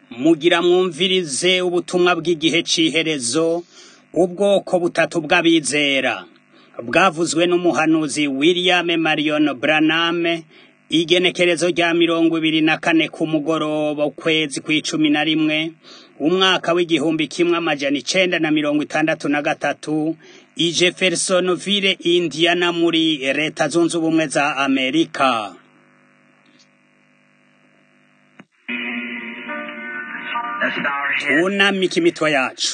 mugira mwumvirize ubutumwa bw'igihe c'iherezo ubwoko butatu bw'abizera bwavuzwe n'umuhanuzi William Marion Branham igenekerezo rya mirongo ibiri na kane ku mugoroba ukwezi kw'icumi na rimwe umwaka w'igihumbi kimwe amajana icenda na mirongo itandatu na gatatu i Jeffersonville Indiana muri leta zunze ubumwe za Amerika tunamike imitwe yacu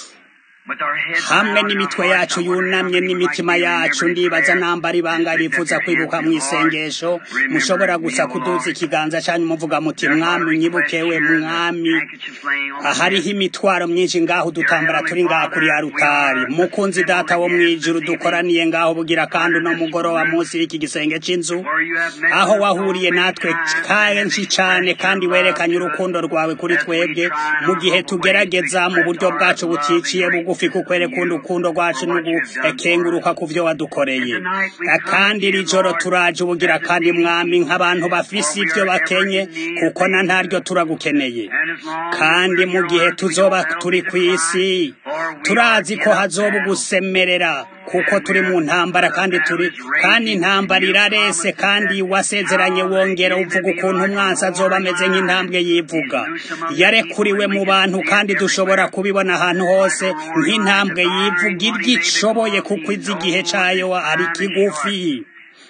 hamwe n'imitwe yacu yunamye n'imitima yacu ndibaza nambara ibanga rifuza kwibuka mu isengesho mushobora gusa kuduza ikiganza cyanyu muvuga muti mwami nyibukewe mwami hariho imitwaro myinshi ngaho dutambara turi ngaho kuri ya rutari mukunzi data wo mwijuru dukoraniye ngaho bugira kandi uno mugoroba munsi y'iki gisenge c'inzu aho wahuriye natwe kenshi cane kandi werekanye urukundo rwawe kuri twebwe mu gihe tugerageza mu buryo bwacu buticiye bugu bugufi kukwereka urukundo rwacu n'ugukenguruka ku vyo wadukoreye kandi iri joro turaje ubugira kandi mwami nk'abantu bafise ivyo bakenye kuko na ntaryo turagukeneye kandi mu gihe tuzoba turi kw'isi turazi ko hazoba ugusemerera kuko turi mu ntambara kandi turi kandi intambara irarese kandi wasezeranye wongera uvuga ukuntu umwansi azoba ameze nk'intambwe yivuga yarekuriwe mu bantu kandi dushobora kubibona ahantu hose nk'intambwe yivuga iryishoboye kuko izi igihe cayo ari kigufi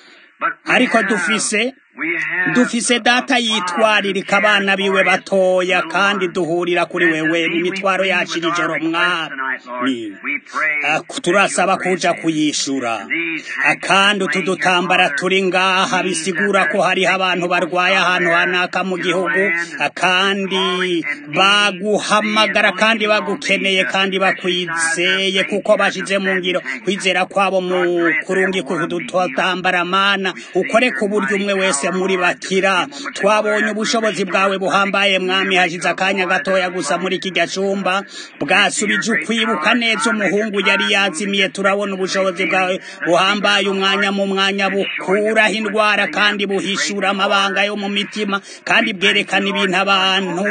ariko dufise dufise data yitwaririka abana biwe batoya kandi duhurira kuri wewe imitwaro yacu iri joro mwami turasaba kuja kuyishura kandi utu dutambara turi ngaha bisigura ko hariho abantu barwaye ahantu hanaka mu gihugu kandi baguhamagara kandi bagukeneye kandi bakwizeye kuko bashize mu ngiro kwizera kwabo mu kurungi kudutambara mana ukore ku buryo umwe wese muri bakira twabonye ubushobozi bwawe buhambaye mwami hashize akanya gatoya gusa muri kijya cumba bwasubije ukwibuka neza umuhungu yari yazimiye turabona ubushobozi bwawe buhambaye umwanya mu mwanya bukuraho indwara kandi buhishura amabanga yo mu mitima kandi bwerekana ibintu abantu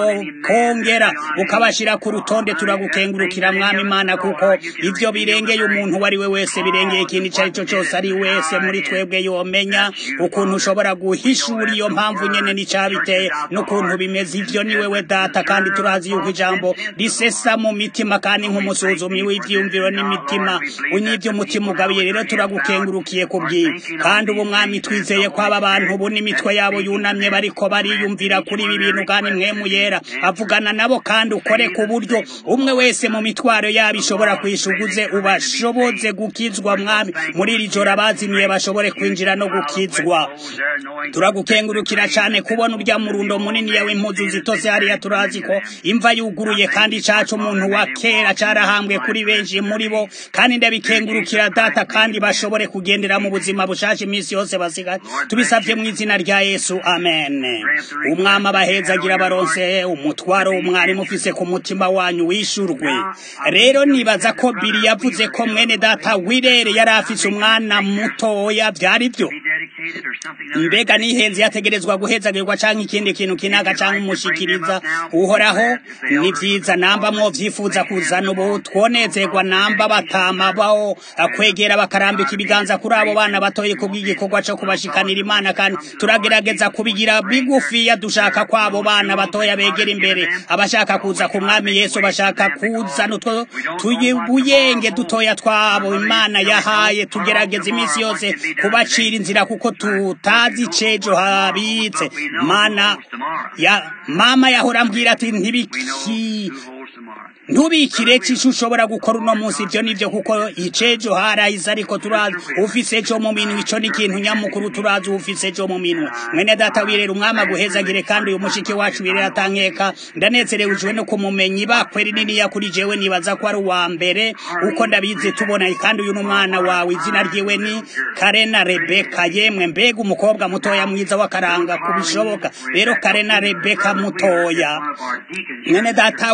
kongera bukabashira ku rutonde turagukengurukira mwami imana kuko ivyo birengeye umuntu uwo ari we wese birengeye ikintu ico ari cyo cyose ari wese muri twebwe yomenya ukuntu ushobora guhishura iyo mpamvu nyene n'icabiteye n'ukuntu bimeze ivyo ni wewe data kandi turazi yuko ijambo risesa mu mitima kandi nk'umusuzumi w'ivyiyumviro n'imitima unyivyo umutima ugabiye rero turagukengurukiye kubwiye kandi ubu mwami twizeye ko aba bantu ubu n'imitwe yabo yunamye bariko bariyumvira kuri ibi bintu kandi mwemu yera avugana nabo kandi ukore ku buryo umwe wese mu mitwaro yabo ishobora kwishuguze ubashoboze gukizwa mwami muri iri joro abazimiye bashobore kwinjira no gukizwa turagukengurukira cyane kubona urya murundo munini yawe impuzu zitose hariya turazi ko imva yuguruye kandi cacu umuntu wa kera carahambwe kuri benshi muri bo kandi ndabikengurukira data kandi bashobore kugendera mu buzima bushasha iminsi yose basigaye tubisavye mu izina rya yesu amen umwami abahezagira baronse umutwaro w'umwarimu ufise ku mutima wanyu wishurwe rero nibaza ko biri yavuze ko mwene data wirere yari afise umwana mutoya vyari vyo mbega nihenze yategerezwa guhezagirwa canke ikindi kintu kinaga canke umushikiriza uhoraho ni vyiza namba mwovyifuza kuzana ubu twonezerwa namba batama baho kwegera bakarambika ibiganza kuri abo bana batoye kubw'igikorwa co kubashikanira imana kandi turagerageza kubigira bigufiya dushaka ko abo bana batoya begera imbere abashaka kuza ku mwami yesu bashaka kuzana utwo tuyibuyenge dutoya twabo imana yahaye tugerageza iminsi yose kubacira inzira kuko tutazi cejo habitse mana ya mama yahora ambwira ati ntibiki ntubikire cisho ushobora gukora uno munsi ivyo nivyo kuko icejo harahise ariko turazi ufise ejo mu minwe ico ni ikintu nyamukuru turazi ufise ejo mu minwe mwene data wirera umwami aguhezagire kandi uyu mushiki wacu wirera atankeka ndanezerewejwe no kumumenya ibakwe rininiya kuri jewe nibaza ko ari uwa mbere uko ndabizi tubona kandi uyu n'umwana wawe izina ryiwe ni karena rebeka yemwe mbega umukobwa mutoya mwiza w'akaranga kubishoboka rero karena rebeka mutoya mwene data wirera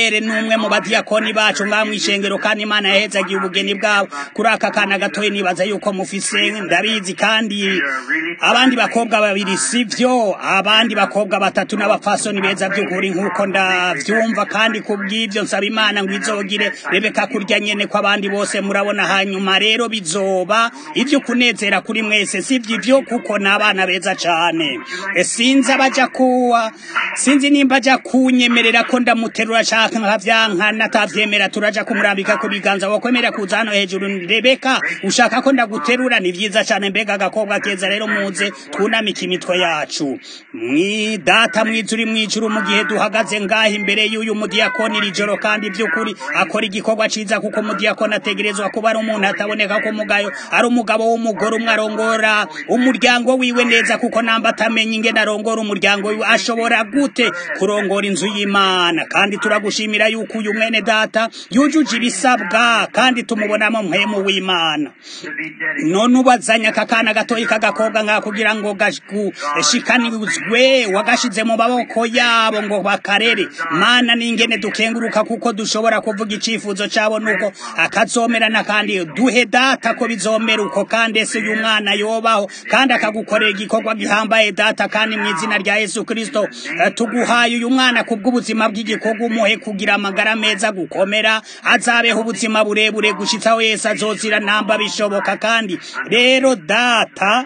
wilere n'umwe mu badiyakoni bacu ngaha mw'ishengero kandi imana yahezagiye ubugeni bwabo kuri aka kana gatoya nibaza yuko mufise ndabizi kandi abandi bakobwa babiri sivyo abandi bakobwa batatu n'abapfasoni beza by'ukuri nk'uko ndavyumva kandi kubw'ivyo nsaba imana ngo izogire rebeka kurya nyene ko abandi bose murabona hanyuma rero bizoba ivyo kunezera kuri mwese sivyo ivyo kuko n'abana beza cane sinzi abaja kuwa sinzi nimba aja kunyemerera ko ndamuterura canke nkavyanka natavyemera turaja kumurambika ku biganza wokwemera kuza hano hejuru rebeka ushaka ko ndaguterura ni vyiza cane mbega agakobwa keza rero muze twunamike imitwe yacu mwidata mwiza uri mwijuru mu gihe duhagaze ngaha imbere y'uyu mudiyakoni iri joro kandi by'ukuri akora igikorwa ciza kuko umudiyakoni ategerezwa kuba ari umuntu ataboneka ko mugayo ari umugabo w'umugore umwe arongora umuryango wiwe neza kuko namba atamenya ingene arongora umuryango wiwe ashobora gute kurongora inzu y'imana kandi turagushimira yuko uyu mwene data yujuje ibisabwa kandi tumubonamo mpemu w'imana none ubazanya aka kana gatoyi k'agakobwa ngaha kugira ngo gashikanizwe wagashize mu maboko yabo ngo bakarere mana n'ingene dukenguruka kuko dushobora kuvuga icifuzo cabo nuko akazomerana kandi duhe data ko bizomera uko kandi ese uyu mwana yobaho kandi akagukorera igikorwa gihambaye data kandi mu izina rya yesu kristo tuguhaye uyu mwana kubw'ubuzima bw'igikorwa umuhe kugira amagara meza gukomera azabeho ubuzima burebure gushitsaho yesu azozira namba bishoboka kandi rero data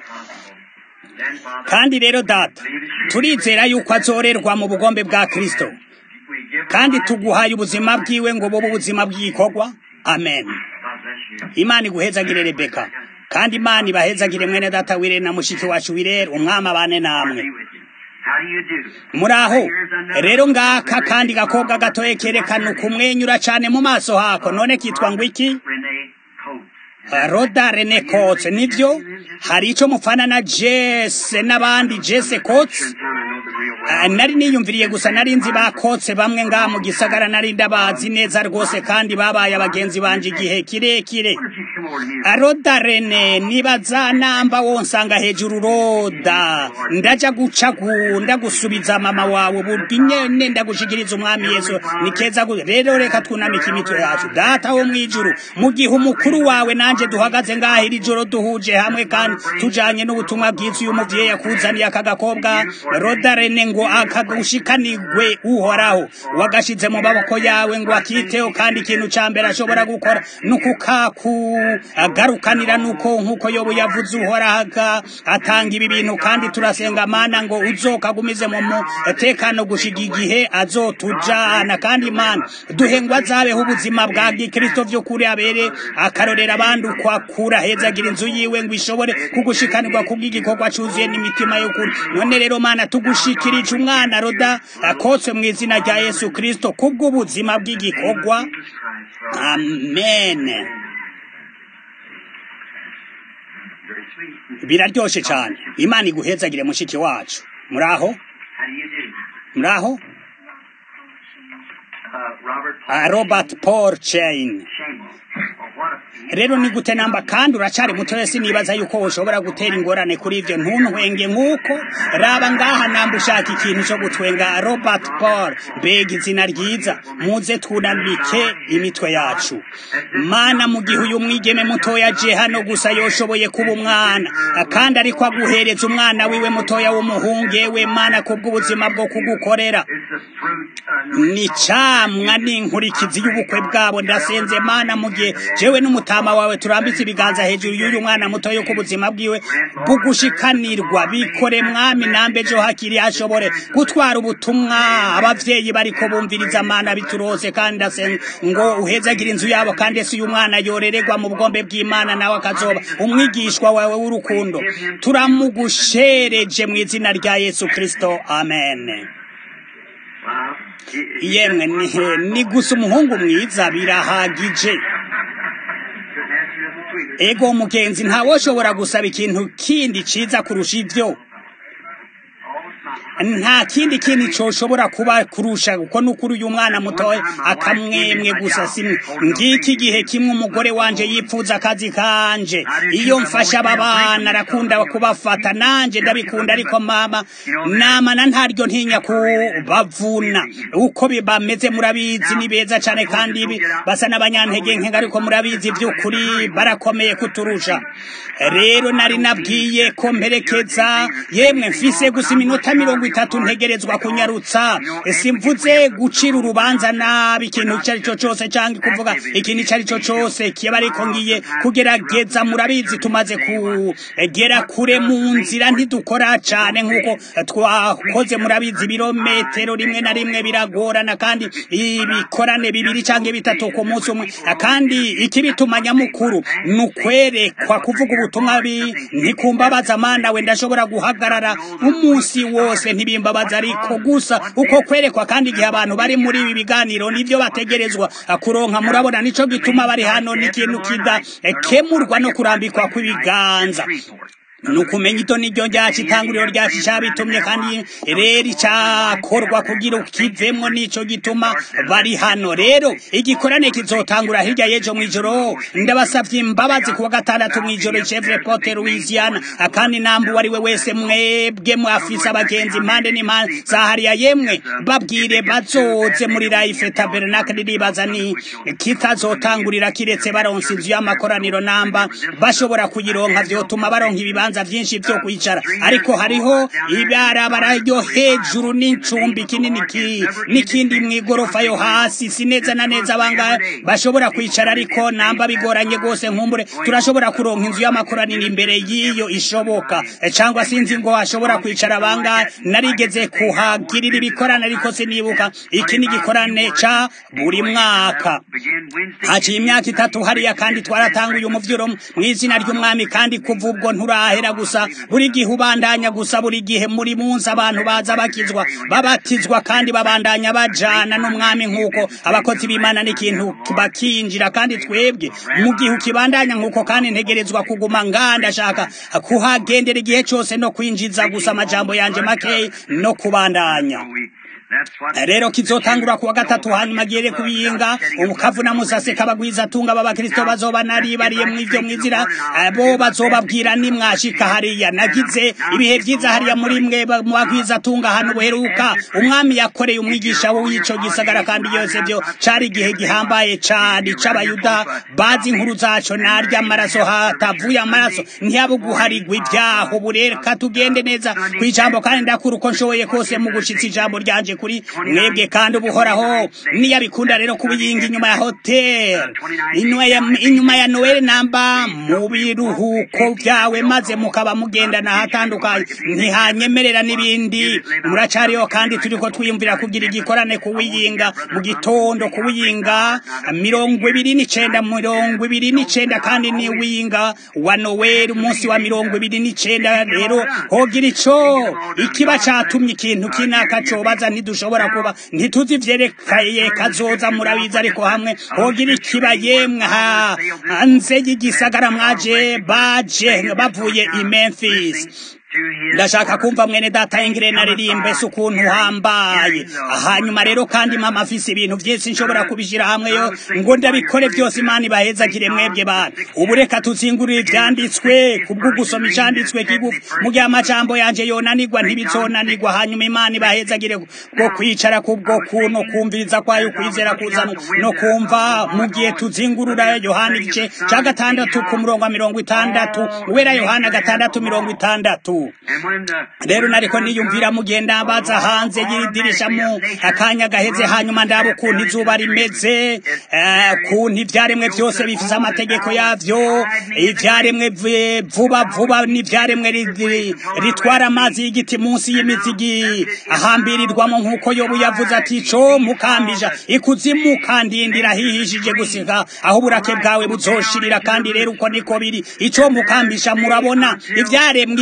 kandi rero data turizera yuko azorerwa mu bugombe bwa kristo kandi tuguhaye ubuzima bwiwe ngo bube ubuzima bw'igikorwa amen imana iguhezagire rebeka kandi imana ibahezagire mwene data wirere na mushiki wacu wirere umwami abane namwe muraho rero ngaka kandi gakobwa gatoye kerekana ukumwenyura cane mu maso hako none kitwa ngo iki roda rene kotse nivyo hari ico mufana na jese n'abandi jese kotse nari niyumviriye gusa nari nzi bakotse bamwe ngaha mu gisagara nari ndabazi neza rwose kandi babaye abagenzi banje igihe kirekire roda rene nibaza namba wonsanga hejuru roda ndaja guca ndagusubiza mama wawe burwi nyene ndagushikiriza umwami yesu ni keza rero reka twunamike imitwe yacu data wo mwijuru mu gihe umukuru wawe nanje duhagaze ngaha iri joro duhuje hamwe kandi tujanye n'ubutumwa bwiza uyu muvyeyi yakuzaniye aka gakobwa roda rene ngo akagushikanirwe uhoraho wagashize mu maboko yawe ngo akiteho kandi ikintu ca mbere ashobora gukora nukukakugarukanira nuko nkuko yobu yavuze uhoraho atanga ibi bintu kandi turasenga mana ngo uzokagumize mu mutekano gushiga igihe azotujana kandi imana duhe ngo azabeho ubuzima bwa gikristo vy'ukuri abere akarorera abandi uko akura hezagira inzu yiwe ngo ishobore kugushikanirwa kubw'igikorwa cuzuye n'imitima y'ukuri none rero mana tugushikirije umwana roda akotse mu izina rya yesu kristo kubw'ubuzima bw'igikorwa amen biraryoshe cyane imana iguhezagire mushiki wacu muraho muraho robert paul chain rero ni gute namba kandi uracari mutoya sinibaza yuko ushobora gutera ingorane kuri ivyo ntuntwenge nk'uko raba ngaha namba ushaka ikintu co gutwenga robert paul mbega izina ryiza muze twunamike imitwe yacu mana mu gihe uyu mwigeme mutoya aje hano gusa yoshoboye kuba umwana kandi ariko aguhereza umwana wiwe mutoya w'umuhungu we mana kubw'ubuzima bwo kugukorera ni camwa n'inkurikizi y'ubukwe bwabo ndasenze mana mu gihe jewe n'umutama wawe turambitse ibiganza hejuru y'uyu mwana muto yo kubuzima bwiwe bugushikanirwa bikore mwami nambe jo hakiri hashobore gutwara ubutumwa abavyeyi bariko bumviriza mana biturose kandi ndasenga ngo uhezagira inzu yabo kandi ese uyu mwana yorererwa mu bwombe bw'imana nawe akazoba umwigishwa wawe w'urukundo turamugushereje mu izina rya yesu kristo amen yemwe ni gusa umuhungu mwiza birahagije ego mugenzi ntawoshobora gusaba ikintu kindi ciza kurusha ivyo nta kindi kintu coshobora kuba kurusha kuko nukuri uyu mwana mutoya akamwemwe gusa simwe ngiki gihe kimwe umugore wanje yipfuza akazi kanje iyo mfasha aba bana arakunda kubafata nanje ndabikunda ariko mama namana ntaryo ntinya kubavuna uko bameze murabizi ni beza cane kandi basa n'abanyantege nke ariko murabizi vy'ukuri barakomeye kuturusha rero nari nabwiye ko mperekeza yemwe mfise gusa iminota mirongo itatu ntegerezwa kunyarutsa simvuze gucira urubanza nabi ikintu ico ari cyo cose canke kuvuga ikintu ico ari cyo cose kiba ariko ngiye kugerageza murabizi tumaze kugera kure mu nzira ntidukora cane nk'uko twakoze murabizi ibirometero rimwe na rimwe biragorana kandi ibikorane bibiri canke bitatu ku munsi umwe kandi ikibituma nyamukuru ni ukwerekwa kuvuga ubutumwa ntikumbabaza mana we ndashobora guhagarara umunsi wose ntibimbabaza ariko gusa uko kwerekwa kandi igihe abantu bari muri ibi biganiro nivyo bategerezwa kuronka murabona nico gituma bari hano n'ikintu kidakemurwa no kurambikwa kw'ibiganza nukumenya ito niryo ryacu itanguriro ryacu cabitumye kandi rero icakorwa kugira ukivemwo nico gituma bari hano rero igikorane kizotangura hirya y'ejo mw'ijoro ndabasavye imbabazi kuwa gatandatu mw'ijoro chevre pote louisiana kandi nambu wari we wese mwebwe mwafise abagenzi impande n'impande za hariya yemwe babwire bazoze muri life tabernacle ribaza ni kitazotangurira kiretse baronse inzu y'amakoraniro namba bashobora kuyironka vyotuma baronka ibibanza ibibanza vyinshi vyo kwicara ariko hariho ibarabara ryo hejuru n'incumbi kinini n'ikindi mw'igorofa yo hasi si neza na neza bangahe bashobora kwicara ariko namba bigoranye gose nkumbure turashobora kuronka inzu y'amakoraniro imbere y'iyo ishoboka cangwa sinzi ngo hashobora kwicara bangahe narigeze kuhagirira ibikorane ariko sinibuka iki ni igikorane ca buri mwaka haciye imyaka itatu hariya kandi twaratanguye umuvyuro mw'izina ry'umwami kandi kuva ubwo nturahe bahera gusa buri gihe ubandanya gusa buri gihe muri munsi abantu baza bakizwa babatizwa kandi babandanya bajana n'umwami nk'uko abakozi b'imana n'ikintu bakinjira kandi twebwe mu gihe ukibandanya nk'uko kandi ntegerezwa kuguma ngandashaka kuhagendera igihe cyose no kwinjiza gusa amajambo yanje makeyi no kubandanya rero kizotangura kuwa gatatu hanyuma gere kubiyinga umukavu na musase kabagwiza tunga b'abakristo bazoba naribariye mw'ivyo mwizira bo bazobabwira nimwashika hariya nagize ibihe vyiza hariya muri mwe mu bagwiza tunga hano buheruka umwami yakoreye umwigisha w'ico gisagara kandi yose vyo cari igihe gihambaye cari c'abayuda bazi inkuru zaco narya amaraso hatavuye amaraso ntiyabuguharigwa ivyaho bureka tugende neza kw'ijambo kandi ndakura uko nshoboye kose mu gushitsa ijambo ryanje kuri mwebwe kandi ubuhoraho niyabikunda rero kubiyinga inyuma ya hotel inyuma ya noel namba mu biruhuko vyawe maze mukaba mugendana hatandukanye ntihanyemerera n'ibindi muracariho kandi turiko twiyumvira kugira igikorane kuwiyinga mu gitondo kuwiyinga mirongo ibiri n'icenda mirongo ibiri n'icenda kandi ni wiyinga wa noel umunsi wa mirongo ibiri n'icenda rero hogira ico ikiba catumye ikintu kinaka cobaza ntidushobora kuba ntituzi ivyerekeye kazoza murabizi ariko hamwe hogira ikiba yemwe hanze y'igisagara mwaje baje bavuye i Memphis ndashaka kumva mwene data ingire naririmbe se ukuntu uhambaye hanyuma rero kandi mama afise ibintu vyinshi nshobora kubishira hamwe yo ngo ndabikore vyose imana ibahezagire mwebwe bana ubu reka tuzingurire ivyanditswe kubwo gusoma icanditswe kigufi mu gihe amajambo yanje yonanirwa ntibizonanirwa hanyuma imana ibahezagire bwo kwicara kubwo kuno kumviriza kwayo ukwizera kuzana no kumva mu gihe tuzingurura yohana igice ca gatandatu ku murongo wa mirongo itandatu wera yohana gatandatu mirongo itandatu rero nariko niyumvira mugenda mbaza hanze y'iridirisha mu akanya gaheze hanyuma ndaba ukuntu izuba rimeze kuntu ivyaremwe vyose bifise amategeko yavyo ivyaremwe vuba vuba n'ivyaremwe ritwara amazi y'igiti munsi y'imizigi ahambirirwamo nk'uko yobu yavuze ati co mukambija ikuzimu kandindira hihishije gusika aho uburake bwawe buzoshirira kandi rero uko niko biri ico mukambisha murabona ivyaremwe igitubu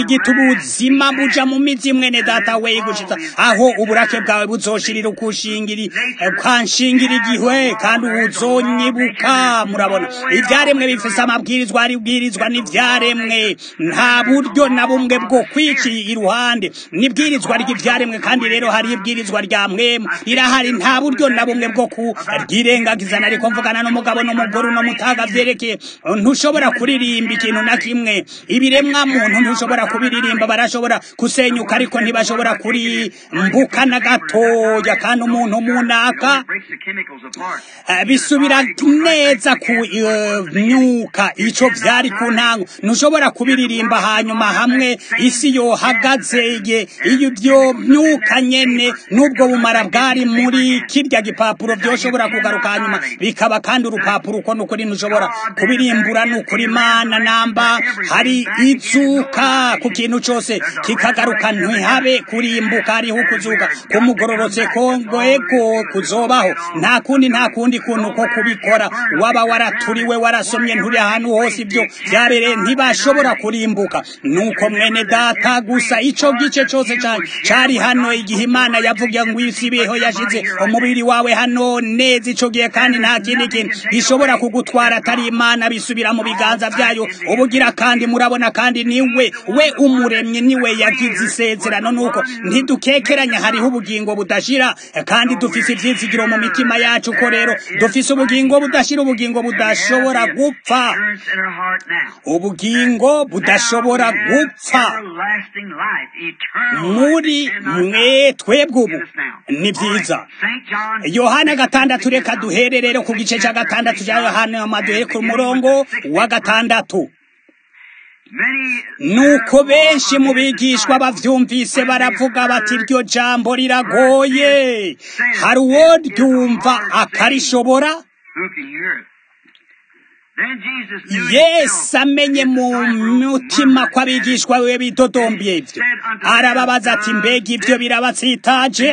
ubuzima buja mu mizi mwene data we gushitsa aho uburake bwawe buzoshirira ukushingiri kwanshingira igihe kandi uzonyibuka murabona ibyaremwe bifise amabwirizwa ari bwirizwa n'ivyaremwe nta buryo na bumwe bwo kwiki iruhande nibwirizwa ry'ivyaremwe kandi rero hari ibwirizwa rya mwemu rirahari nta buryo na bumwe bwo kuryirengagizana ariko mvugana n'umugabo n'umugore no mutaga vyerekeye ntushobora kuririmba ikintu na kimwe ibiremwa muntu ntushobora kubiririmba barashobora kusenyuka ariko ntibashobora kurimbuka na gatoya kandi umuntu munaka bisubira neza ku myuka ico vyari ku ntango ntushobora kubiririmba hanyuma hamwe isi yohagaze iyo ibyo myuka nyene n'ubwo bumara bwari muri kirya gipapuro vyoshobora kugaruka hanyuma bikaba kandi urupapuro uko nukuri ntushobora kubirimbura nukuri imana namba hari izuka ku kintu cose kikagaruka ntihabe kurimbuka hariho ukuzuka kumugororotse kongwego kuzobaho nta kundi nta kundi kuntu ko kubikora waba waraturiwe warasomye nturi ahantu hose ibyo vyabereye ntibashobora kurimbuka nuko mwene data gusa ico gice cose cane cari hano igihe imana yavuga ngo isi beho yashize umubiri wawe hano neza ico gihe kandi nta kindi kintu gishobora kugutwara atari imana bisubira mu biganza vyayo ubugira kandi murabona kandi niwe we umuremyi niwe yagize isezerano nuko ntidukekeranya hariho ubugingo budashira kandi dufise ivyizigiro mu mitima yacu ko rero dufise ubugingo budashira ubugingo budashobora gupfa ubugingo budashobora gupfa muri mwe twebwe ubu ni vyiza yohana gatandatu reka duhere rero ku gice ca gatandatu ca yohana amaduhere ku murongo wa gatandatu nuko benshi mu bigishwa bavyumvise baravuga bati iryo jambo riragoye hari uwo ryumva akarishobora yesu amenye mu mutima ko abigishwa we bidodombye ivyo arababaza ati mbega ivyo birabatsitaje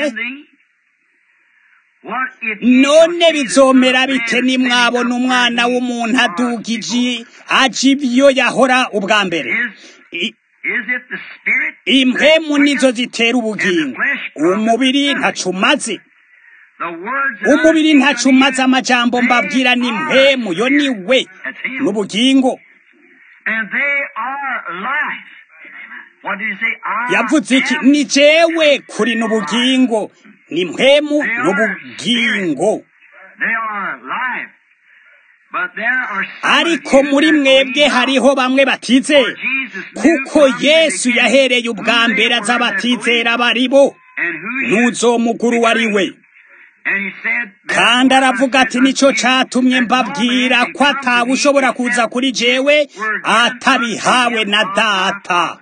none bizomera bite nimwabona umwana w'umuntu adugije aje ibyo yahora ubwa mbere impemu nizo zitera ubugingo umubiri ntacumaze umubiri ntacumaze amajambo mbabwira ni mpemu yo ni we n'ubugingo yavuze iki ni jewe kuri n'ubugingo ni mpemu n'ubugingo ariko muri mwebwe hariho bamwe batizera kuko yesu yahereye ubwa mbere aza batizera baribo ntuzomuguru wari we kandi aravuga ati nicyo cyatumye mbabwira ko ataba ushobora kuza kuri jewe atabihawe na data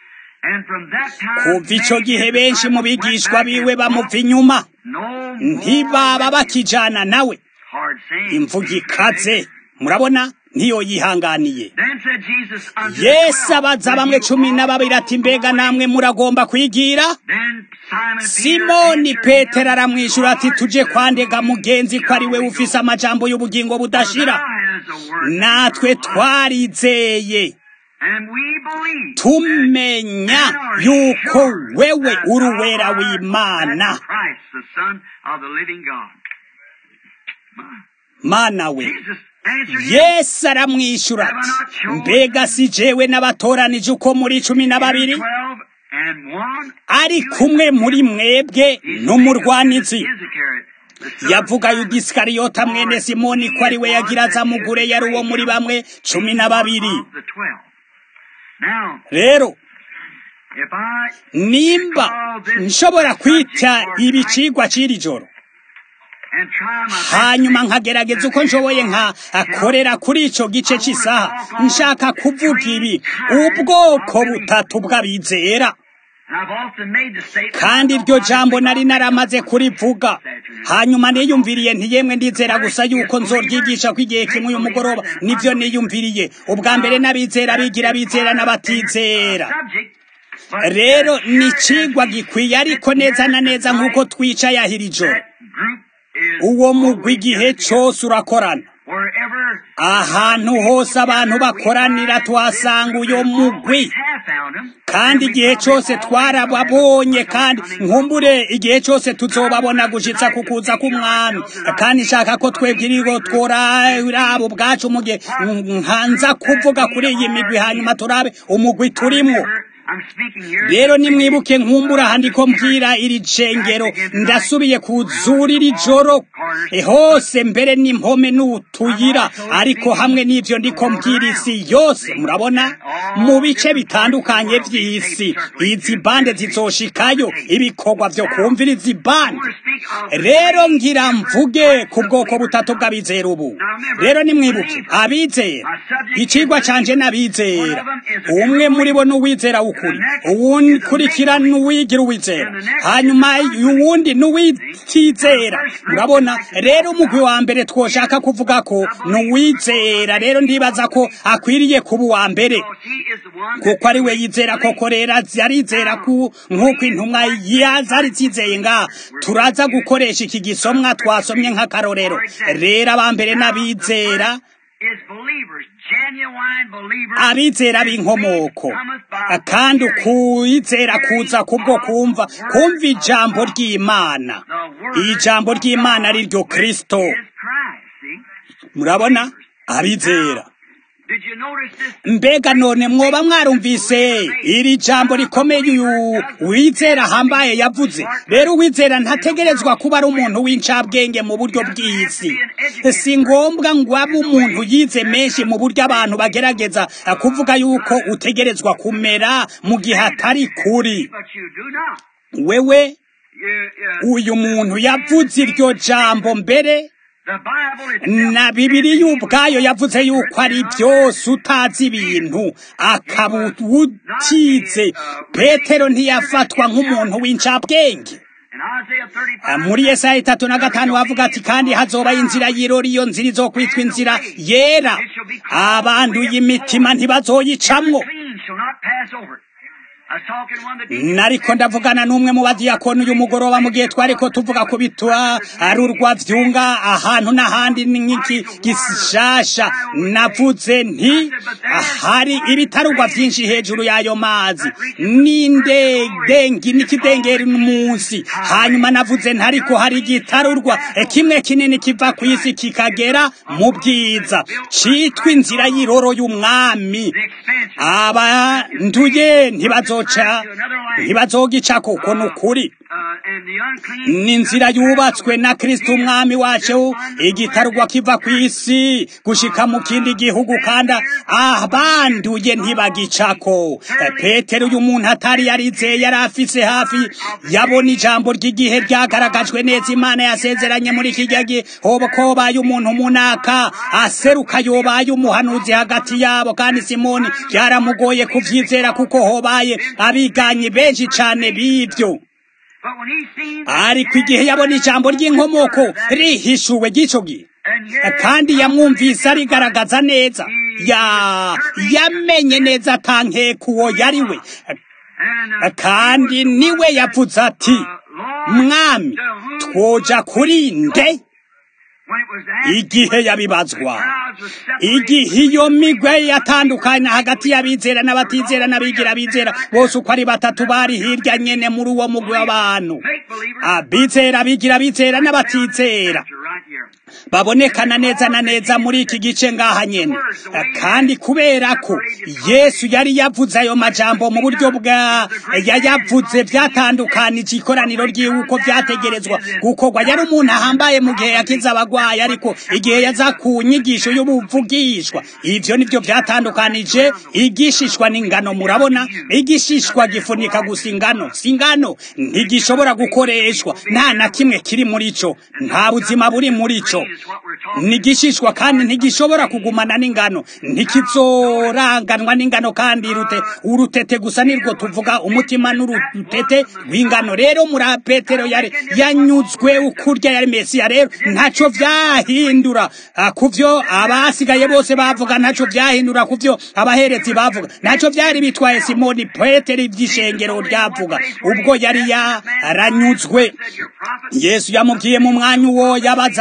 kuva icyo gihe benshi mu bigishwa biwe bamuva inyuma ntibaba bakijana nawe imvuga ikaze murabona ntiyo yihanganiye yesu abaza bamwe cumi na babiri ati mbega namwe muragomba kwigira simoni petero aramwishyura ati tuje kwandega mugenzi ko ari we ufise amajambo y'ubugingo budashira natwe twarizeye tumenya yuko wewe uri uwera w'imana mana we yesu aramwishyura ati mbega si jewe n'abatoranije uko muri cumi na babiri ari kumwe muri mwebwe n'umurwanizi yavuga yudisikariota mwene simoni ko ari we yagira azamugure yari uwo muri bamwe cumi na babiri rero nimba nshobora kwita ibicigwa cy'iri joro hanyuma nkagerageza uko nshoboye nka akorera kuri icyo gice cy'isaha nshaka kuvuga ibi ubwoko butatu bw'abizera kandi iryo jambo nari naramaze kurivuga hanyuma niyumviriye ntiyemwe ndizera gusa yuko nzoryigisha ko igihe kimwe uyu mugoroba nibyo niyumviriye ubwa mbere n'abizera bigira abizera n'abatizera rero ni ikigwa gikwiye ariko neza na neza nk'uko twicaye ahira ijoro uwo mugwi igihe cyose urakorana ahantu hose abantu bakoranira tuhasanga uyo mugwi kandi igihe cyose twarababonye kandi nkumbure igihe cyose tuzobabona gushitsa ku kuza k'umwami kandi nshaka ko twebwirigo tworaba ubwacu mu gihe nkanza kuvuga kuri iyi migwi hanyuma turabe umugwi turimwo rero nimwibuke nkumbura handiko mbwira iri cengero ndasubiye kuzura iri joro hose mbere n'impome n'utuyira ariko hamwe n'ivyo ndiko mbwira isi yose murabona mu bice bitandukanye vy'isi izi bande zizoshikayo ibikorwa vyo kumvira izi bande rero ngira mvuge ku bwoko butatu bw'abizera ubu rero nimwibuke abizera icigwa canje n'abizera umwe muri bo n'uwizera ukuri uwundi kurikira n'uwigira uwizera hanyuma uwundi n'uwitizera murabona rero umugwi wa mbere twoshaka kuvuga ko n'uwizera rero ndibaza ko akwiriye kuba uwa mbere kuko ari we yizera koko rero arizera ku nk'uko intumwa zari zizeye nga turaza gukoresha iki gisomwa twasomye nk'akarorero rero aba mbere n'abizera abizera b'inkomoko kandi ukuyizera kuza kubwo kumva kumva ijambo ry'imana ijambo ry'imana ari ryo kirisito murabona abizera mbega none mwoba mwarumvise iri jambo rikomeye uyu wizera ahambaye yavuze rero uwizera ntategerezwa kuba ari umuntu w'incabwenge mu buryo bw'isi si ngombwa ngo abe umuntu yize menshi mu buryo abantu bagerageza kuvuga yuko utegerezwa kumera mu gihe atari kuri wewe uyu muntu yavuze iryo jambo mbere na bibiri y'ubwayo yavuze yuko ari byose utazi ibintu akaba utize petero ntiyafatwa nk'umuntu w'incabwenge muri Yesaya itatu na gatanu bavuga ati kandi hazoba inzira y'irori iyo nzira izokwitwa inzira yera abanduye imitima ntibazoyicamwo nariko ndavugana n'umwe mu badiyakoni uyu mugoroba mu gihe twariko tuvuga ku bitwa ari urwa vyunga ahantu n'ahandi nk'iki gishasha navuze nti hari ibitarugwa vyinshi hejuru y'ayo mazi n'indedengi n'ikidengeri munsi hanyuma navuze ntariko hari igitarurwa kimwe kinini kiva ku isi kikagera mu bwiza citwa inzira y'iroro y'umwami abanduye ntibazo bazoca ntibazogica kuko ni ukuri ni inzira yubatswe na kristo umwami wacu igitarugwa kiva ku isi gushika mu kindi gihugu kandi abanduye ntibagicako petero uyu muntu atari yarizeye yari afise hafi yabona ijambo ry'igihe ryagaragajwe neza imana yasezeranye muri kijya gihe hoba ko baye umuntu munaka aseruka yobaye umuhanuzi hagati yabo kandi simoni byaramugoye kuvyizera kuko hobaye abiganyi benshi cane b'ivyo ariko igihe yabona ijambo ry'inkomoko rihishuwe ry'ico gihe kandi yamwumvise arigaragaza neza ya yamenye neza atankeka uwo yari we kandi niwe yavuze ati mwami twoja kuri nde igihe yabibazwa igihe iyo migwe yatandukanye hagati y'abizera n'abatizera n'abigira bizera bose uko ari batatu bari hirya nyene muri uwo mugwi w'abantu abizera abigira bizera n'abatizera babonekana neza na neza muri iki gice ngaha nyene kandi kubera ko yesu yari yavuze ayo majambo mu buryo bwa yayavuze byatandukanije ikoraniro ryiwe uko vyategerezwa gukorwa yari umuntu ahambaye mu gihe yakiza abagwayi ariko igihe yaza ku nyigisho y'ubuvugishwa ivyo nivyo vyatandukanije igishishwa n'ingano murabona igishishwa gifunika gusa ingano si ingano ntigishobora gukoreshwa nta na kimwe kiri muri co nta buzima buri muri co nigishishwa kandi ntigishobora kugumana n'ingano ntikizoranganwa n'ingano kandi rute urutete gusa nirwo tuvuga umutima n'urutete rw'ingano rero muri petero yari yanyuzwe ukurya yari mesiya rero ntaco vyahindura kuvyo abasigaye bose bavuga ntaco vyahindura kuvyo abaherezi bavuga ntaco vyari bitwaye simoni petero ivy'ishengero ryavuga ubwo yari yaranyuzwe yesu yamubwiye mu mwanya uwo yabaza ati mbega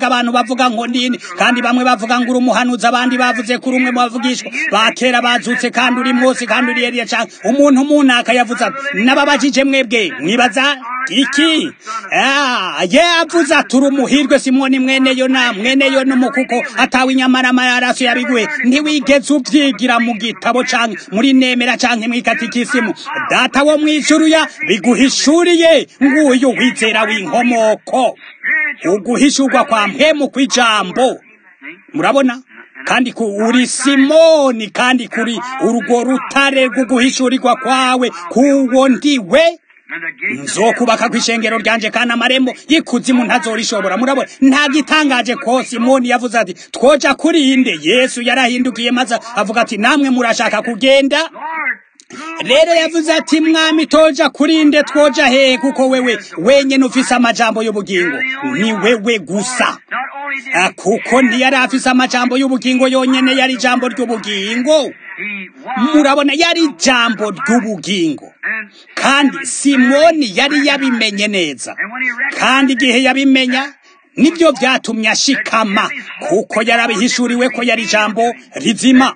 mbega abantu bavuga ngo nini kandi bamwe bavuga ngo uri umuhanuzi abandi bavuze kuri umwe mu bavugishwa ba kera bazutse kandi uri Mose kandi uri Eliya cyangwa umuntu munaka yavuze ati nababajije mwebwe mwibaza iki ye avuze ati uri umuhirwe simoni mwene yona mwene yona umukuko atawe inyamarama yaraso yabiguye ntiwigeze ubyigira mu gitabo canke muri nemera canke mwikatikisimu data wo mwijuru ya biguhishuriye nguyu wizera w'inkomoko uguhishurwa kwa mpemu kw'ijambo murabona kandi uri simoni kandi kuri urwo rutare rw'uguhishurirwa kwawe kuwo ndiwe nzokubaka ku ishengero ryanje kandi amarembo y'ikuzimu ntazorishobora murabona nta gitangaje ko simoni yavuze ati twoja kuri inde yesu yarahindukiye maze avuga ati namwe murashaka kugenda rero yavuze ati mwami toja kuri nde twoja hehe kuko wewe wenyene ufise amajambo y'ubugingo ni wewe gusa kuko ntiyari afise amajambo y'ubugingo yonyene yari ijambo ry'ubugingo murabona yari ijambo ry'ubugingo kandi simoni yari yabimenye neza kandi igihe yabimenya nibyo byatumye ashikama kuko yarabihishuriwe ko yari ijambo rizima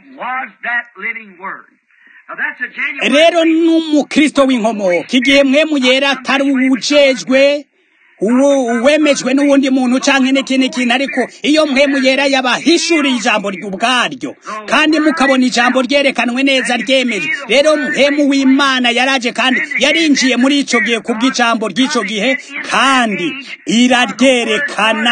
rero n'umukristo w'inkomoko igihe mwemu yera atari uwujejwe uwemejwe n'uwundi muntu canke n'ikindi kintu ariko iyo mpemu yera yabahishuriye ijambo ubwaryo kandi mukabona ijambo ryerekanwe neza ryemejwe rero mpemu w'imana yaraje kandi yarinjiye muri ico gihe kubw'ijambo ry'ico gihe kandi iraryerekana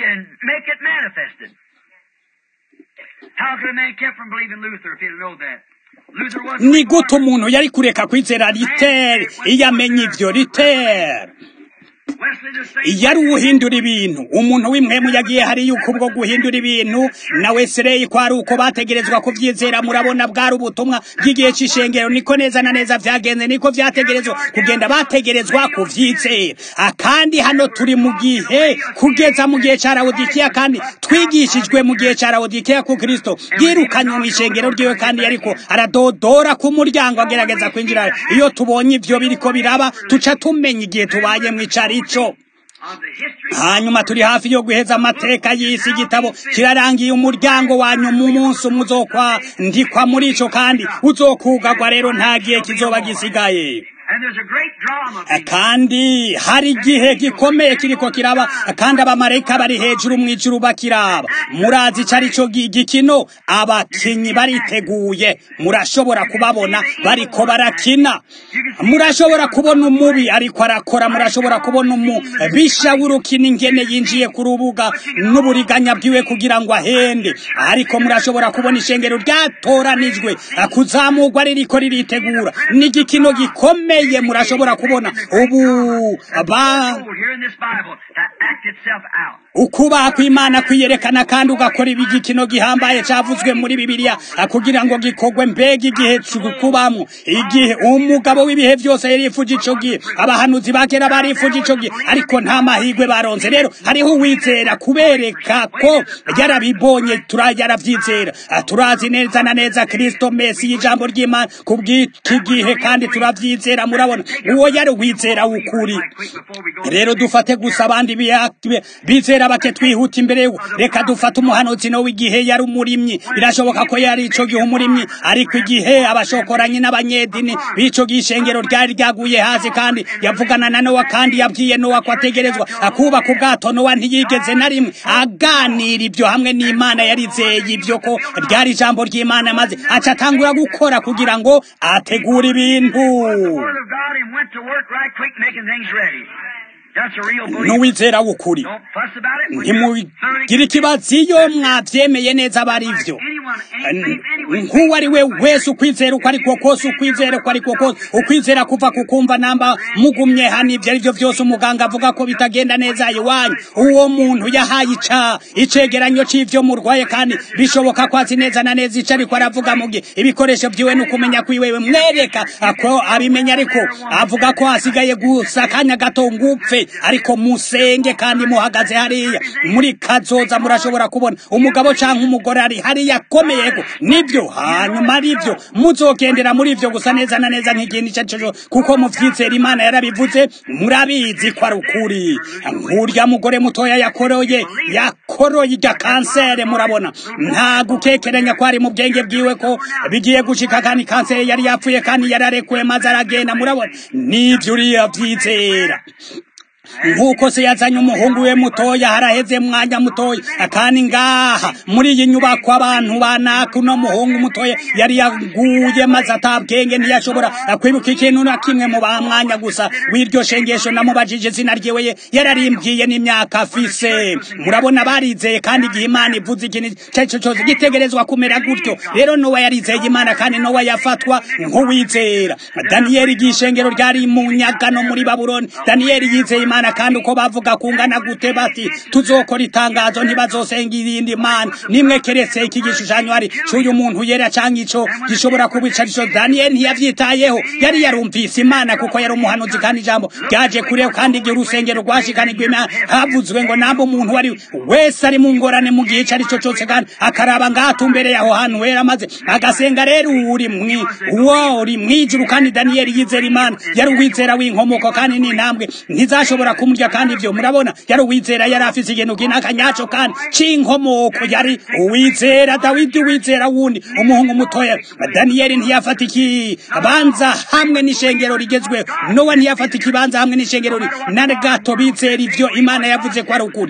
ni gute umuntu yari kureka kwizera ritere iyo amenya ivyo ritere yari uwuhindura ibintu umuntu w'imwemu yagiye hari yuko ubwo guhindura ibintu na wesireyi ko ari uko bategerezwa kubyizera murabona bwari ubutumwa bw'igihe cy'ishengero niko neza na neza byagenze niko byategerezwa kugenda bategerezwa kubyizera kandi hano turi mu gihe kugeza mu gihe cya rawodikiya kandi twigishijwe mu gihe cya rawodikiya ku kirisito yirukanywe mu ishengero ryiwe kandi yariko aradodora ku muryango agerageza kwinjira iyo tubonye ibyo biriko biraba tuca tumenya igihe tubaye mu icari ico hanyuma turi hafi yo guheza amateka y'isi igitabo kirarangiye umuryango wanyu mu munsi umwe uzokwa ndikwa muri ico kandi uzokugagwa rero nta gihe kizoba gisigaye kandi hari igihe gikomeye kiriko kiraba kandi abamarayika bari hejuru mu ijuru bakiraba murazi ico ari cyo gikino abakinyi bariteguye murashobora kubabona bariko barakina murashobora kubona umubi ariko arakora murashobora kubona umubisha w'urukino ingene yinjiye ku rubuga n'uburiganya bwiwe kugira ngo ahende ariko murashobora kubona ishengero ryatoranijwe kuzamurwa ririko riritegura n'igikino gikomeye gikomeye murashobora kubona ubu ba ukubaha kw'imana kwiyerekana kandi ugakora ibigikino gihambaye cyavuzwe muri bibiliya kugira ngo gikorwe mbega igihe kubamwo igihe umugabo w'ibihe byose yari yifuje ico gihe abahanuzi ba kera barifuje ico gihe ariko nta mahirwe baronze rero hariho uwizera kubereka ko yarabibonye yaravyizera turazi neza na neza kristo mesi y'ijambo ry'imana kubw'iki gihe kandi turavyizera murabona uwo yari wizera w'ukuri rero dufate gusa abandi bizera bake twihuta imbere reka dufate umuhanuzi no w'igihe yari umurimyi birashoboka ko yari ico gihe umurimyi ariko igihe abashokoranyi n'abanyedini b'ico gihe ishengero ryari ryaguye hasi kandi yavugana na nowa kandi yabwiye nowa ko ategerezwa akubaka ubwato nowa ntiyigeze na rimwe aganira ibyo hamwe n'imana yarizeye ibyo ko ryari ijambo ry'imana maze aca atangura gukora kugira ngo ategure ibintu n'uwizera w'ukuri ntimugire ikibazo iyo mwabyemeye neza aba ari byo nk'uwo ari we wese ukwizera uko ariko kose ukwizera uko ariko kose ukwizera kuva ku kumva namba mugumye hano ibyo ari byo byose umuganga avuga ko bitagenda neza iwanyu uwo muntu yahaye ica icegeranyo c'ivyo murwaye kandi bishoboka ko azi neza na neza ico ariko aravuga mu gihe ibikoresho vyiwe ni ukumenya kwiwewe mwereka ko abimenya ariko avuga ko hasigaye gusa akanya gato ngupfe ariko musenge kandi muhagaze hariya muri kazoza murashobora kubona umugabo canke umugore ari hariya akomeyeko nibyo nivyo hanyuma arivyo muzogendera muri ivyo gusa neza na neza nk'ikintu ico arico kuko muvyizera imana yarabivuze murabizi ko ari ukuri nk'urya mugore mutoya yakoroye yakoroye irya kansere murabona nta gukekeranya ko ari mu bwenge bwiwe ko bigiye gushika kandi kanseri yari yapfuye kandi yararekuwe maze aragenda murabona nivyo uriya vyizera nk'uko se yazanye umuhungu we mutoya haraheze mwanya mutoya kandi ngaha muri iyi nyubako abantu banaka uno muhungu mutoya yari yaguye maze atabwenge ntiyashobora kwibuka ikintu na kimwe mu bamwanya gusa w'iryo shengesho namubajije izina ryiwe ye yararimbwiye n'imyaka afise murabona barizeye kandi igihe imana ivuze ikintu icyo ari cyo cyose gitegerezwa kumera gutyo rero nowa yarizeye imana kandi nowa yafatwa nk'uwizera daniyeli igihe ishengero ryari mu nyagano muri babuloni daniyeli yizeye imana imana kandi uko bavuga kungana gute bati tuzokora itangazo ntibazosenga irindi mana nimwe keretse iki gishushanyo ari cy'uyu muntu yera cyangwa ico gishobora kuba icarico daniyeli ntiyavyitayeho yari yarumvise imana kuko yari umuhanuzi kandi ijambo ryaje kureho kandi igihe urusengero rwashikanirwa imana havuzwe ngo namba umuntu wari wese ari mu ngorane mu gihe icarico cose kandi akaraba ngatumbereye aho hantu wera maze agasenga rero uri mwi uwo uri mwijuru kandi daniyeli yizera imana yari uwizera w'inkomoko kandi n'intambwe ntizashobora kumurya kandi ivyo murabona yari uwizera yari afise ikintu kinaka nyaco kandi c'inkomoko yari uwizera dawidi uwizera wundi umuhungu mutoya daniyeli ntiyafata ikibanza hamwe n'ishengero rigezweho nowa ntiyafata ikibanza hamwe n'ishengero na gato bizera ivyo imana yavuze ko ari ukuri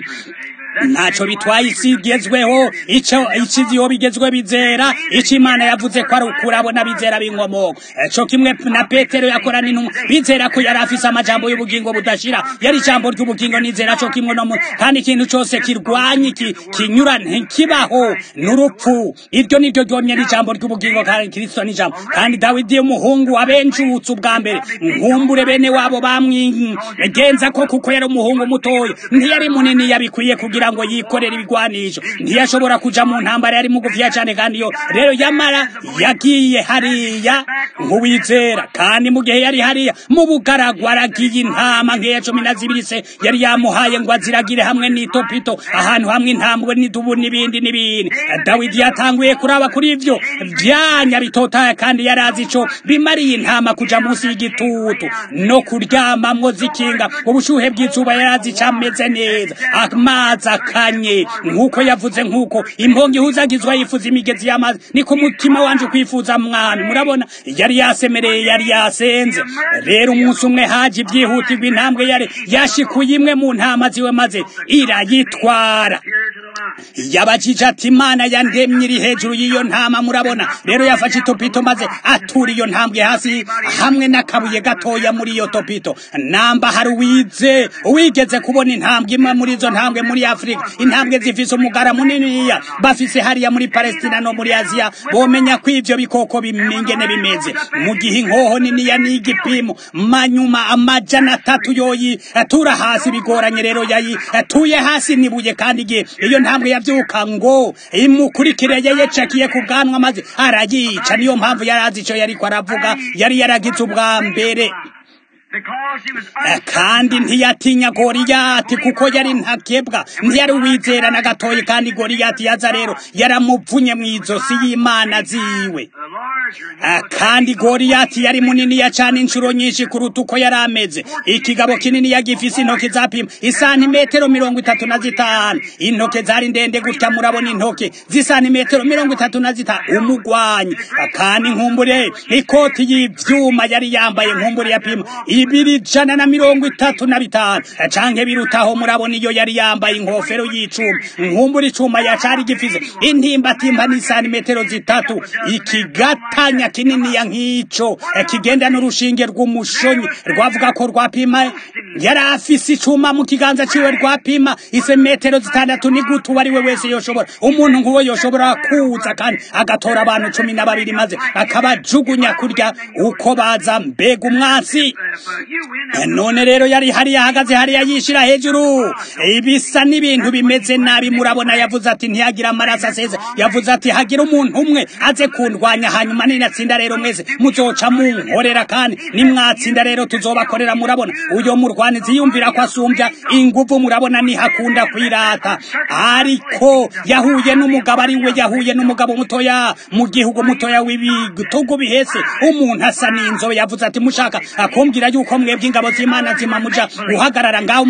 ntaco bitwaye isi igezweho ico ikiziho bigezwe bizera ico imana yavuze ko ari ukurabona bizera b'inkomoko co kimwe na petero yakora n'intumwa bizera ko yari afise amajambo y'ubugingo budashira yari ijambo ry'ubugingo nizera co kimwe no kandi ikintu cose kirwanye iki kinyura ntikibaho n'urupfu iryo niryo ryomye n'ijambo ry'ubugingo kandi kristo n'ijambo kandi dawidi umuhungu abenjutse ubwa mbere nkumbure bene wabo bamwigenza ko kuko yari umuhungu mutoya ntiyari munini yabikwiye kugira ngo yikorere ibigwanisho ntiyashobora kuja mu ntambara yari mugufiya cyane kandi yo rero yamara yagiye hariya nk'uwizera kandi mu gihe yari hariya mu bugaragwa aragiye intama nk'iya cumi na zibiri se yari yamuhaye ngo aziragire hamwe n'itopito ahantu hamwe intambwe n'idubu n'ibindi n'ibindi dawidi yatanguye kuraba kuri ivyo vyanya bitotaye kandi yari azi ico bimariye intama kuja munsi y'igitutu no kuryamamwo zikinga ubushuhe bw'izuba yari azi cameze neza amazi akanye nk'uko yavuze nk'uko impongo ihuzagizwa yifuza imigezi y'amazi niko umutima wanje ukwifuza mwami murabona yari yasemereye yari yasenze rero umunsi umwe haje ibyihutirwa intambwe yari yashikuye imwe mu ntama ziwe maze irayitwara yabajije ati imana yandemye iri hejuru y'iyo ntama murabona rero yafashe itopito maze atura iyo ntambwe hasi hamwe n'akabuye gatoya muri iyo topito namba hari uwize uwigeze kubona intambwe imwe muri izo ntambwe muri afurika intambwe zifise umugara muniniya bafise hariya muri palestina no muri aziya bomenya ko ivyo bikoko bimingene bimeze mu gihe inkoho niniya n'igipimo manyuma amajana atatu yoyi atura hasi bigoranye rero yayi atuye hasi nibuye kandi igihe iyo ntambwe yavyuka ngo imukurikire yeyecakiye ku bwanwa maze arayica niyo mpamvu yari azi ico yariko aravuga yari yaragize ubwa mbere kandi ntiyatinya goriyati kuko yari ntakebwa ntiyari uwizera na gatoyi kandi goriyati yaza rero yaramuvunye mu izosi y'imana ziwe kandi goriyati yari muniniya cyane inshuro nyinshi kuruta uko yari ameze ikigabo kinini yagifise intoke zapima isantimetero mirongo itatu na zitanu intoke zari ndende gutya murabona intoke z'isantimetero mirongo itatu na zitanu umugwanyi kandi nkumbure ikoti y'ivyuma yari yambaye nkumbure yapima ibiri jana na mirongo itatu na bitanu canke birutaho murabona iyo yari yambaye inkofero y'icuma nkumbura icuma yacari gifise intimbatimba n'isantimetero zitatu ikigatanya kininiya nk'ico kigenda n'urushinge rw'umushonyi rwavuga ko rwapima yari afise icuma mu kiganza ciwe rwapima isemetero zitandatu ni gute uwo ari we wese yoshobora umuntu nk'uwo yoshobora kuza kandi agatora abantu cumi na babiri maze akabajugunya kurya uko baza mbega umwansi none rero yari hariya ahagaze hariya yishira hejuru ibisa n'ibintu bimeze nabi murabona yavuze ati ntiyagira amaraso aseze yavuze ati hagira umuntu umwe aze kundwanya hanyuma ninatsinda rero mwese muzoca munkorera kandi nimwatsinda rero tuzobakorera murabona uyo murwanizi yumvira ko asumbya inguvu murabona nihakunda kwirata ariko yahuye n'umugabo ari we yahuye n'umugabo mutoya mu gihugu mutoya w'ibitugu bihese umuntu asa n'inzobe yavuze ati mushaka akumbwira yuko mwebwe ingabo z'imana zima muja guhagarara ngaho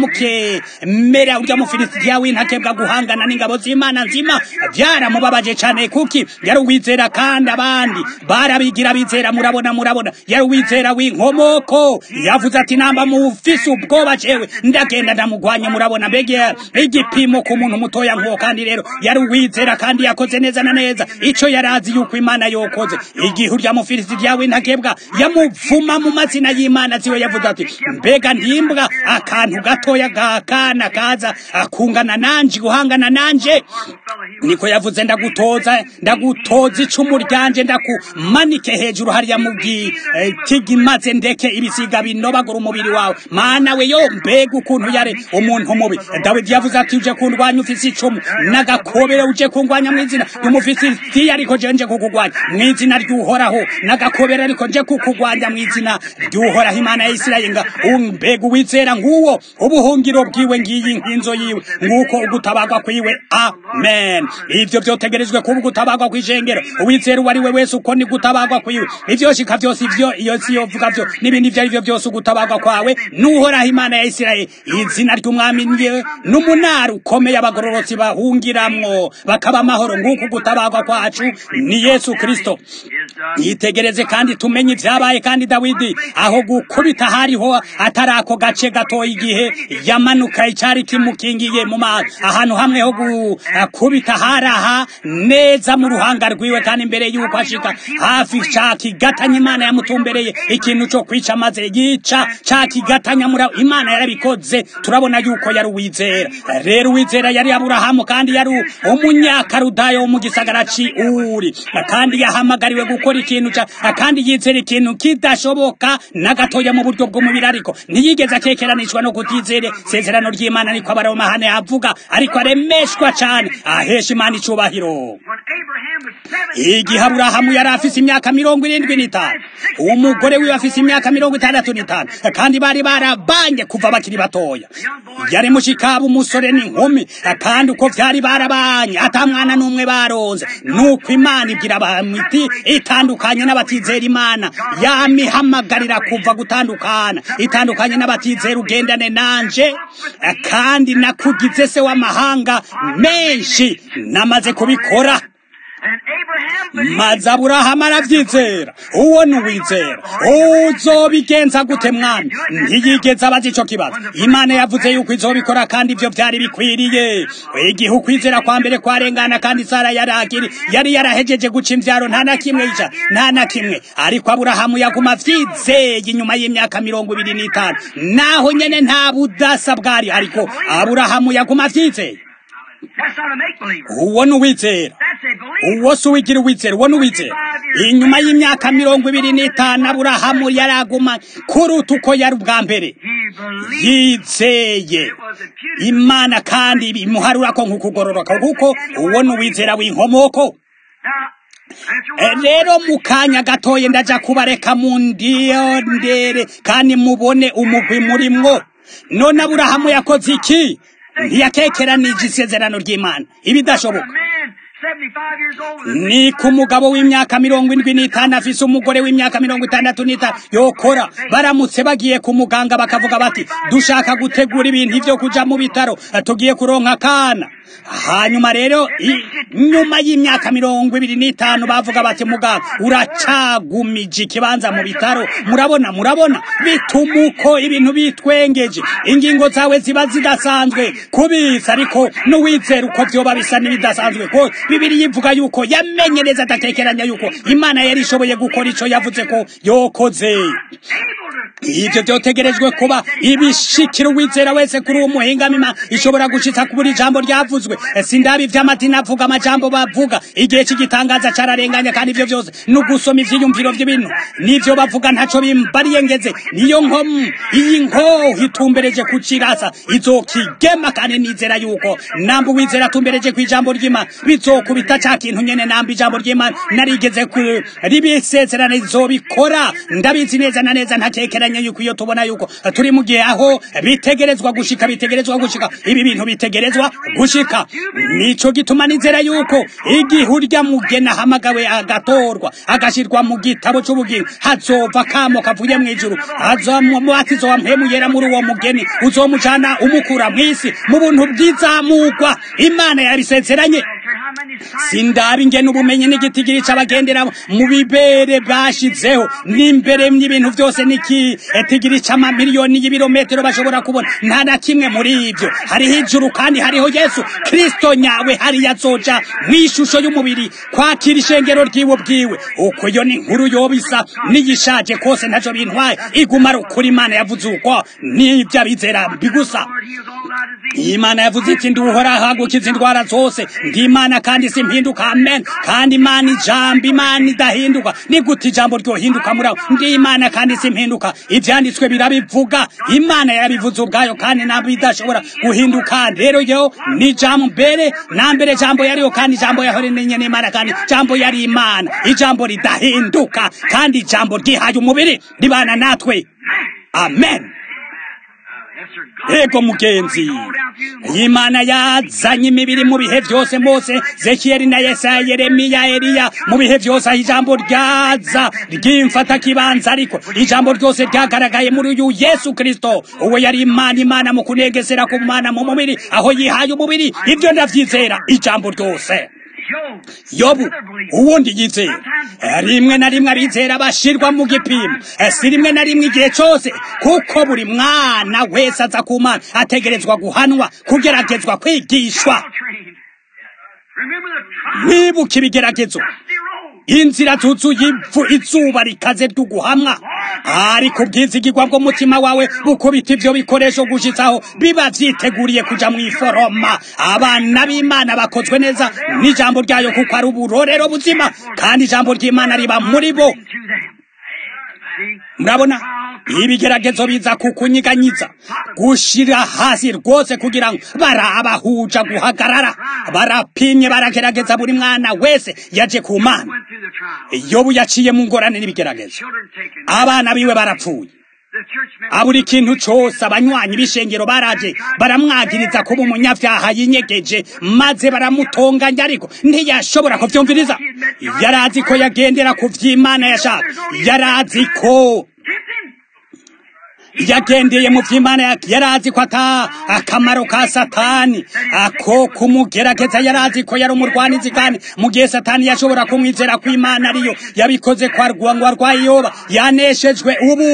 mukemera urya mufilisitiya w'intakebwa guhangana n'ingabo z'imana nzima byaramubabaje cyane kuki yari uwizera kandi abandi barabigira bizera murabona murabona yari uwizera w'inkomoko yavuze ati namba mufise ubwoba jewe ndagenda ndamugwanya murabona mbega igipimo ku muntu mutoya nk'uwo kandi rero yari uwizera kandi yakoze neza na neza ico yarazi yuko imana yokoze igihe urya mufilisitiya w'intakebwa yamuvuma mu mazina y'imana ziwe yavuze ati mbega ndimbwa akantu gatoya gakana kaza akungana nanje guhangana nanje niko yavuze ndagutoza ndagutoza icumu ryanje ndakumanike hejuru hariya mu gitigi maze ndeke ibisiga binobagura umubiri wawe mana we yo mbega ukuntu yare umuntu mubi dawidi yavuze ati uje kundwanya ufise icumu n'agakobere uje kundwanya mu izina ry'umufisitiya ariko je nje kukugwanya mu izina ry'uhoraho n'agakobere ariko nje kukugwanya mu izina ry'uhoraho imana ya isirayeli nga mbega uwizera nguwo ubuhungiro bwiwe ngiyi nkinzo yiwe nguko ugutabagwa kwiwe amen ivyo vyotegerezwe kuba ugutabagwa kw'ijengero uwizera uwo ari we wese uko ni gutabagwa kwiwe ivyoshika vyose ivyo iyo si yovuga vyo n'ibindi ivyo ari vyo vyose ugutabagwa kwawe n'uhoraho imana ya isirayeli izina ry'umwami niwe n'umunara ukomeye abagororotsi bahungiramwo bakaba amahoro nguko ugutabagwa kwacu ni yesu kristo yitegereze kandi tumenye ivyabaye kandi dawidi aho gukubita hariho atari ako gace gatoya igihe yamanuka icari kimukingiye mu mazi ahantu hamwe ho gukubita haraha neza mu ruhanga rwiwe kandi imbere y'uko ashika hafi ca kigatanya imana yamutumbereye ikintu co kwica maze yica ca kigatanya mura imana yarabikoze turabona yuko yari uwizera rero uwizera yari aburahamu kandi yari umunyakarudayo wo mu gisagara ci uri kandi yahamagariwe gukora ikintu ca kandi yizera ikintu kidashoboka na gatoya mu buryo bw'umubiri ariko ntiyigeze akekeranishwa no kutizere sezerano ry'imana niko abaromahane avuga ariko aremeshwa cane ahesha imana icubahiro igihe aburahamu yari afise imyaka mirongo irindwi n'itanu umugore wiwe afise imyaka mirongo itandatu n'itanu kandi bari barabanye kuva bakiri batoya yari mushikaba umusore n'inkumi kandi uko vyari barabanye ata mwana n'umwe baronze nuko imana ibwira abantu iti itandukanye n'abatizera imana yamihamagarira kuva gutandukana itandukanye n'abatizera ugendane nanje kandi nakugize se w'amahanga menshi namaze kubikora maze aburahamu aravyizera uwo ni uwizera uzobigenza gute mwami ntiyigeze abaza ico kibazo imana yavuze yuko izobikora kandi ivyo vyari bikwiriye igihe ukwizera kwa mbere kwarengana kandi sara yarakiri yari yarahejeje guca imvyaro nta na kimwe ica nta na kimwe ariko aburahamu yaguma vyizeye inyuma y'imyaka mirongo ibiri n'itanu naho nyene nta budasa bwari ariko aburahamu yaguma vyizeye uwo ni uwizera uwo si uwigira uwizera uwo ni uwizera inyuma y'imyaka mirongo ibiri n'itanu aburahamu yaraguma kuruta uko yari ubwa mbere yizeye imana kandi bimuharura ko nk'ukugororoka kuko uwo ni uwizera w'inkomoko rero mu kanya gatoye ndaja kubareka mu ndiyondere kandi mubone umugwi murimwo none aburahamu yakoze iki ntiyakekeranije isezerano ry'imana ibidashoboka ni ku mugabo w'imyaka mirongo indwi n'itanu afise umugore w'imyaka mirongo itandatu n'itanu yokora baramutse bagiye ku muganga bakavuga bati dushaka gutegura ibintu vyo kuja mu bitaro tugiye kuronka akana hanyuma rero nyuma y'imyaka mirongo ibiri n'itanu bavuga bati muganga uracagumije ikibanza mu bitaro murabona murabona bituma uko ibintu bitwengeje ingingo zawe ziba zidasanzwe kubisa ariko n'uwizera uko vyoba bisa n'ibidasanzwe ko bibiri yivuga yuko yamenye neza adatekeranya yuko imana yari ishoboye gukora ico yavuze ko yokoze ibyo byotegerejwe kuba ibishikira uwizera wese kuri uwo muhingamima ishobora gushitsa ku buri jambo ryavuzwe sindabi ivy'amadini avuga amajambo bavuga igihe cy'igitangaza cararenganya kandi ivyo vyose ni ugusoma ivyiyumviro vy'ibintu n'ivyo bavuga ntaco bimbariye ngeze niyo nkomu iyi nkoho itumbereje ku kirasa izokigema kandi nizera yuko namba uwizera atumbereje ku ijambo ry'imana bizokubita ca kintu nyene namba ijambo ry'imana narigeze ribisezerana izobikora ndabizi neza na neza ntatekeranye yuko iyo tubona yuko turi mu gihe aho bitegerezwa gushika bitegerezwa gushika ibi bintu bitegerezwa gushika nico gituma nizera yuko igihe urya mugena ahamagawe agatorwa agashirwa mu gitabo c'ubugingo hazova kamo kavuye mw'ijuru hazomubatizo wa mpemu yera muri uwo mugeni uzomujana umukura mw'isi mu buntu bw'izamugwa imana yabisezeranye sindabi ingene ubumenyi n'igitigiri c'abagendera mu bibere bashizeho n'imbere y'ibintu byose n'ikitigiri c'amamiliyoni y'ibirometero bashobora kubona nta na kimwe muri ivyo hariho ijuru kandi hariho yesu kristo nyawe hariya azoja mw'ishusho y'umubiri kwakira ishengero ryiwe bwiwe uko iyo ni inkuru yoba isa n'iyishaje kose ntaco bintwaye iguma ari ukuri imana yavuze uko n'ivyo abizera bigusa imana yavuze iti ndi uhoraho agukiza indwara zose ndi imana kandi simpinduka amen kandi imana ijambo imana idahinduka ni gute ijambo ryohinduka muri aho ndi imana kandi simpinduka ivyanditswe birabivuga imana yabivuze ubwayo kandi nabo idashobora guhinduka rero yo ni jambo mbere na mbere jambo yariyo kandi jambo yahore nenye n'imana kandi jambo yari imana ijambo ridahinduka kandi ijambo ryihaye umubiri ribana natwe amen ego mugenzi imana yazanye imibiri mu bihe byose mose zekiyeli na yesaya yeremiya eliya mu bihe byose aho ijambo ryaza ryimfata kibanza ariko ijambo ryose ryagaragaye muri uyu yesu kristo uwo yari imana imana mu kunegesera ku mana mu mubiri aho yihaye umubiri ibyo ndavyizera ijambo ryose yobu uwundi yizera rimwe na rimwe abizera bashirwa mu gipimo si rimwe na rimwe igihe cyose kuko buri mwana wese aza ku mana ategerezwa guhanwa kugeragezwa kwigishwa mwibuka ibigeragezo inzira zuzuye ivu izuba rikaze ry'uguhamwa ariko ubwizigirwa bw'umutima wawe bukubita ivyo bikoresho gushitsaho biba vyiteguriye kuja mw'iforoma abana b'imana bakozwe neza n'ijambo ryayo kuko ari uburorero buzima kandi ijambo ry'imana riba muri bo murabona ibigeragezo biza kukunyiganyiza gushira hasi rwose kugira ngo barabahuja guhagarara barapimye baragerageza buri mwana wese yaje ku mana yobu yaciye mu ngorane n'ibigeragezo abana biwe barapfuye abura ikintu cose abanywanyi b'ishengero baraje baramwagiriza kuba umunyavyaha yinyegeje maze baramutonganya ariko ntiyashobora kuvyumviriza yarazi ko yagendera ku vy'imana yashaka yarazi ko yagendeye mu vy'imana yarazi ko ata akamaro ka satani ako kumugerageza yarazi ko yari umurwanizi kandi mu gihe satani yashobora kumwizera ko imana ariyo yabikoze kwa ngo arwaye yoba yaneshejwe ubu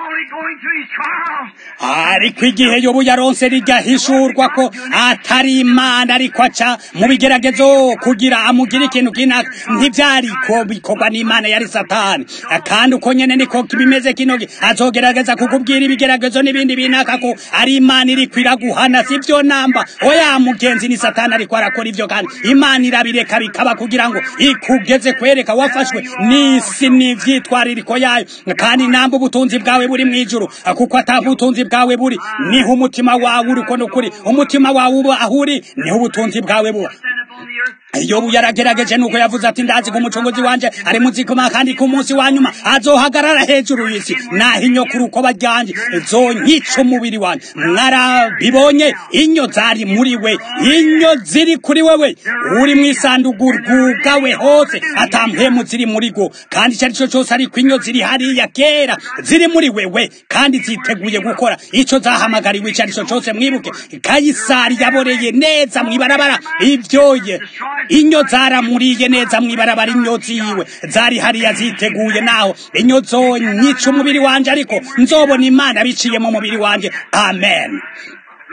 ariko igihe yobu yaronse rigahishurwa ko atari imana ariko aca mu bigeragezo kugira amugire ikintu kinaka ntivyariko bikorwa n'imana yari satani kandi uko nyene niko bimeze kinogi azogerageza kukubwira ibigeragezo n'ibindi binaka ko ari imana iriko iraguhana sivyo namba oya mugenzi ni satani ariko arakora ivyo kandi imana irabireka bikaba kugira ngo ikugeze kwereka wafashwe n'isi n'ivyitwaririko yayo kandi namba ubutunzi bwawe buri mw'ijuru kuko ata ubutunzi bwawe buri niho umutima wawe uri ko nukuri umutima wawe uba aho uri niho ubutunzi bwawe buba yobu yaragerageje nuko yavuze ati ndazi ko umucunguzi wanje ari muzikoma kandi ku munsi wa nyuma azohagarara hejuru y'isi naho inyo ku rukoba ryanje zonyica umubiri wanje mwarabibonye inyo zari muri we inyo ziri kuri wewe uri mu isanduku rwugawe hose atampemu ziri muri go kandi icyo ari cyo cyose ariko inyo ziri hariya kera ziri muri wewe kandi ziteguye gukora ico zahamagariwe icyo ari cyo cyose mwibuke kayisari yaboreye neza mwibarabara ivyoye inyo zaramuriye neza mwibarabara inyo ziwe zari hariya ziteguye naho inyo zonyica umubiri wanje ariko nzobona imana biciye mu mubiri wanje amen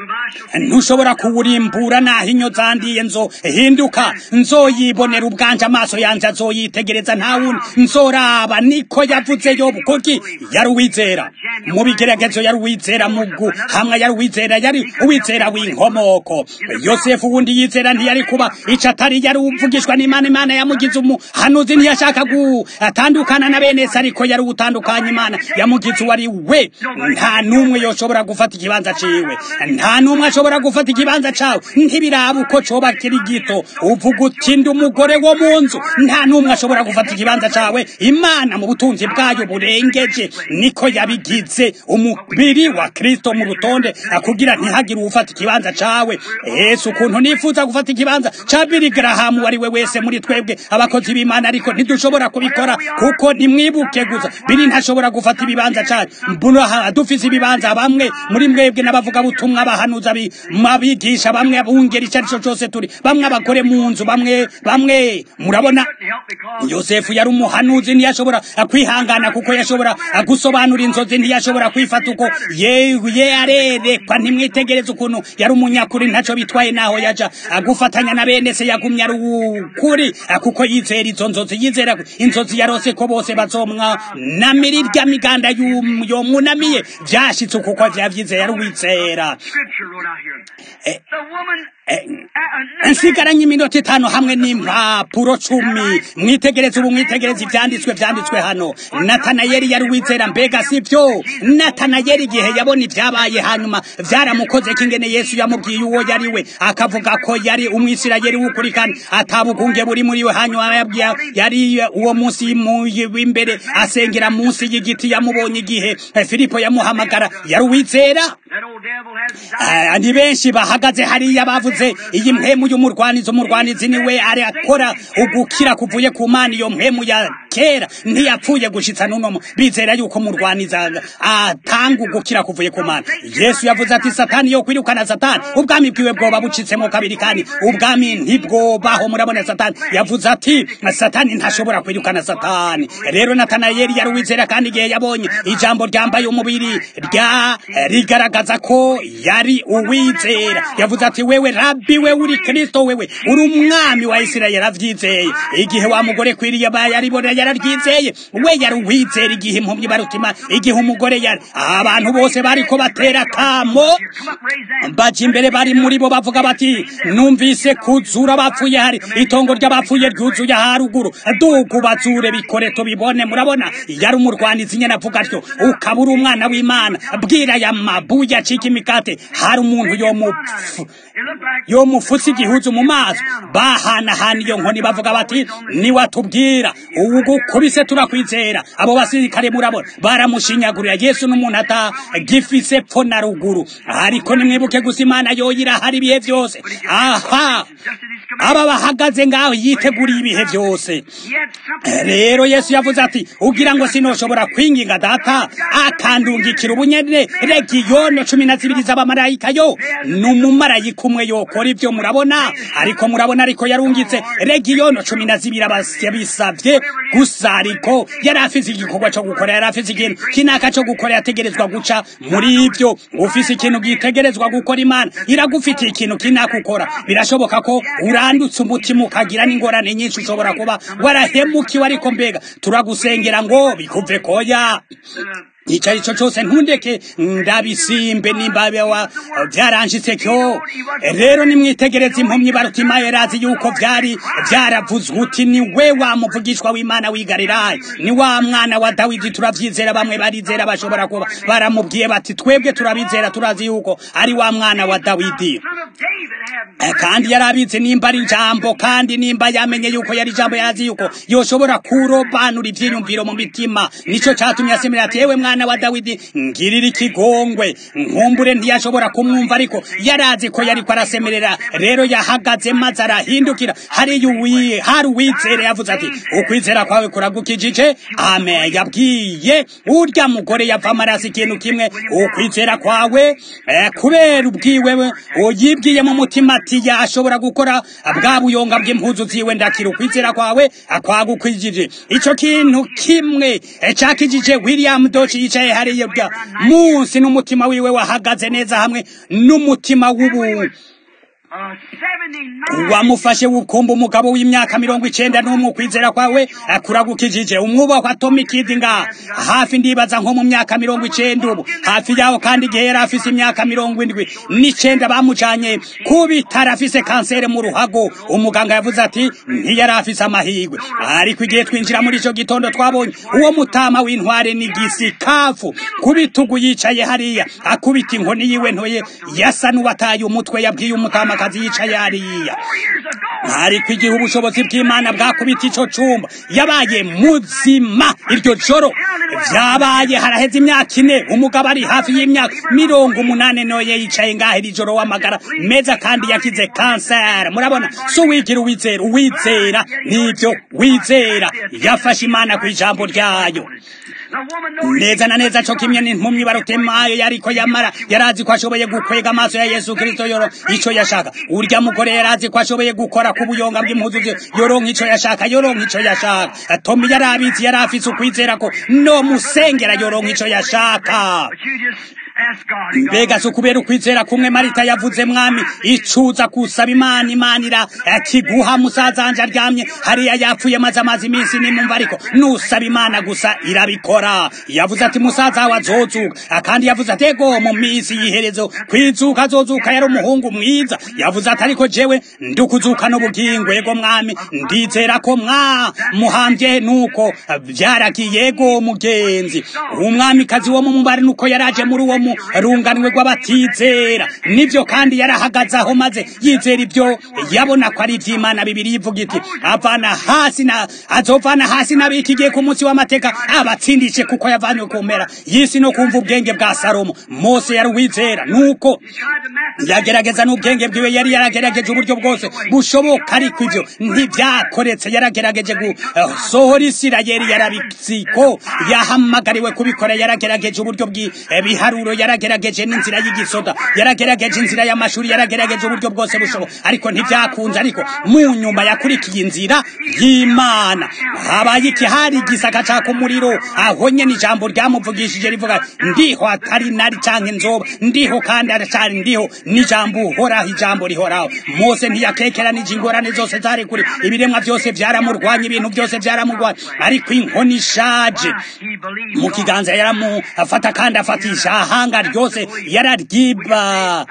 ntushobora kuwurimbura naho inyo zandiye nzo hinduka nzoyibonera ubwanje amaso yanjye azoyitegereza nta wundi nzoraba niko yavuze yobu kuki yari uwizera mu bigeragezo yari uwizera mugu hamwe yari uwizera yari uwizera w'inkomoko yosefu wundi yizera ntiyari kuba ico atari yari uvugishwa n'imana imana yamugize umuhanuzi ntiyashaka gutandukana na bene se ariko yari utandukanye imana yamugize uwari we nta n'umwe yoshobora gufata ikibanza ciwe nta n'umwe ashobora gufata ikibanza cawe ntibiraba uko coba kiri gito uvuga uti ndi umugore wo mu nzu nta n'umwe ashobora gufata ikibanza cawe imana mu butunzi bwayo burengeje niko yabigize umubiri wa kristo mu rutonde kugira ntihagire uwufata ikibanza cawe yesu ukuntu nifuza gufata ikibanza ca bili garahamu wari we wese muri twebwe abakozi b'imana ariko ntidushobora kubikora kuko nimwibuke gusa bili ntashobora gufata ibibanza cacu mbura dufise ibibanza bamwe muri mwebwe n'abavuga butumwa bahanuza mabigisha bamwe abungera icyo arico cose turi bamwe abagore mu nzu bamwe bamwe murabona yosefu yari umuhanuzi ntiyashobora kwihangana kuko yashobora gusobanura inzozi ntiyashobora kwifata uko ye arerekwa ntimwitegereze ukuntu yari umunyakuri ntaco bitwaye naho yaja gufatanya na bene se yagumye ari ukuri kuko yizera izo nzozi yizera inzozi yarose ko bose bazomwa namira irya miganda yomunamiye vyashitse kuko vyavyizeye ari uwizera nsigaranye iminota itanu hamwe n'impapuro cumi mwitegereze ubu mwitegereze ivyanditswe vyanditswe hano natanayeli yari wizera mbega sivyo natanayeli igihe yabona ivyabaye hanyuma vyaramukozeko ingene yesu yamubwiye uwo yari we akavuga ko yari umwisirayeli w'ukuri kandi atabugunge buri muri we hanyuma yabwiye yari uwo munsi w'imbere asengera munsi y'igiti yamubonye igihe filipo yamuhamagara yari uwizera ni benshi bahagaze hariya bavuze iyi mpemu y'umurwanizi umurwanizi niwe ari akora ugukira kuvuye ku mana iyo mpemu ya kera ntiyapfuye gushitsa n'uno bizera yuko murwaniza atanga ugukira kuvuye ku mana yesu yavuze ati satani yo kwirukana satani ubwami bwiwe bwoba bucitsemo kabiri kandi ubwami ntibwobaho murabona satani yavuze ati satani ntashobora kwirukana satani rero natanayeli yari uwizera kandi igihe yabonye ijambo ryambaye umubiri rya rigaragaza ko yari uwizera yavuze ati wewe rabi we uri kristo wewe uri umwami wa isirayeli avyizeye igihe wa mugore kwiriye yaribona yararyizeye we yari uwizera igihe impumyi barutima igihe umugore yari abantu bose bariko batera kamo baje imbere bari muri bo bavuga bati numvise kuzura bapfuye hari itongo ry'abapfuye ryuzuye haruguru dugu bazure bikore tubibone murabona yari umurwanizi nyene avuga atyo ukabura umwana w'imana bwira ya mabuye acika imikate hari umuntu yomupfu yomufutse igihuzu mu maso bahanahana iyo nkoni bavuga bati niwatubwira ubu gukubise turakwizera abo basirikare murabona baramushinyagurira yesu n'umuntu atagifise pfo na ruguru ariko nimwibuke gusa imana yoyira hari ibihe byose aha aba bahagaze ngaho yiteguriye ibihe byose rero yesu yavuze ati ugira ngo sinoshobora kwinginga data akandungikira ubunyene regiyono cumi na zibiri z'abamarayika yo ni umumarayika umwe yokora ibyo murabona ariko murabona ariko yarungitse regiyono cumi na zibiri abisabye gusa ariko yari afise igikorwa cyo gukora yari afise ikintu kinaka cyo gukora yategerezwa guca muri ibyo ufise ikintu gitegerezwa gukora imana iragufitiye ikintu kinaka ukora birashoboka ko urandutse umutima ukagira n'ingorane nyinshi ushobora kuba warahemukiwe ariko mbega turagusengera ngo bikuve koya ico arico cose ntundeke ndabisimbe nimba wa vyaranshitse kyo rero nimwitegereza impumyi barutimayo yarazi yuko vyari vyaravuzwe uti ni we wa muvugishwa w'imana w'igalilaya ni wa mwana wa dawidi turavyizera bamwe barizera bashobora kuba baramubwiye bati twebwe turabizera turazi yuko ari wa mwana wa dawidi kandi yari abizi nimba ari ijambo kandi nimba yamenye yuko yari ijambo yarazi yuko yoshobora kurobanura ivyiyumviro mu mitima nico catumye asemera ati yewe mwana wa dawidi ngirira ikigongwe nkumbure ntiyashobora kumwumva ariko yarazi ko yariko arasemerera rero yahagaze maze arahindukira hariya hari uwizere yavuze ati ukwizera kwawe kuragukijije amen yabwiye urya mugore yava amaraso ikintu kimwe ukwizera kwawe kubera ubwiwe uyibwiye mu mutima ati ati yashobora gukora bwa buyonga bw'impuzu ziwe ndakira ukwizera kwawe akwagukwigije ico kintu kimwe cakijije william doci yicaye hariya bwa munsi n'umutima wiwe wahagaze neza hamwe n'umutima w'ubu wamufashe wukumba umugabo w'imyaka mirongo icenda n'umwe ukwizera kwawe akuragukijije umwubahwa Tommy Kid nga hafi ndibaza nko mu myaka mirongo icenda ubu hafi yaho kandi igihe yari afise imyaka mirongo indwi n'icenda bamujanye ku bitaro afise kanseri mu ruhago umuganga yavuze ati ntiyari afise amahirwe ariko igihe twinjira muri ico gitondo twabonye uwo mutama w'intware ni gisikafu ku bitugu yicaye hariya akubita inkoni yiwe ntoye yasa n'uwataye umutwe yabwiye umutama akazi yicaye hariya ariko igihe ubushobozi bw'imana bwakubita ico cumba yabaye muzima iryo joro vyabaye haraheze imyaka ine umugabo ari hafi y'imyaka mirongo umunane noye yicaye ngaho iri joro w'amagara meza kandi yakize kanseri murabona so wigira uwizera uwizera nivyo wizera yafashe imana ku ijambo ryayo neza na neza co kimwe n'impumyi barutemayo yariko yamara yarazi ko ashoboye gukwega amaso ya yesu kristo yoro ico yashaka urya mugore yarazi ko ashoboye gukora ku buyonga bw'impuzu ze yoronka ico yashaka yoronka ico yashaka tomi yarabizi yari afise ukwizera ko no musengera yoronka ico yashaka mbega si ukubera ukwizera kumwe marita yavuze mwami icuza kusaba imana imanira akiguha musaza wanje aryamye hariya yapfuye maze amazi iminsi nimumva ariko nusaba imana gusa irabikora yavuze ati musaza wawe azozuka kandi yavuze ati ego mu minsi y'iherezo kwizuka azozuka yari umuhungu mwiza yavuze ati ariko jewe ndukuzuka n'ubugingo ego mwami ndizera ko mwa muhambye nuko byaragiye ego mugenzi umwamikazi wo mu mubare nuko yaraje muri uwo mu runganwe rw'abatizera nibyo kandi yarahagaze aho maze yizera ibyo yabona ko ari iby'imana bibiri ivuga iti avana hasi na azovana hasi n'abikigiye ku munsi w'amateka abatsindishe kuko yavanywe ku mpera y'isi no kumva ubwenge bwa salomo mose yari uwizera nuko yagerageza n'ubwenge bwiwe yari yaragerageje uburyo bwose bushoboka ariko ibyo ntibyakoretse yaragerageje gusohora isirayeli yarabitsi ko yahamagariwe kubikora yaragerageje uburyo bw'ibiharuro yaragerageje n'inzira y'igisoda yaragerageje inzira y'amashuri yaragerageje uburyo bwose bushoboka ariko ntibyakunze ariko mu nyuma yakurikiye inzira y'imana habaye iki hari igisaka caka umuriro aho nyene ijambo ryamuvugishije rivuga ndiho atari nari canke nzoba ndiho kandi aracari ndiho n'ijambo uhoraho ijambo rihoraho mose ntiyakekeranije ingorane zose zari kuri ibiremwa byose vyaramurwanya ibintu byose vyaramurwanya ariko inkoni ishaje mu kiganza yaramufata kandi afatisha ahanga ryose yararyiba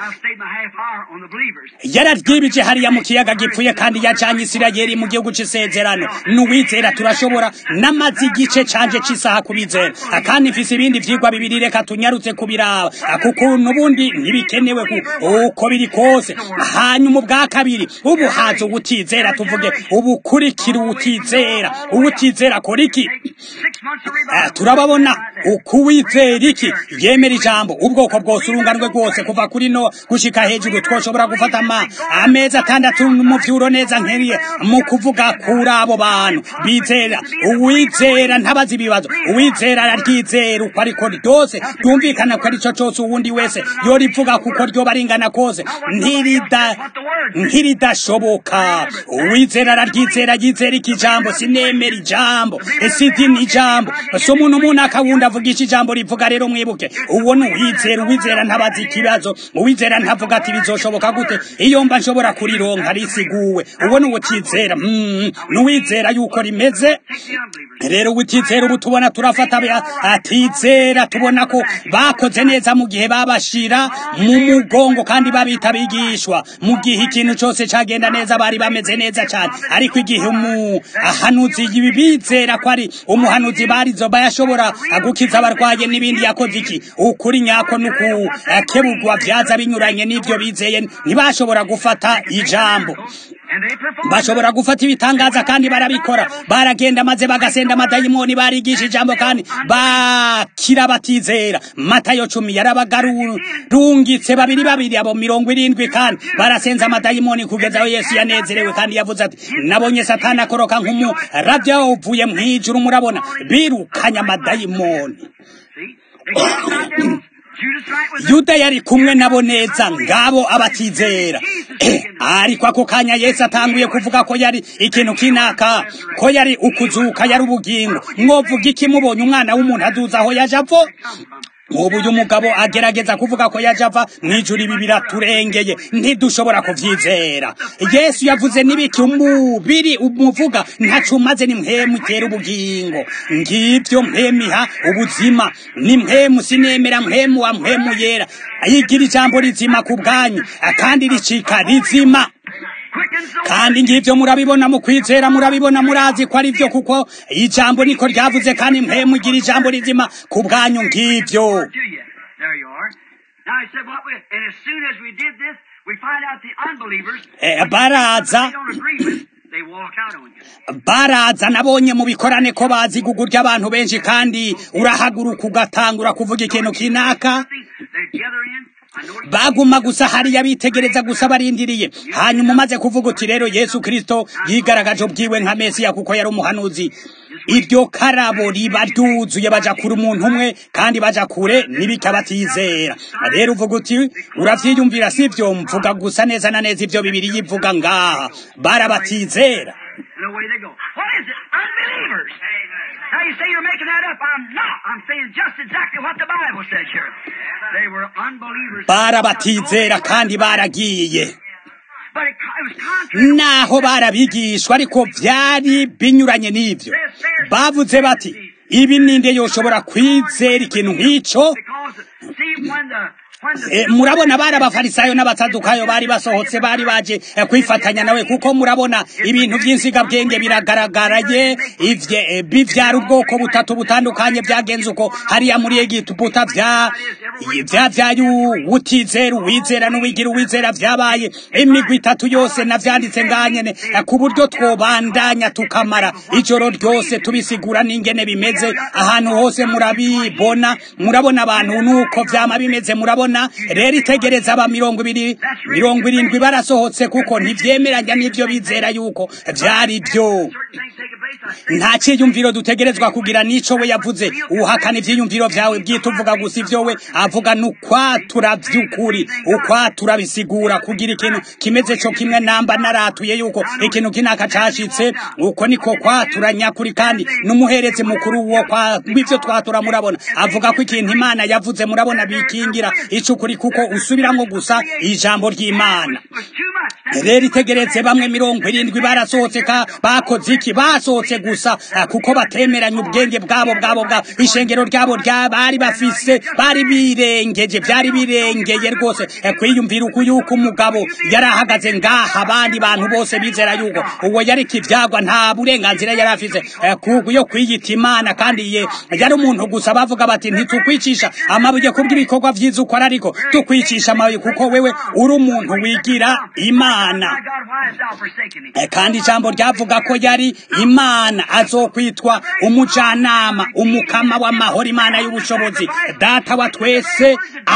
yararyibije hariya mu kiyaga gipfuye kandi yacanye isirayeli mu gihugu c'isezerano n'uwizera turashobora n'amazi igice canje c'isaha kubizera kandi mfise ibindi vyigwa bibiri reka tunyarutse kubiraba kuko n'ubundi ntibikenewe uko biri kose hanyuma ubwa kabiri ubu haza ubutizera tuvuge ubukurikira ubutizera ubutizera akora iki turababona ukuwizera iki yemera ijambo ubwoko bwose urunganwe rwose kuva kuri no gushika hejuru twoshobora gufata ama amezi atandatu mu vyuro neza nkeriye mu kuvuga kuri abo bantu bizera uwizera ntabazi ibibazo uwizera araryizera uko ariko ryose ryumvikana ko arico cose uwundi wese yorivuga kuko ryoba ringana kose ntirida ntiridashoboka uwizera araryizera yizera iki jambo sinemera ijambo sidini ijambo so umuntu umuntu akawundi avugisha ijambo rivuga rero mwibuke uwo ni uwizera uwizera ntabazi ikibazo uwizera ntavuga ati bizoshoboka gute iyo mba nshobora kurironka risiguwe uwo ni uwutizera mm, n'uwizera yuko rimeze rero ubutizera ubu tubona turafata atizera tubona ko bakoze neza mu gihe babashira mu mugongo kandi babita bigishwa mu gihe ikintu cyose cyagenda neza bari bameze neza cyane ariko igihe umuhanuzi bizera ko ari umuhanuzi barizo bayashobora gukiza abarwaye n'ibindi yakoze iki ukuri nyako n'ukukebugwa byaza binyuranye n'ibyo bizeye ntibashobora gufata ijambo bashobora gufata ibitangaza kandi barabikora baragenda maze bagasenda amadayimoni barigisha ijambo kandi bakira batizera matayo cumi yarabagarurungitse babiri babiri abo mirongo irindwi kandi barasenza amadayimoni kugeza aho yesu yanezerewe kandi yavuze ati nabonye satani akoroka nk'umuravya uvuye mw'ijuru murabona birukanye amadayimoni yuda yari kumwe nabo neza ngabo abatizera ariko ako kanya yesu atanguye kuvuga ko yari ikintu kinaka ko yari ukuzuka yari ubugingo mwovuga iki mubonye umwana w'umuntu aduza aho yaje apfo ubu uyu mugabo agerageza kuvuga ko yaje ava mu ijuru ibi biraturengeye ntidushobora kuvyizera yesu yavuze n'ibiki umubiri umuvuga ntaco umaze ni mpemu itera ubugingo ngivyo mpemiha ubuzima ni mpemu sinemera mpemu wa mpemu yera yigira ijambo rizima ku bwanyu kandi ricika rizima kandi ngivyo murabibona mu kwizera murabibona murazi ko ari vyo kuko ijambo niko ryavuze kandi mpemu igira ijambo rizima ku bwanyu ngivyo baraza baraza nabonye mu bikorane ko bazi gugurya abantu benshi kandi urahaguruka ugatangura kuvuga ikintu kinaka baguma gusa hariya bitegereza gusa barindiriye hanyuma umaze kuvuga uti rero yesu kirisito yigaragaje ubwiwe nka mesiya kuko yari umuhanuzi iryo karabo riba ryuzuye baja kure umuntu umwe kandi baja kure n'ibikabatizera rero uvuga uti uravyiyumvira sivyo mvuga gusa neza na neza ivyo bibiri yivuga ngaha barabatizera Now you say you're making that up. I'm not. I'm saying just exactly what the Bible says here. They were unbelievers. barabatizera kandi baragiye But it, it was contrary. naho barabigishwa ariko vyari binyuranye n'ivyo bavuze bati ibi ninde yoshobora kwizera ikintu nk'ico Because, see, when the, when the E, murabona bari abafarisayo n'abasadukayo bari basohotse bari baje e, kwifatanya nawe kuko murabona ibintu by'insigabwenge biragaragaraye ivye e, bivyara ubwoko butatu butandukanye byagenze uko hariya muri egiputa vya vyavyaye utizera uwizera n'uwigira uwizera vyabaye imigwi itatu yose navyanditse nganyene e, ku buryo twobandanya tukamara ijoro ryose tubisigura n'ingene bimeze ahantu hose murabibona murabona abantu nuko vyama bimeze murabona rero itegereza aba mirongo ibiri mirongo irindwi barasohotse kuko ntivyemeranya n'ivyo bizera yuko vyari vyo certain things taking place, I nta ciyumviro dutegerezwa kugira n'ico we yavuze uhakana ivyiyumviro vyawe bwite uvuga gusa ivyo we avuga n'ukwatura vy'ukuri ukwatura bisigura kugira ikintu kimeze co kimwe namba naratuye yuko ikintu kinaka cashitse uko niko kwatura nyakuri kandi n'umuherezi mukuru wo kwa w'ivyo twatura murabona avuga ko ikintu imana yavuze murabona bikingira icukuri kuko usubiramwo gusa ijambo ry'imana was too much. rero itegeretse bamwe mirongo irindwi barasohotse ka bakoze iki basohotse gusa ah, kuko batemeranya ubwenge bwabo bwabo bwabo ishengero ryabo rya bari bafise bari birengeje byari birengeye rwose eh, kwiyumvira uko yuko umugabo yari ahagaze ngaha abandi bantu bose bizera yuko uwo yari kivyagwa nta burenganzira yari afise eh, ku- yo kwiyita imana kandi ye yari umuntu gusa bavuga bati ntitukwicisha amabuye kubw'ibikorwa vyiza ukora ariko tukwicisha amabuye kuko wewe uri umuntu wigira imana My God, why hast thou forsaken me? Eh, kandi ijambo ryavuga ko yari imana azokwitwa umujanama umukama w'amahoro imana y'ubushobozi data wa twese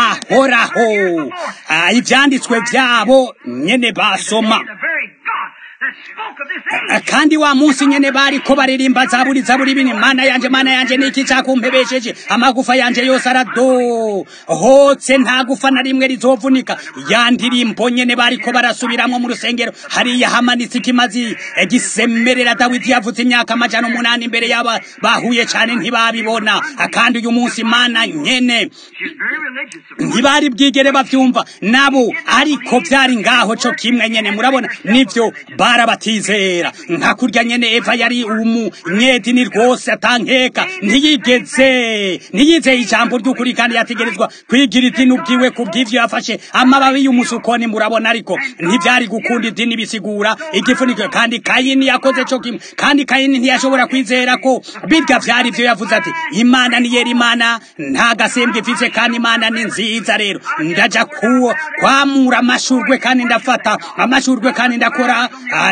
ahoraho Ah, ivyanditswe vyabo nyene basoma The very God that spoke of this Ah, age. kandi wa munsi nyene bariko baririmba zaburi zaburi bini mana yanje mana yanje niki cakumpebesheje amagufa yanje yose arado hotse nta gufa na rimwe rizovunika ya ndirimbo nyene bariko barasubiramwo mu rusengero hariya hamanitse ikimazi eh, gisemerera dawidi yavuze imyaka amajana umunani imbere y'aba bahuye cane ntibabibona Ah, kandi uyu munsi mana nyene She's very religious. of course. ntibari bwigere bavyumva nabo ariko vyari ngaho co kimwe nyene murabona nivyo barabatizera nka kurya nyene eva yari umunyedini rwose atankeka ntiyigeze ntiyizeye ijambo ry'ukuri kandi yategerezwa kwigira idini ubwiwe ku bw'ivyo yafashe amababi y'umusukoni murabona ariko ntivyari gukunda idini bisigura igifuniko kandi kayini yakoze co kimwe kandi kayini ntiyashobora kwizera ko birya vyari vyo yavuze ati imana ni yera imana nta gasembwe ifise kandi imana ni nziza rero ndaja kuwo kwamura amashurwe kandi ndafata amashurwe kandi ndakora ah, ndakora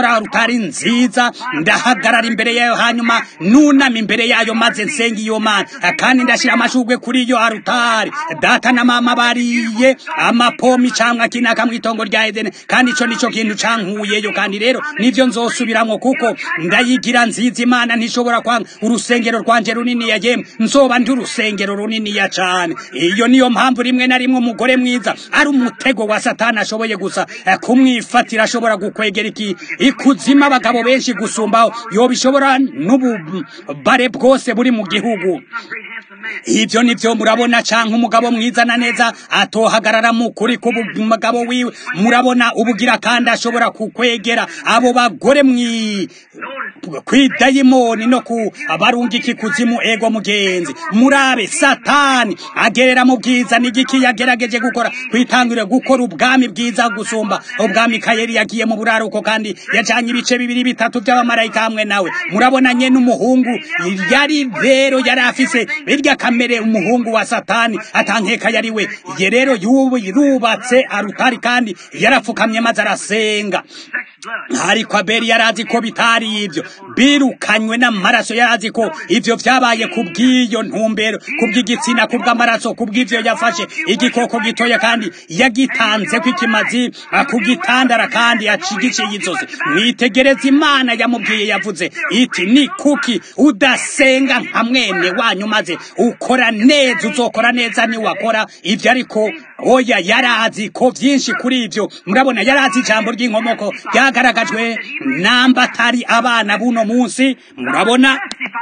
nkora rutari nziza ndahagarara imbere yayo hanyuma nunama imbere yayo maze nsenga iyo mana kandi ndashyira amashugwe kuri iyo arutari data na mama bariye amapomi cyangwa kinaka mu itongo rya edeni kandi icyo nicyo kintu cankuyeyo kandi rero nibyo nzosubiramwo kuko ndayigira nziza imana ntishobora kwanga urusengero rwanje runini yagiyemo nzoba ndi urusengero runini ya cane iyo niyo mpamvu rimwe na rimwe umugore mwiza ari umutego wa satani ashoboye gusa kumwifatira ashobora gukwegera iki ikuzima abagabo benshi gusumbaho yoba ishobora n'ububare bwose buri mu gihugu ibyo nibyo murabona canke umugabo mwiza na neza atohagarara mu kuri k'umugabo wiwe murabona ubugira kandi ashobora kukwegera abo bagore mwi kwidayimoni no ku abarungika ikuzimu ego mugenzi murabe satani agerera mu bwiza n'igiki yagerageje gukora kwitangurira gukora ubwami bwiza gusumba ubwami kayeri yagiye mu buraruko kandi yajanye ibice bibiri bitatu by'abamarayika hamwe nawe murabona nye n'umuhungu yari rero yari afise birya kamere umuhungu wa satani atankeka yari we ye rero yubatse arutari kandi yarapfukamye maze arasenga ariko abeli yarazi ko bitari ibyo birukanywe n'amaraso yarazi ko ibyo byabaye ku bw'iyo ntumbero ku bw'igitsina ku bw'amaraso ku bw'ibyo yafashe igikoko gitoya kandi yagitanze ko ikimazi ku gitandara kandi acigiciye inzozi mwitegereze imana yamubwiye yavuze iti ni kuki udasenga nka mwene wanyu maze ukora neza uzokora neza niwakora ibyo ariko oya yarazi ko byinshi kuri ibyo murabona yarazi ijambo ry'inkomoko ryagaragajwe namba atari abana buno munsi murabona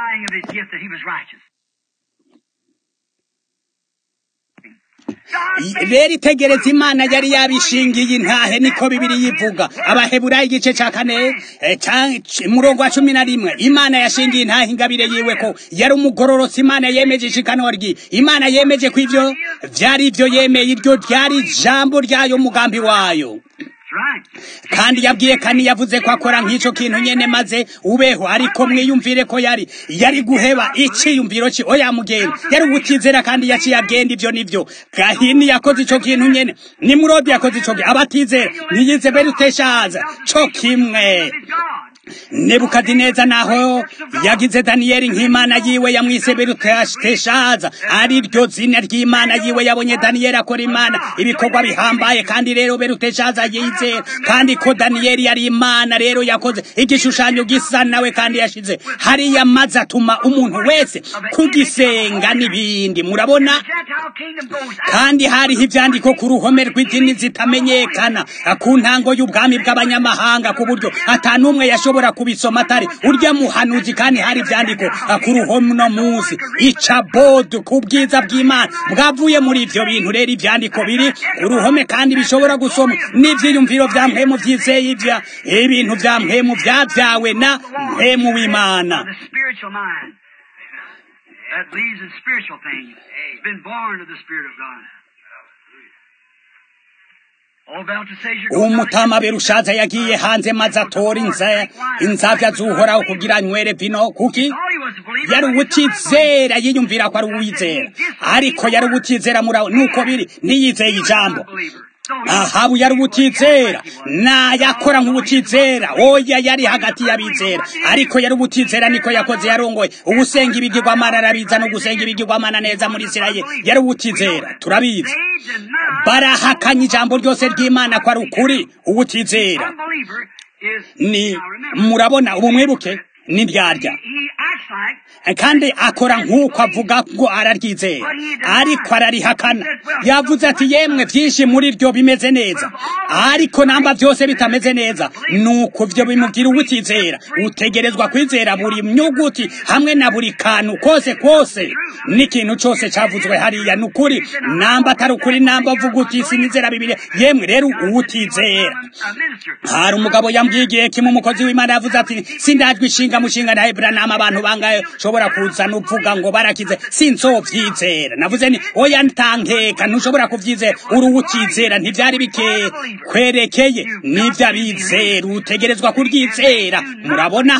rero itegereza imana yari yabishingiye intahe niko bibiri yivuga abaheburayi igice cya kane murongo wa cumi na rimwe imana yashingiye intahe ingabire yiwe ko yari umugororotsi imana yemeje ishikanwa ryi imana yemeje ko ibyo byari ibyo yemeye iryo ryari ijambo ryayo umugambi wayo kandi yabwiye kandi yavuze ko akora nk'icyo kintu nyene maze ubeho ariko mwiyumvire ko yari yari guheba iciyumviro cye oya mugenda yari ubutizera kandi yaciye agenda ibyo nivyo gahini yakoze ico kintu nyene nimurodi yakoze ico abatizera ntiyize beruteshaza co kimwe nebukadineza naho yagize daniyeli nk'imana yiwe yamwise beruteshaza ari ryo zina ry'imana yiwe yabonye daniyeli akora imana ibikorwa bihambaye kandi rero beruteshaza yizera kandi ko daniyeli yari imana rero yakoze igishushanyo gisa nawe kandi yashize hariya maze atuma umuntu wese kugisenga n'ibindi murabona kandi hariho ivyandiko ku ruhome rw'idini zitamenyekana ku ntango y'ubwami bw'abanyamahanga ku buryo atanumwe yashobora kubisoma atari urya muhanuzi kandi hari ivyandiko ku ruhome no munsi icabodu ku bwiza bw'imana bwavuye muri ivyo bintu rero ivyandiko biri ku ruhome kandi bishobora gusoma n'ivyiyumviro vya mpemu vyizeye ivya ibintu vya mpemu vyavyawe na mpemu w'imana that believes in spiritual things. It's been born of the Spirit of God. umutama berushaza yagiye hanze maze atora inzavya z'uhoraho kugira nywere vino kuki yari ubutizera yiyumvira ko ari uwizera ariko yari ubutizera muraho nuko biri ntiyizeye ijambo ahabu yari ubutizera nayakora nk'ubutizera oya yari hagati y'abizera ariko yari ubutizera niko yakoze yarongoye ugusenga ibigirwamana arabiza no gusenga ibigirwamana neza muri isirayeli yari ubutizera turabizi barahakanye ijambo ryose ry'imana ko ari ukuri ubutizera ni murabona ubu mwibuke n'ibyarya kandi akora nk'uko avuga ngo araryizera ariko ararihakana yavuze ati yemwe byinshi muri ryo bimeze neza ariko namba byose bitameze neza nuko byo bimubwira ubutizera utegerezwa kwizera buri nyuguti hamwe na buri kantu kose kose n'ikintu cyose cyavuzwe hariya ni ukuri namba atari ukuri namba avuga uti sinizera bibiri yemwe rero uwutizera hari umugabo yambwiye igihe kimwe umukozi w'imana yavuze ati sindajwe ishinga mushinga na Abraham abantu bangaye ushobora kuzana uvuga ngo barakize sinzovyizera navuze ni oya ntankeka ntushobora kuvyizera uri uwutizera ntivyari bike kwerekeye nivyo abizera utegerezwa kuryizera murabona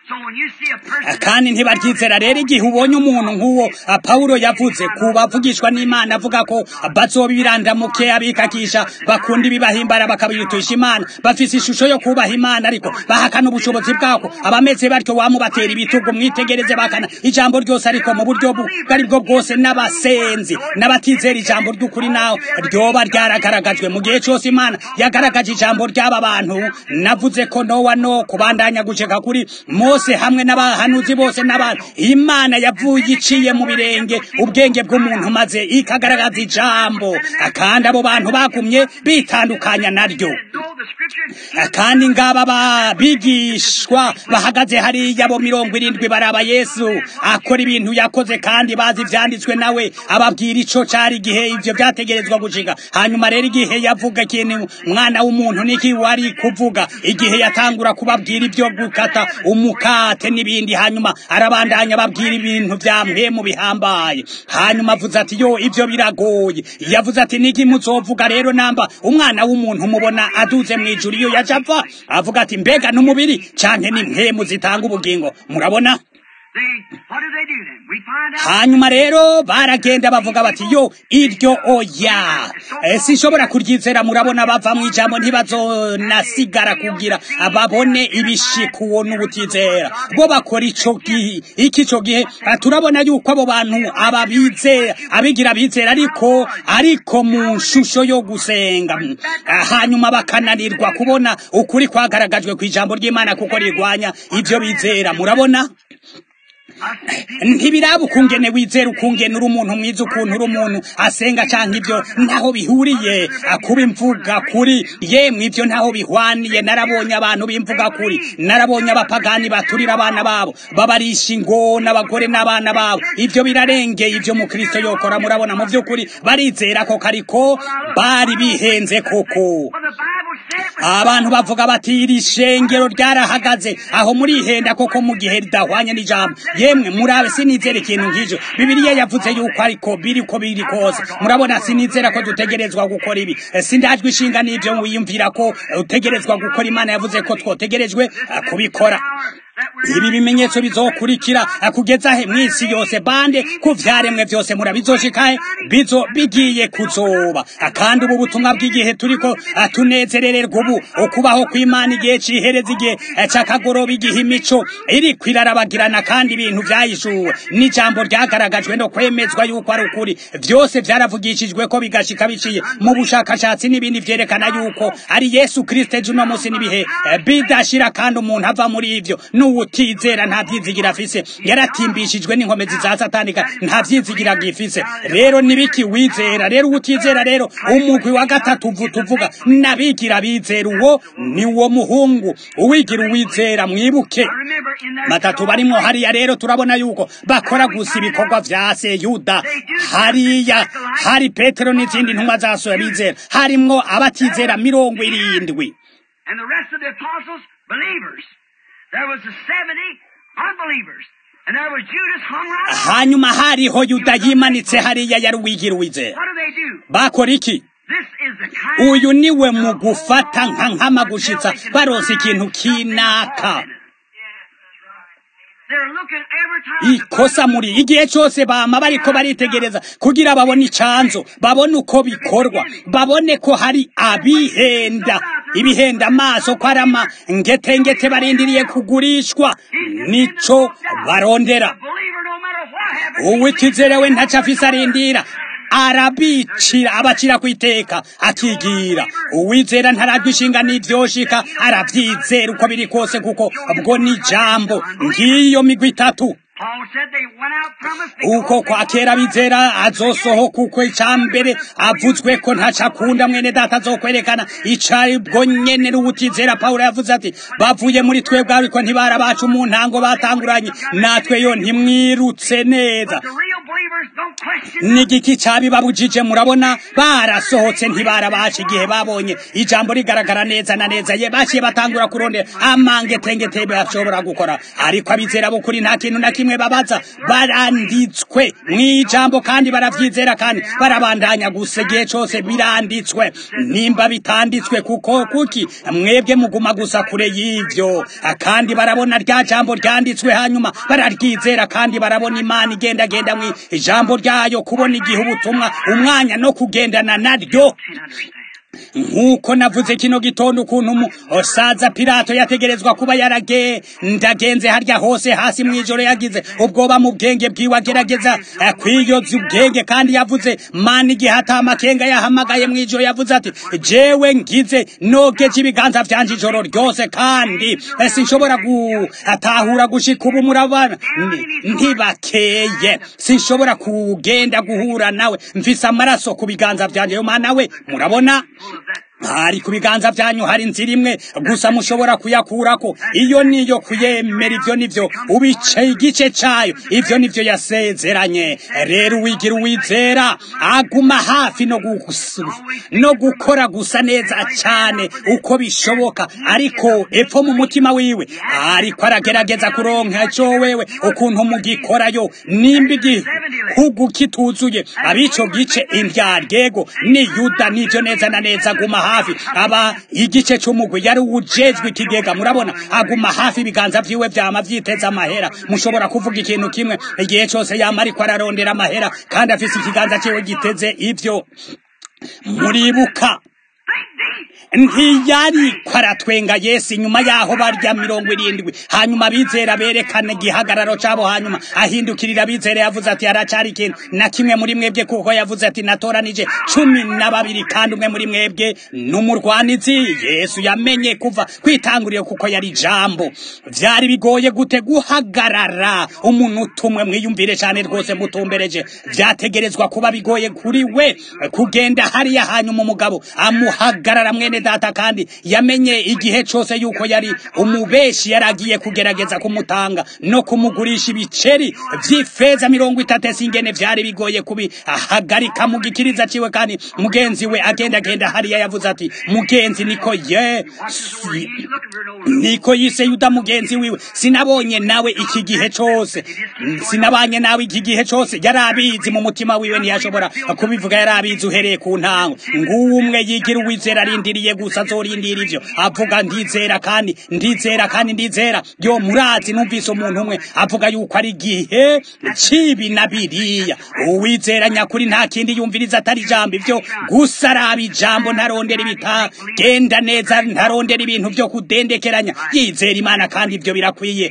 kandi ntibaryizera rero igihe ubonye umuntu nk'uwo pawulo yavuze ku bavugishwa n'imana avuga ko bazoba ibirandamuke abikakisha bakunda ibibahimbara bakabirutisha imana bafise ishusho yo kubaha imana ariko bahakana ubushobozi bwako abameze batyo wamubatera ibitugu mwitegereze bakana ijambo ryose ariko mu buryo bwari bwo bwose n'abasenzi n'abatizera ijambo ry'ukuri naho ryoba ryaragaragajwe mu gihe cyose imana yagaragaje ijambo ry'aba bantu navuze ko nowa no kubandanya guceka kuri mose hamwe n'abahanuzi bose n'abantu imana yavuye iciye mu birenge ubwenge bw'umuntu maze ikagaragaza ijambo kandi abo bantu bagumye bitandukanya naryo kandi ngaba babigishwa bahagaze hariya bo mirongo irindwi baraba yesu akora ibintu yakoze kandi bazi ivyanditswe nawe ababwira ico cari igihe ivyo vyategerezwa gushika hanyuma rero igihe yavuga ikintu mwana w'umuntu niki wari kuvuga igihe yatangura kubabwira ibyo gukata umukate n'ibindi hanyuma arabandanya ababwira ibintu vya mpemu bihambaye hanyuma avuze ati yo ivyo biragoye yavuze ati niki muzovuga rero namba umwana w'umuntu mubona aduze mu ijuru iyo yaje apfa avuga ati mbega n'umubiri canke ni mpemu zitanga ubugingo murabona hanyuma rero baragenda bavuga bati yo iryo oya sinshobora kuryizera murabona bava mu ijambo ntibazonasigara kugira babone ibishika uwo n'ubutizera bo bakora ico gihe iki co gihe turabona yuko abo bantu ababizera abigira bizera ariko ariko mu nshusho yo gusenga hanyuma bakananirwa kubona ukuri kwagaragajwe ku ijambo ry'imana kuko rirwanya ivyo bizera murabona ntibiraba ukungene wizera ukungene uri umuntu mwiza ukuntu uri umuntu asenga canke ivyo ntaho bihuriye kuba imvuga kuri yemwe ivyo ntaho bihwaniye narabonye abantu b'imvuga kuri narabonye abapagani baturira abana babo babarisha ingona abagore n'abana babo ivyo birarengeye ivyo mukristo yokora murabona mu vy'ukuri barizera ko kariko bari bihenze koko abantu bavuga bati iri shengero ryarahagaze aho murihenda koko mu gihe ridahwanye n'ijambo yemwe murabe sinizera ikintu nk'ivyo bibiliya yavuze yuko ariko biri ko biri kose murabona sinizera ko dutegerezwa gukora ibi sindajwe ishinga n'ivyo wiyumvira ko utegerezwa gukora imana yavuze ko twotegerejwe kubikora ibi bimenyetso bizokurikira kugeza he mw'isi yose bande ku vyaremwe vyose murabizoshikahe bizo bigiye kuzoba kandi ubu butumwa bw'igihe turiko tunezerererwa ubu ukubaho kw'imana igihe cihereza igihe c'akagoroba igihe imico iriko irarabagirana kandi ibintu vyayishuwe n'ijambo ryagaragajwe no kwemezwa yuko ari ukuri vyose vyaravugishijwe ko bigashika biciye mu bushakashatsi n'ibindi vyerekana yuko ari yesu kristo ejo uno munsi n'ibihe bidashira kandi umuntu ava muri ivyo n'uwutizera nta vyizigira afise yaratimbishijwe n'inkomezi za satanika nta vyizigira gifise rero nibiki wizera rero uwutizera rero umugwi wa gatatu tuvuga nabigira bizera uwo ni wo muhungu uwigira uwizera mwibuke batatu barimwo hariya rero turabona yuko bakora gusa ibikorwa vya se yuda hariya hari petero n'izindi ntumwa zasoya bizera harimwo abatizera mirongo irindwi And the rest of the apostles, believers. There was the 70 unbelievers. And there was Judas hung right on. hanyuma hariho yuda yimanitse hariya yari uwigira uwizera What do they do? bakora iki This is the kind uyu niwe mu gufata nka nkama gushitsa baronse ikintu kinaka They're looking every time. to ikosa find muri igihe cyose bama bariko baritegereza kugira babone icanzo babone uko bikorwa babone ko hari abihenda ibihenda amaso ko ari amangetengete barindiriye kugurishwa nico barondera a believer no matter what happens. uwitizerewe ntaco afise arindira arabicira abacira ku iteka akigira uwizera ntarajwe ishinga n'ivyoshika aravyizera uko biri kose kuko ubwo ni jambo ngiyo migwi itatu Paul said they went out from us. uko kwa kera bizera azosohoka uko icambere avuzwe ko ntaco akunda mwene data azokwerekana icari bwo nyene n'uwutizera pawulo yavuze ati bavuye muri twebwe ariko ntibara bacu mu ntango batanguranye natwe yo ntimwirutse neza The real believers don't question. n'igiki cabibabujije murabona barasohotse ntibara baca igihe babonye ijambo rigaragara neza na neza ye baciye batangura kurondera amangetengete bashobora gukora ariko abizera b'ukuri nta kintu na kimwe rimwe babaza baranditswe mu ijambo kandi baravyizera kandi barabandanya gusa igihe cose biranditswe nimba bitanditswe kuko kuki mwebwe muguma gusa kure y'ivyo kandi barabona rya jambo ryanditswe hanyuma bararyizera kandi barabona imana igendagenda mu ijambo ryayo kubona igihe ubutumwa umwanya no kugendana naryo nk'uko navuze kino gitondo ukuntu umusaza pilato yategerezwa kuba yaragendagenze harya hose hasi mu ijoro yagize ubwoba mu bwenge bwiwe agerageza kwiyoza ubwenge kandi yavuze mana igihe atamakenga yahamagaye mu ijoro yavuze ati jewe ngize nogeje ibiganza vyanje ijoro ryose kandi sinshobora gutahura gushika ubu murabana ntibakeye sinshobora kugenda guhura nawe mfise amaraso ku biganza vyanje yo mana we murabona hari ku biganza byanyu hari inzira imwe gusa mushobora kuyakurako iyo niyo kuyemera ivyo nivyo ubice igice cayo ivyo nivyo yasezeranye rero uwigira uwizera aguma hafi no, no gukora gusa neza cane uko bishoboka ariko epfo mu mutima wiwe ariko aragerageza kuronka ico wewe ukuntu mugikorayo nimba igihugu kituzuye abico gice indyaryego ni yuda nivyo neza na neza aguma hafi aba igice c'umugwi yari ujejwe ikigega murabona aguma hafi ibiganza vyiwe vyama vyiteza amahera mushobora kuvuga ikintu kimwe igihe cose yama ariko ararondera amahera kandi afise ikiganza ciwe giteze ivyo muribuka ntiyari kwaratwenga yesu inyuma yaho barya mirongo irindwi hanyuma abizera berekana igihagararo cabo hanyuma ahindukirira abizera yavuze ati haracari ikintu na kimwe muri mwebwe kuko yavuze ati natoranije cumi na babiri kandi umwe muri mwebwe n'umurwanizi yesu yamenye kuva kwitanguriro kuko yari ijambo vyari bigoye gute guhagarara umuntu utumwe mwiyumvire cane rwose mutumbereje vyategerezwa kuba bigoye kuri we kugenda hariya hanyuma umugabo amuhagarara mwene data kandi yamenye igihe cose yuko yari umubeshi yaragiye kugerageza kumutanga no kumugurisha ibiceri vy'ifeza mirongo itatu singene vyari bigoye kubihagarika mu gikiriza ciwe kandi mugenzi we agenda agenda hariya yavuze ati mugenzi niko ye niko yise yuda mugenzi wiwe sinabonye nawe iki gihe cose sinabanye nawe iki gihe cose yari abizi mu mutima wiwe ntiyashobora kubivuga yari abizi uhereye ku ntango nguwo umwe yigira uwizera arindiriye gusa azorindira ivyo avuga ndizera kandi ndizera kandi ndizera yo murazi numvise umuntu umwe avuga yuko ari igihe cibi na biriya uwizera nyakuri nta kindi yumviriza atari ijambo ivyo gusa araba ijambo ntarondera ibitagenda neza ntarondera ibintu vyo kudendekeranya yizera imana kandi ivyo birakwiye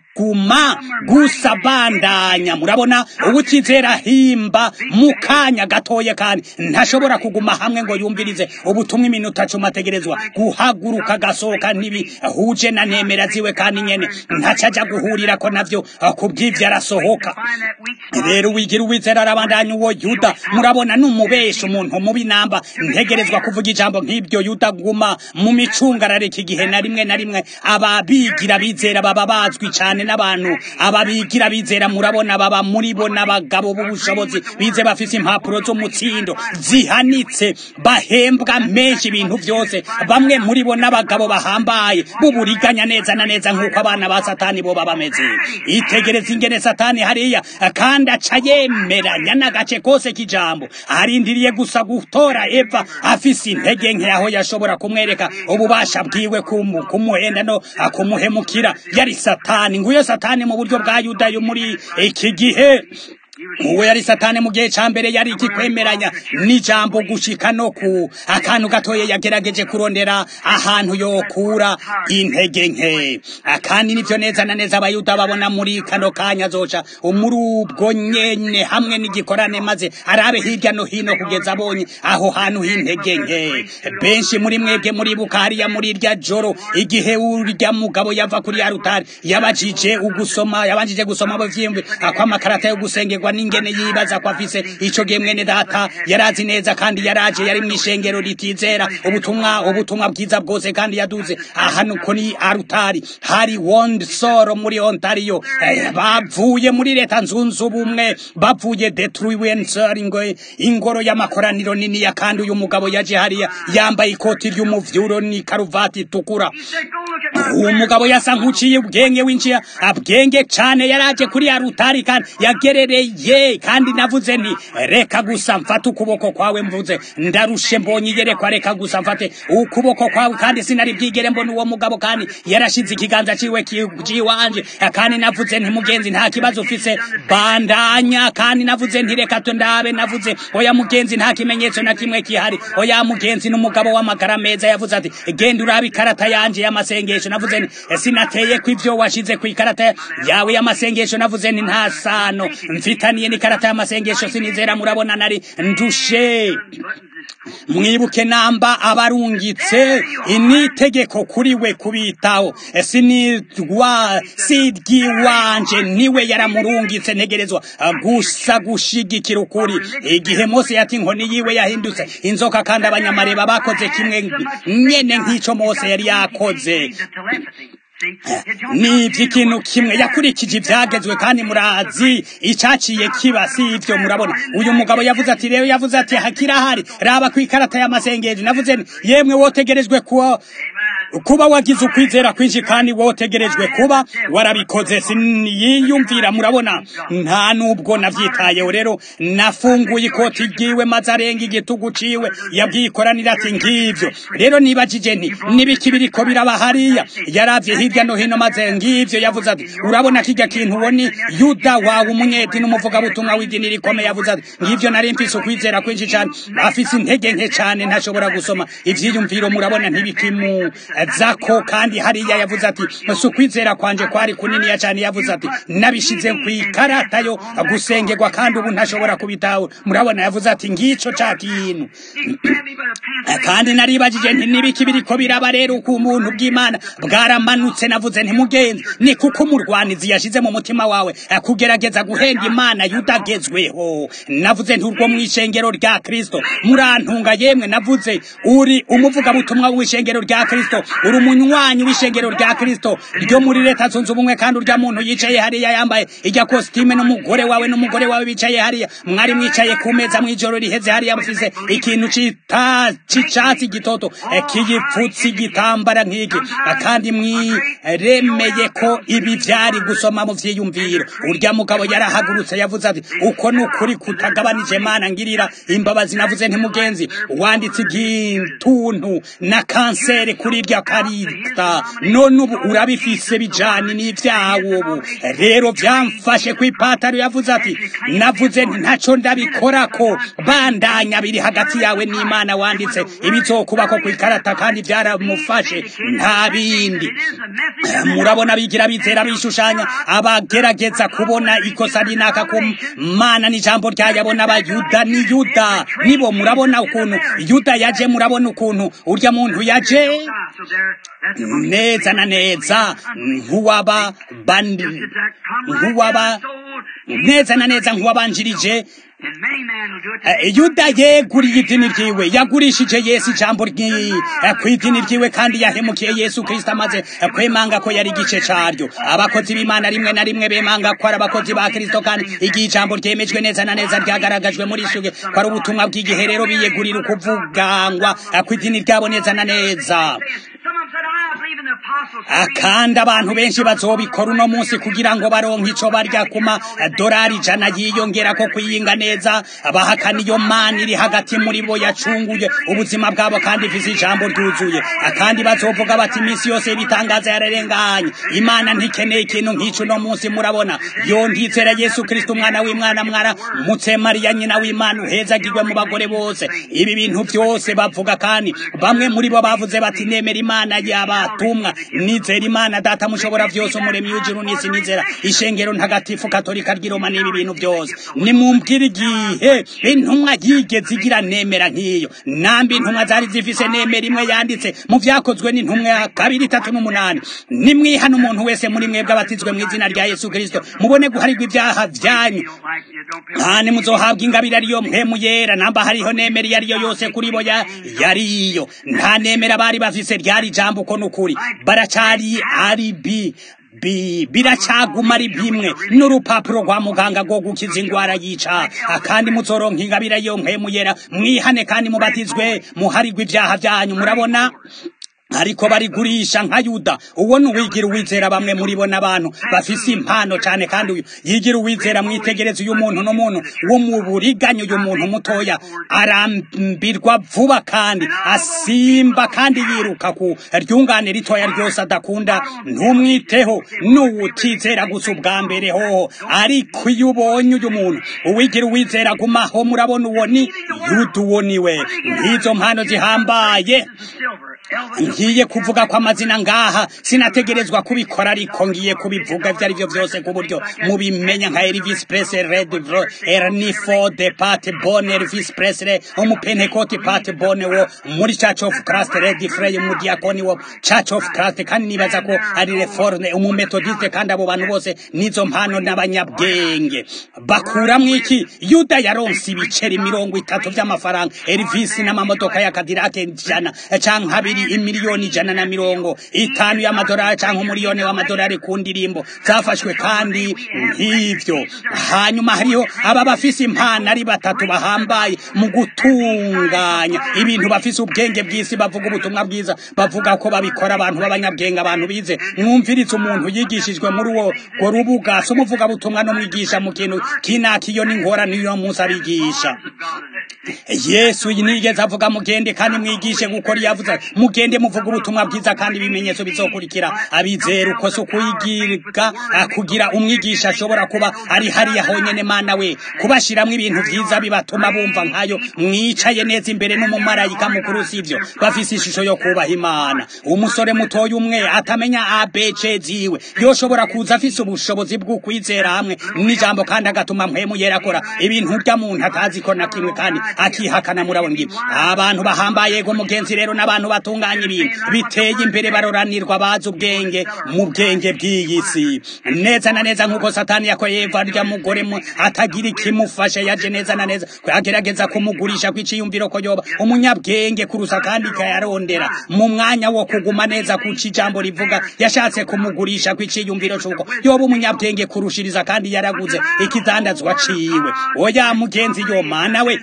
guma gusa bandanya murabona ubutizera himba mu kanya gatoye kandi ntashobora kuguma hamwe ngo yumvirize ubutumwa iminota cumi ategerezwa guhaguruka agasohoka ntibihuje na nemera ziwe kandi nyene ntacaja guhurira ko navyo kubw'ivyo arasohoka rero wigira uwizera arabandanya uwo yuda murabona n'umubesha umuntu mubi namba ntegerezwa kuvuga ijambo nk'ibyo yuda guma mu micungararo iki gihe na rimwe na rimwe ababigira bizera baba bazwi cane n'abantu ababigira bizera murabona baba muri bo n'abagabo b'ubushobozi bize bafise impapuro z'umutsindo zihanitse bahembwa menshi ibintu vyose bamwe muri bo n'abagabo bahambaye b'uburiganya neza na neza nk'uko abana ba satani bo baba bameze itegereza ingene satani hariya kandi aca yemeranya n'agace kose k'ijambo arindiriye gusa gutora eva afise intege nke aho yashobora kumwereka ububasha bwiwe kumuhenda no kumuhemukira yari satani nguyo satani mu buryo bwa yuda yo muri iki gihe uwo yari satani mu gihe ca mbere yari ikikwemeranya n'ijambo gushika no ku akantu gatoye yagerageje kurondera ahantu yokura intege nke kandi nivyo neza na neza abayuda babona muri kano kanya zoca muri ubwo nyene hamwe n'igikorane maze arabe hirya no hino kugeza abonye aho hantu h'intege nke benshi muri mwebwe muribuka hariya muri irya joro igihe urya mugabo yava kuri ya rutari yabajije ugusoma yabanjije gusoma buvyimbi akwamakarata yo gusengerwa n'ingene yibaza ko afise ico gihe mwene data yarazi neza kandi yaraje yari mw'ishengero ritizera ubutumwa ubutumwa bwiza bwose kandi yaduze ahantu ko ni arutari hari Windsor muri Ontario eh, bavuye muri leta nzunze ubumwe bavuye Detroit Windsor ingo ingoro y'amakoraniro nini ya kandi uyu mugabo yaje hariya yambaye ikoti ry'umuvyuro ni karuvati itukura uwo mugabo yasa nk'uciye ubwenge winjiye abwenge cane yaraje kuri ya rutari kandi yagerereye kandi navuze nti reka gusa mfate ukuboko kwawe mvuze ndarushe mbonye iyerekwa reka gusa mfate ukuboko kwawe kandi sinari bwigere mbona uwo mugabo kandi yarashize ikiganza ciwe ciwanje kandi navuze nti mugenzi nta kibazo ufise bandanya kandi navuze nti reka tundabe navuze oya mugenzi nta kimenyetso na kimwe kihari oya mugenzi n'umugabo w'amagara meza yavuze ati genda urabe ikarata yanje y'amasengesho navuze nti sinateye ko ivyo washize ku ikarata yawe y'amasengesho navuze nti nta sano mfitaniye n'ikarata y'amasengesho sinizera murabona nari ndushe mwibuke namba abarungitse initegeko kuri we kubitaho sinirwa sidyiwanje niwe yaramurungitse ntegerezwa gusa gushigikira ukuri igihe mose yati inkoni yiwe yahindutse inzoka kandi abanyamareba bakoze kimwe nyene nk'ico mose yari yakoze ni iby'ikintu kimwe yakurikije ibyagezwe kandi murazi icyaciye kiba si ibyo murabona uyu mugabo yavuze ati rero yavuze ati hakirahari raba ku ikarata y'amasengesho navuze yemwe wotegerejwe kuba kuba wagize ukwizera kwinshi kandi wotegerejwe kuba warabikoze siniyumvira murabona nta nubwo navyitayeho rero nafunguye ikoti ryiwe maze arenga igitugu ciwe yabwikoranira ati ngivyo rero nibajije nti nibiki biriko biraba hariya yaravye hirya no hino maze ngivyo yavuze ati urabona kirya kintu uboni yuda wawe umunyeti n'umuvugabutumwa w'idini rikomeye yavuze ati ngivyo nari mfise ukwizera kwinshi cane afise intege nke cane ntashobora gusoma ivyiyumviro murabona ntibikimu zako kandi hariya yavuze ati si ukwizera kwanje kwari kuniniya cyane yavuze ati nabishize ku ikarata yo gusengerwa kandi ubu ntashobora kubitaho murabona yavuze ati ngico ca kintu kandi naribajije nti nibiki biriko biraba rero ku muntu bw'imana bwaramanutse navuze ntimugenzi ni kuko umurwanizi yashize mu mutima wawe kugerageza guhenga imana yudagezweho navuze nti urwo mu ishengero rya kristo murantunga yemwe navuze uri umuvugabutumwa w'ishengero rya kristo uri umunywanyi w'ishengero rya kristo ryo muri leta zunze ubumwe kandi urya muntu yicaye hariya yambaye ijya kositime n'umugore wawe n'umugore wawe bicaye hariya mwari mwicaye ku meza mw'ijoro riheze hariya mufise ikintu c'icatsi gitoto kiyipfutse igitambara nk'iki kandi mwiremeye ko ibi vyari gusoma mu vyiyumviro urya mugabo yarahagurutse yavuze ati uko ni ukuri kutagabanije mana ngirira imbabazi navuze ntimugenzi wanditse igituntu na kanseri kuri irya karita none ubu urabifise bijanye n'ivyawo ubu rero vyamfashe kw'ipataro yavuze ati navuze nti ntaco ndabikorako bandanya biri hagati yawe n'imana wanditse ibizokubako kw'ikarata kandi vyaramufashe nta bindi murabona bigira bizera bishushanya abagerageza kubona ikosa rinaka ku mana n'ijambo ryayabona abayuda ni yuda nibo murabona ukuntu yuda yaje murabona ukuntu urya muntu yaje neza na neza nk'uwaba nk'uwaba neza na neza nk'uwabanjirije yuda yeguriye idini ryiwe yagurishije yesu ijambo ku idini ryiwe kandi yahemukiye yesu kirisito amaze kwemanga ko yari igice caryo abakozi b'imana rimwe na rimwe bemanga ko ari abakozi ba kirisito kandi igihe ijambo ryemejwe neza na neza ryagaragajwe muri suge ko ari ubutumwa bw'igihe rero biyegurira ukuvugangwa ku idini ryabo neza na neza kandi abantu benshi bazobikora uno munsi kugira ngo baronke ico barya kuma dorari ijana yiyongera ko kwiyinga neza bahakana iyo mana iri hagati muri bo yacunguye ubuzima bwabo kandi ifise ijambo ryuzuye kandi bazovuga bati iminsi yose ibitangaza yararenganye imana ntikeneye ikintu nk'ico uno munsi murabona yo ndizera yesu kristo umwana w'imwana mwana mutse mariya nyina w'imana uhezagirwe mu bagore bose ibi bintu byose bavuga kandi bamwe muri bo bavuze bati nemera imana yabatumwa nizera imana data mushobora byose umuremyi w'ijuru n'isi nizera ishengero ntagatifu katolika ry'iroma n'ibi bintu byose nimumbwire igihe intumwa yigeze igira nemera nk'iyo nambi intumwa zari zifise nemera imwe yanditse mu vyakozwe n'intumwa ya kabiri itatu n'umunani nimwihana umuntu wese muri mwebwe abatizwe mu izina rya yesu kristo mubone guharirwa ibyaha vyanyu kandi muzohabwa ingabire ariyo mpemu yera namba hariho nemera iyo ariyo yose kuri bo yariyo nta nemera bari bafise ryari ijambo uko n'ukuri baracari ari bi biracaguma ari bimwe n'urupapuro rwa muganga rwo gukiza ingwara yica kandi muzoronka ingabire yo mpemu yera mwihane kandi mubatizwe muharirwa ibyaha byanyu murabona ariko barigurisha nka yuda uwo ni uwigira uwizera bamwe muri bo n'abantu bafise impano cyane kandi uyu yigira uwizera mwitegereza uyu muntu n'umuntu wo mu buriganya uyu muntu mutoya arambirwa vuba kandi asimba kandi yiruka ku ryungane ritoya ryose adakunda ntumwiteho n'uwutizera gusa ubwa mbere hoho ariko iyo ubonye uyu muntu uwigira uwizera gumaho murabona uwo ni yuda uwo ni we nk'izo mpano zihambaye ngiye kuvuga ko amazina ngaha sinategerezwa kubikora ariko ngiye kubivuga ibyo ari byo byose ku buryo mubimenya nka Elvis Presley Red Ernie Ford Pat Boone Elvis Presley umupentekoti Pat Boone wo muri Church of Christ Red Frey umudiakoni wo Church of Christ kandi nibaza ko ari reforme umumetodiste kandi abo bantu bose nizo mpano n'abanyabwenge bakuramwo iki Yuda yaronse ibiceri mirongo itatu by'amafaranga Elvis n'amamodoka ya Cadillac ijana canke abiri imiliyoni ijana na mirongo itanu y'amadolari cyangwa umuliyoni w'amadolari ku ndirimbo zafashwe kandi nk'ivyo hanyuma hariho aba bafise impano ari batatu bahambaye mu gutunganya ibintu bafise ubwenge bw'isi bavuga ubutumwa bwiza bavuga ko babikora abantu b'abanyabwenge abantu bize mwumviritse umuntu yigishijwe muri uwo ngo rubuga si umuvuga butumwa n'umwigisha mu kintu kinaka iyo n'ingorane iyo munsi abigisha yesu nigeze avuga mugende kandi mwigishe gukora iyo avuze mugende muvuga ubutumwa bwiza kandi ibimenyetso bizokurikira abizera uko si ukuyigirwa kugira umwigisha ashobora kuba ari hariya honyene mana we kubashiramwo ibintu vyiza bibatuma bumva nkayo mwicaye neza imbere n'umumarayika mukuru sivyo bafise ishusho yo kubaha imana umusore mutoya umwe atamenya abc ziwe yoshobora kuza afise ubushobozi bwo kwizera hamwe n'ijambo kandi agatuma mpwemu yera akora ibintu bya muntu atazi ko na kimwe kandi akihakana murabona ngibi abantu bahambaye go mugenzi rero n'abantu batunganya ibintu biteye imbere baroranirwa bazi ubwenge mu bwenge bw'iyi si neza na neza nk'uko satani yakoye eva rya mugore mu atagira ikimufasha yaje neza na neza agerageza kumugurisha kw'iciyumviro ko yoba umunyabwenge kurusa kandi ikayarondera mu mwanya wo kuguma neza kuca ijambo rivuga yashatse kumugurisha kw'iciyumviro c'uko yoba umunyabwenge kurushiriza kandi yaraguze ikidandazwa ciwe oya mugenzi yo mana we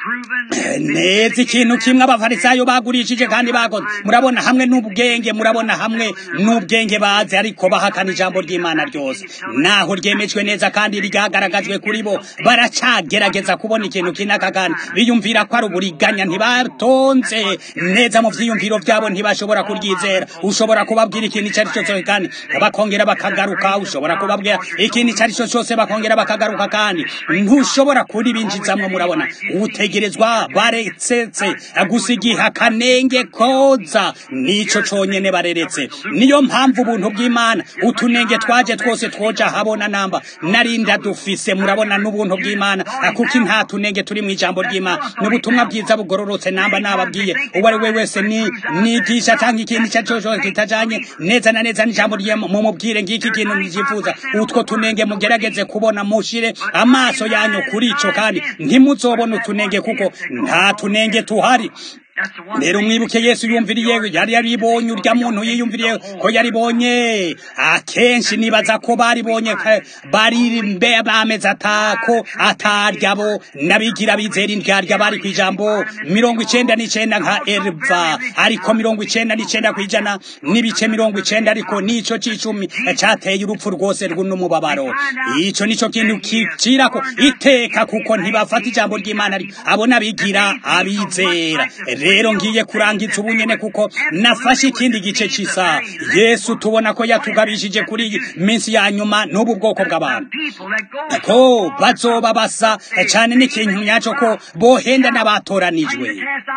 neza ikintu kimwe abafarisayo bagurishije kandi bakoze murabona hamwe n'ubwenge murabona hamwe n'ubwenge bazi ariko bahakana ijambo ry'imana ryose naho ryemejwe neza kandi ryagaragajwe kuri bo baracagerageza kubona ikintu kinaka kandi biyumvira ko ari uburiganya ntibatonze neza mu vyiyumviro vyabo ntibashobora kuryizera ushobora kubabwira ikintu icyo ari cyo cyose kandi bakongera bakagaruka ushobora kubabwira ikintu icyo ari cyo cyose bakongera bakagaruka kandi ntushobora kuribinjizamwo murabona utegerezwa baretsetse gusa igihe akanenge koza nico conyene bareretse niyo mpamvu ubuntu bw'imana utunenge twaje twose twoja habona namba narinda dufise murabona n'ubuntu bw'imana kuko nta tunenge turi mu ijambo ry'imana n'ubutumwa bwiza bugororotse namba nababwiye uwo ari we wese ni nigisha cyangwa ikintu icyo ari cyo cyose kitajanye neza na neza n'ijambo ry'imana mumubwire ngiki kintu nijifuza utwo tunenge mugerageze kubona mushire amaso yanyu kuri ico kandi ntimuzobona utunenge kuko nta tunenge tuhari rero mwibuke yesu yumviriye yari yaribonye urya muntu yiyumviriye ko yaribonye akenshi nibaza ko baribonye bari mbe bameze atako atarya bo nabigira bizera indyarya bari kwijambo mirongo icenda n'icenda nka erva ariko mirongo icenda n'icenda kwijana n'ibice mirongo icenda ariko nico c'icumi cateye urupfu rwose rw'umubabaro ico nico kintu kicirako iteka kuko ntibafata ijambo ry'imana abo nabigira abizera rero ngiye kurangiza ubunyene kuko nafashe ikindi gice cy'isa yesu tubona ko yatugabishije kuri iyi minsi ya nyuma n'ubu bwoko bw'abantu ko bazoba basa cyane n'ikintu nyaco ko bohenda n'abatoranijwe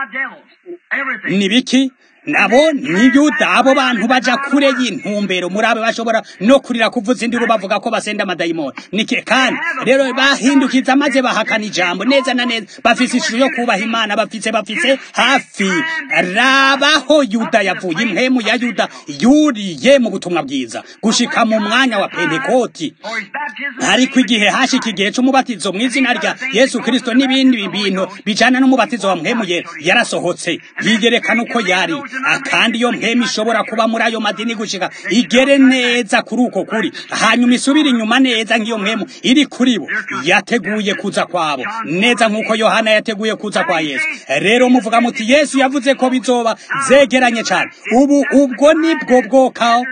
ni biki nabo ni yuda abo bantu baja kure y'intumbero murabe bashobora no kurira kuvuza induru bavuga ko basenda amadayimoni nike kandi rero bahindukiza maze bahakana ijambo neza na neza bafise ishusho yo kubaha imana bafise bafise hafi rabaho yuda yavuye impemu ya yuda yuriye mu butumwa bwiza gushika mu mwanya wa pentekoti ariko igihe hashika igihe c'umubatizo mu izina rya yesu kristo n'ibindi bintu bijana n'umubatizo wa mpemu yera yarasohotse yigerekana uko yari kandi iyo mpemu ishobora kuba muri ayo madini gushika igere neza kuri uko kuri hanyuma isubire inyuma neza nk'iyo mpemu iri kuri bo yateguye kuza kwabo neza nk'uko yohana yateguye kuza kwa yesu rero muvuga muti yesu yavuze ko bizoba zegeranye cyane ubu ubwo nibwo bwoka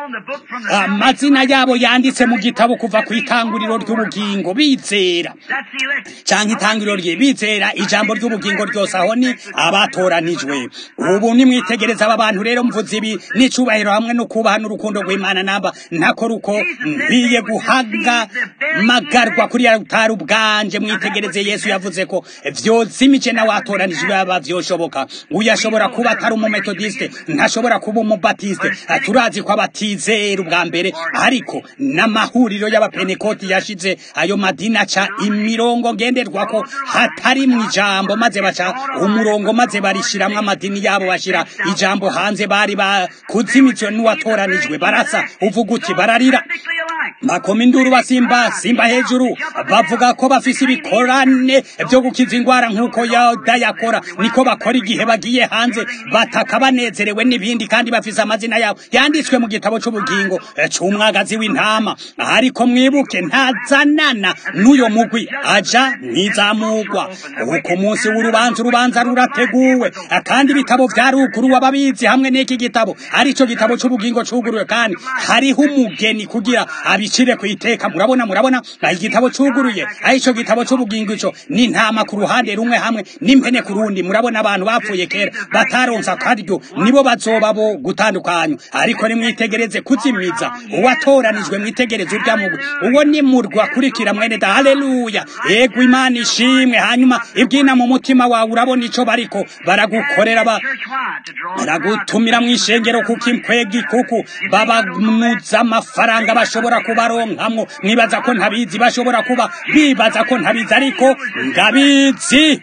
amazina yabo yanditse mu gitabo kuva ku itanguriro ry'ubugingo bizera cyangwa itangiriro rye bizera ijambo ry'ubugingo ryose aho ni abatoranijwe ubu nimwitegereza aba bantu rero mvuze ibi n'icubahiro hamwe no kubaha n'urukundo rw'imana namba ntako ruko nkwiye guhaga magarwa kuri rutari ubwanje mwitegereze yesu yavuze ko vyozimije nawe atoranijwe yaba vyoshoboka uyu ashobora kuba atari umumetodiste ntashobora kuba umubatiste turazi ko abatizera ubwa mbere ariko n'amahuriro y'abapenekoti yashize ayo madini aca imirongo ngenderwako hatari mu ijambo maze baca umurongo maze barishiramwo amadini yabo bashira ijambo hanze bari bakuzimijwe n'uwatoranijwe barasa uvuga uti bararira bakoma induru basimba simba hejuru bavuga ko bafise ibikorane vyo gukiza ingwara nk'uko yoda yakora niko bakora igihe bagiye hanze bataka banezerewe n'ibindi kandi bafise amazina yabo yanditswe mu gitabo c'ubugingo c'umwagazi w'intama ariko mwibuke ntazanana n'uyo mugwi aja ntizamugwa uko munsi w'urubanza urubanza rurateguwe kandi ibitabo vyaruguruwe ababizi hamwe n'iki gitabo arico gitabo c'ubugingo cuguruwe kandi hariho umugeni kugira abicire ku iteka murabona murabona igitabo cuguruye arico gitabo c'ubugingo ico n'intama ku ruhande rumwe hamwe n'impene ku rundi murabona abantu bapfuye kera bataronsa akaryo nibo bazoba bo gutandukanywa ariko nimwitegereze kuzimiza uwatoranijwe mwitegereze urya mugwi uwo ni murwa kurikira mwene da haleluya ego imana ishimwe hanyuma ibwina mu mutima wawe urabona ico bariko baragukorera ba baragutumira mu ishengero kuko imkwegi kuko babamuza amafaranga bashobora kubaronkamwo mwibaza ko ntabizi bashobora kuba bibaza ko ntabizi ariko ndabizi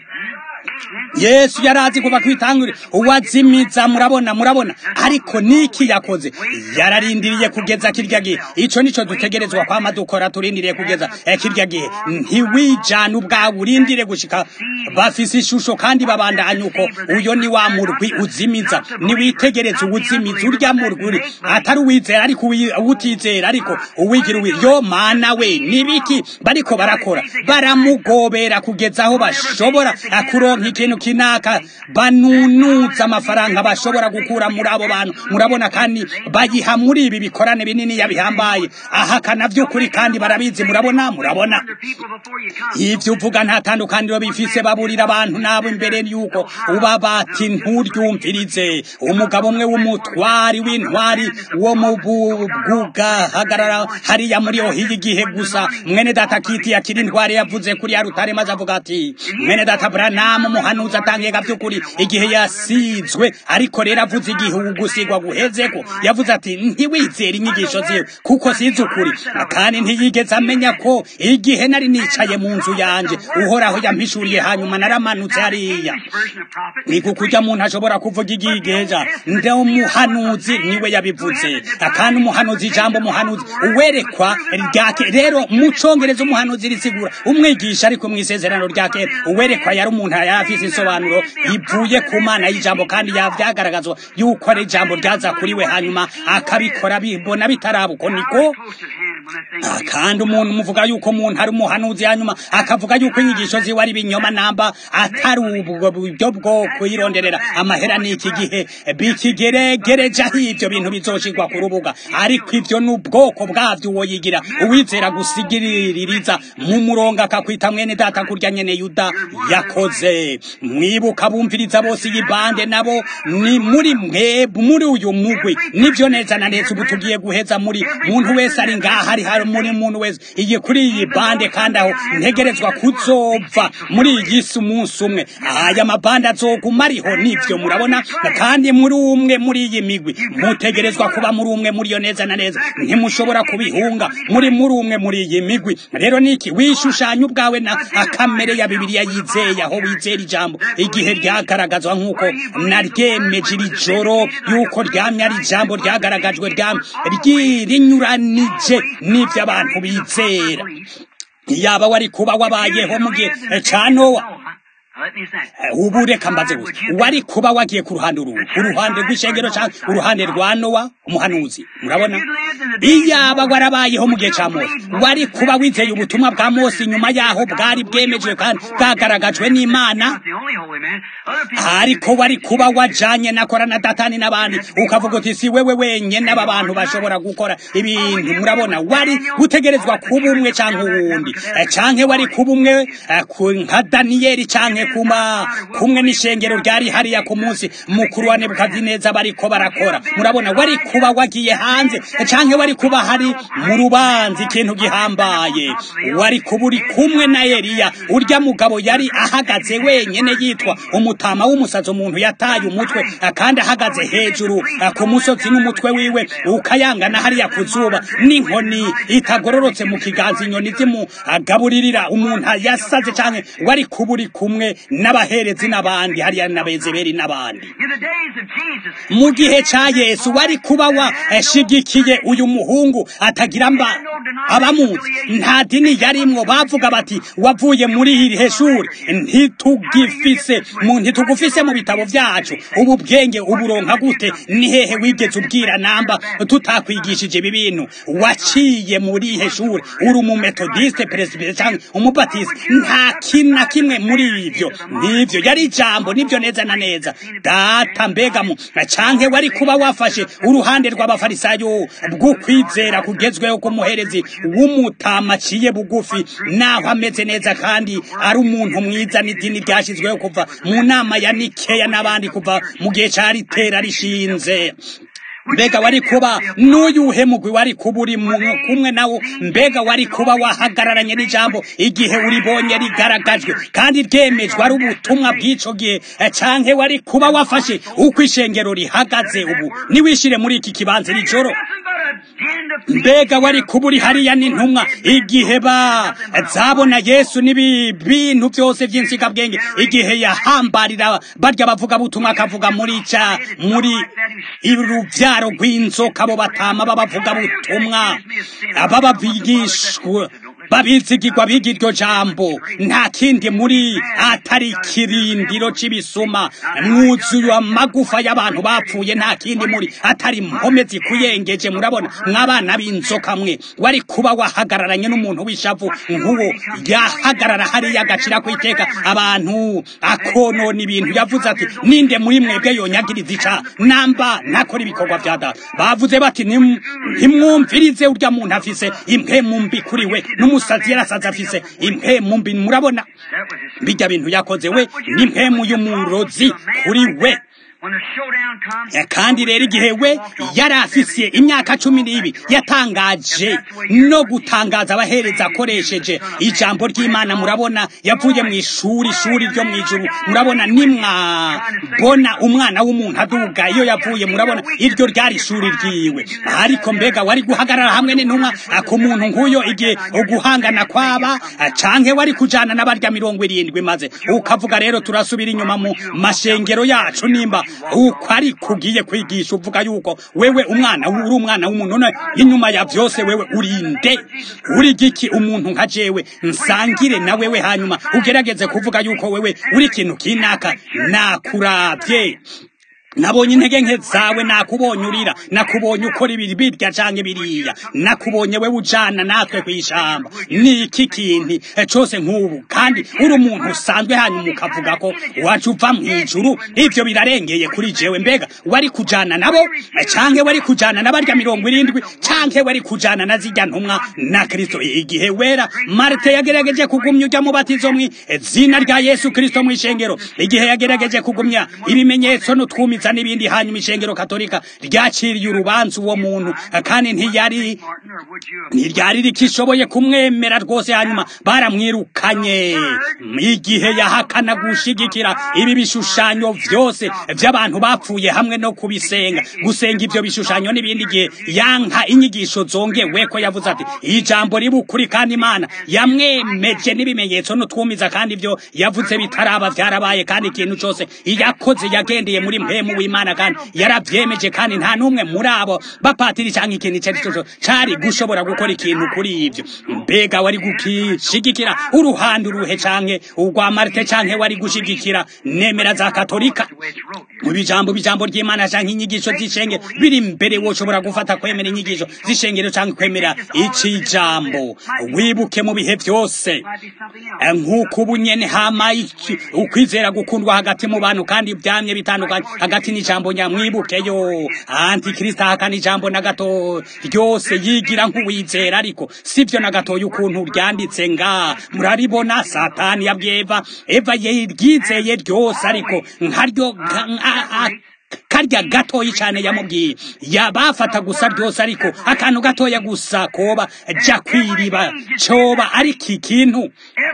yesu yarazi kuva kwitangurira uwazimiza murabona murabona ariko niki yakoze yararindiriye kugeza kirya gihe ico nico dutegerezwa kwama dukora turindiriye kugeza kirya gihe ntiwijana ubwawe urindire gushika bafise ishusho kandi babandanya uko uyo ni wa murwi uzimiza niwitegereze uwuzimiza urya murwi atari uwizera ariko uwutizera ariko uwigira uwi yo mana we nibiki bariko barakora baramugobera kugeza aho bashobora kuronka ikintu kinaka banunuza amafaranga bashobora gukura muri abo bantu murabona kandi bayiha muri ibi bikorane binini yabihambaye ahakana by'ukuri kandi barabizi murabona murabona ivyo uvuga nta tandukaniro bifise baburira abantu nabo imbere yuko uba bati nturyumvirize umugabo umwe w'umutwari w'intwari wo mu bwugahagarara hariya muri ohiya igihe gusa mwene data kiti yakiri intwari yavuze kuri ya rutare maze avuga ati mwene data branamu umuhanuzi atangega by'ukuri igihe yasizwe ariko rero avuze igihe ugusigwa guhezeko yavuze ati ntiwizere inyigisho ziwe kuko sizi ukuri kandi ntiyigeze amenya ko igihe nari nicaye mu nzu yanje uhoraho yampishuriye hanyuma naramanutse hariya ni kukurya muntu ashobora kuvuga igigeja nde umuhanuzi niwe yabivuze kandi umuhanuzi ijambo umuhanuzi uwerekwa ryake rero mu congereza umuhanuzi risigura umwigisha ariko mu isezerano rya kera uwerekwa yari umuntu yari afise insobanuro ivuye ku mana y'ijambo kandi yavyagaragazwa yuko ari ijambo ryaza kuri we hanyuma akabikora bibona bitarabuko niko kandi umuntu muvuga yuko umuntu ari umuhanuzi hanyuma akavuga yuko inyigisho ziwe ari ibinyoma namba atari ubwo buryo bwo kuyironderera amahera n'iki gihe bikigeregereje ivyo bintu bizoshirwa ku rubuga ariko ivyo ni ubwoko bwavyo uwo yigira uwizera gusigiririza mu murongo akakwita mwene data kurya nyene yuda yakoze mwibuka bumviriza bose iyi bande nabo ni muri mwe muri uyu mugwi nivyo neza na neza ubu tugiye guheza muri muntu wese ari ngaha hari hari muri muntu wese iyi kuri iyi bande kandi aho ntegerezwa kuzova muri iyi si umunsi umwe aya mabande azoguma ariho nivyo murabona kandi muri umwe muri iyi migwi mutegerezwa kuba muri umwe muri yo neza na neza ntimushobora kubihunga muri muri umwe muri iyi migwi rero niki wishushanya ubwawe na akamere ya bibiliya yizeye aho wizera ijambo igihe ryagaragazwa nk'uko naryemeje iri joro yuko ryamye ari ijambo ryagaragajwe rinyuranije n'ivyo abantu bizera yaba wari kuba wabayeho mu gihe ca nowa ubu reka mbaze gusa wari kuba wagiye ku ruhande uru uruhande rw'ishengero cyangwa uruhande rwa nowa umuhanuzi murabona iyaba warabayeho mu gihe cya mose wari kuba wizeye ubutumwa bwa mose nyuma yaho bwari bwemejwe kandi bwagaragajwe n'imana ariko wari kuba wajanye na korana datani n'abandi ukavuga uti si wewe wenyine aba bantu bashobora gukora ibintu murabona wari gutegerezwa kuba umwe cyangwa uwundi cyangwa wari kuba umwe nka daniyeli cyangwa kuma kumwe n'ishengero ryari hariya ku munsi mukuru wa nebukadineza bariko barakora murabona wari kuba wagiye hanze cyangwa wari kuba hari mu rubanza ikintu gihambaye wari kuba uri kumwe na eliya urya mugabo yari ahagaze wenyine yitwa umutama w'umusazi umuntu yataye umutwe kandi ahagaze hejuru ku musozi n'umutwe wiwe ukayangana hariya ku zuba n'inkoni itagororotse mu kiganza inyoni zimugaburirira umuntu yasaze cyangwa wari kuba uri kumwe n'abaherezi n'abandi hariya n'abezeberi n'abandi mu gihe cya yesu wari kuba washigikiye uyu muhungu atagira mba abamuzi nta dini yarimwo bavuga bati wavuye muri iri heshuri ntitugifise mu ntitugufise mu bitabo byacu ubu bwenge uburonka gute ni hehe wigeze ubwira namba tutakwigishije ibi bintu waciye muri ihe shuri uri umumetodiste peresibire cyangwa umubatiste nta kintu na kimwe muri ibyo nibyo yari ijambo nibyo neza na neza data mbegamo canke wari kuba wafashe uruhande rw'abafarisayo bwo kwizera kugezweho k'umuherezi w'umutama aciye bugufi naho ameze neza kandi ari umuntu mwiza n'idini ryashyizweho kuva mu nama ya nikeya n'abandi kuva mu gihe cya ritera rishinze mbega wari kuba n'uyuhe mugwi wari kuba uri kumwe nawo mbega wari kuba wahagararanye n'ijambo igihe uribonye rigaragajwe kandi ryemejwe ari ubutumwa bw'ico gihe canke wari kuba wafashe uko ishengero rihagaze ubu niwishire muri iki kibanza iri joro mbega wari kuba uri hariya n'intumwa igihe ba zabona yesu n'ibi bintu byose by'insigabwenge igihe yahambarira barya bavuga butumwa akavuga muri ca muri urubyaro rw'inzoka abo batama babavuga butumwa ababavigishwa babizigirwa biga iryo jambo nta kindi muri atari ikirindiro c'ibisuma mwuzuye amagufa y'abantu bapfuye nta kindi muri atari impome zikuyengeje murabona mw'abana b'inzoka mwe wari kuba wahagararanye n'umuntu w'ishavu nk'uwo yahagarara hariya agacira ku iteka abantu akonona ibintu yavuze ati ninde muri mwebwe yonyagiriza ica namba ntakora ibikorwa vya data bavuze bati ntimwumvirize urya muntu afise impemu mbi kuri we n'umusazi yarasaze afise impemu mbi murabona bijya bintu yakoze we n'impemu y'umurozi kuri we kandi rero igihe we yari afise imyaka cumi n'ibiri yatangaje no gutangaza abahereza akoresheje ijambo ry'imana murabona yavuye mu ishuri ishuri ryo mu ijuru murabona nimwabona umwana w'umuntu aduga iyo yavuye murabona iryo ryari ishuri ryiwe ariko mbega wari guhagarara hamwe n'intumwa ku muntu nk'uyo igihe uguhangana kwaba canke wari kujana n'abarya mirongo irindwi maze ukavuga rero turasubira inyuma mu mashengero yacu nimba uko ari kugiye kwigisha uvuga yuko wewe umwana uri umwana w'umuntu none inyuma ya byose wewe urinde uri giki umuntu nka jewe nsangire na wewe hanyuma ugerageze kuvuga yuko wewe uri ikintu kinaka nakurabye nabonye intege nke zawe nakubonye urira nakubonye ukora ibiri birya canke biriya nakubonye wewe ujana natwe kwishamba niki kintu cose nk'ubu kandi uri umuntu usanzwe hanyuma ukavuga ko waje uva mw'ijuru ivyo birarengeye kuri jewe mbega wari kujana nabo canke wari kujana n'abarya mirongo irindwi canke wari kujana na zirya ntumwa na kristo igihe wera marte yagerageje kugumya urya mubatizo mwi zina rya yesu kristo mw'ishengero igihe yagerageje kugumya ibimenyetso n'utwumi kuza n'ibindi hanyuma ishengero katolika ryaciriye urubanza uwo muntu kandi ntiyari ntiryari rikishoboye kumwemera rwose hanyuma baramwirukanye igihe yahakana gushigikira ibi bishushanyo byose by'abantu bapfuye hamwe no kubisenga gusenga ibyo bishushanyo n'ibindi gihe yanka inyigisho zongewe ko yavuze ati ijambo riba ukuri kandi imana yamwemeje n'ibimenyetso n'utwumiza kandi ibyo yavuze bitaraba byarabaye kandi ikintu cyose yakoze yagendeye muri mpemu mpemu w'imana kandi yarabyemeje kandi nta n'umwe muri abo bapatiri cyangwa ikintu icyo ari cyo cyose cari gushobora gukora ikintu kuri ibyo mbega wari gukishigikira uruhande uruhe canke urwa marite canke wari gushigikira nemera za katolika mu bijambo bijambo ry'imana canke inyigisho z'ishenge biri imbere woshobora gufata kwemera inyigisho z'ishengero canke kwemera iki jambo wibuke mu bihe byose nk'uko ubu nyene hama iki- ukwizera gukundwa hagati mu bantu kandi byamye bitandukanye hagati n'ijambo nyamwibuke yo antikristo ahakana ijambo na gato ryose yigira nk'uwizera ariko sivyo na gatoya ukuntu ryanditse nga muraribona satani yabwiye eva eva yeryizeye ryose ariko nkaryo nka- a- a- karya gatoyi cyane yamubwiye yabafata gusa ryose ariko akantu gatoya gusa koba ja kwiriba coba ariko ikintu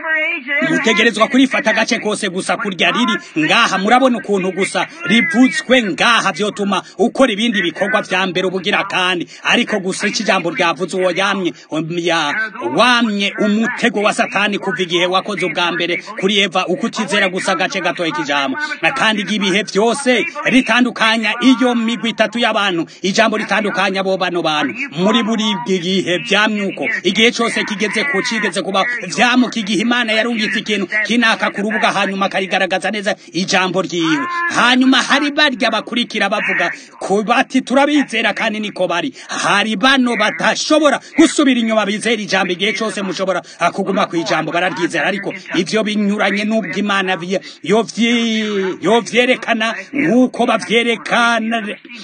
mutegerezwa kurifata agace kose gusa kurya riri ngaha murabona ukuntu gusa rivutswe ngaha vyotuma ukora ibindi bikorwa vya mbere ubugira kandi ariko gusa iki jambo ryavuze uwo yamye ya wamye umutego wa satani kuva igihe wakoze ubwa mbere kuri eva uko utizera gusa agace gatoya k'ijambo na kandi igihe byose ritandukanya iyo migwi itatu y'abantu ijambo ritandukanya abo bano bantu muri buri gihe vyamyuko igihe cose kigeze ku cigeze kuba vyamuka igihe imana yarungitse ikintu kinaka ku rubuga hanyuma akarigaragaza neza ijambo ryiwe hanyuma hari barya bakurikira bavuga ko bati turabizera kandi niko bari hari bano batashobora gusubira inyuma bizera ijambo igihe cose mushobora kuguma ku ijambo bararyizera ariko ivyo binyuranye n'ubwo imana vye- yovyi- yovyerekana nk'uko bavyerekana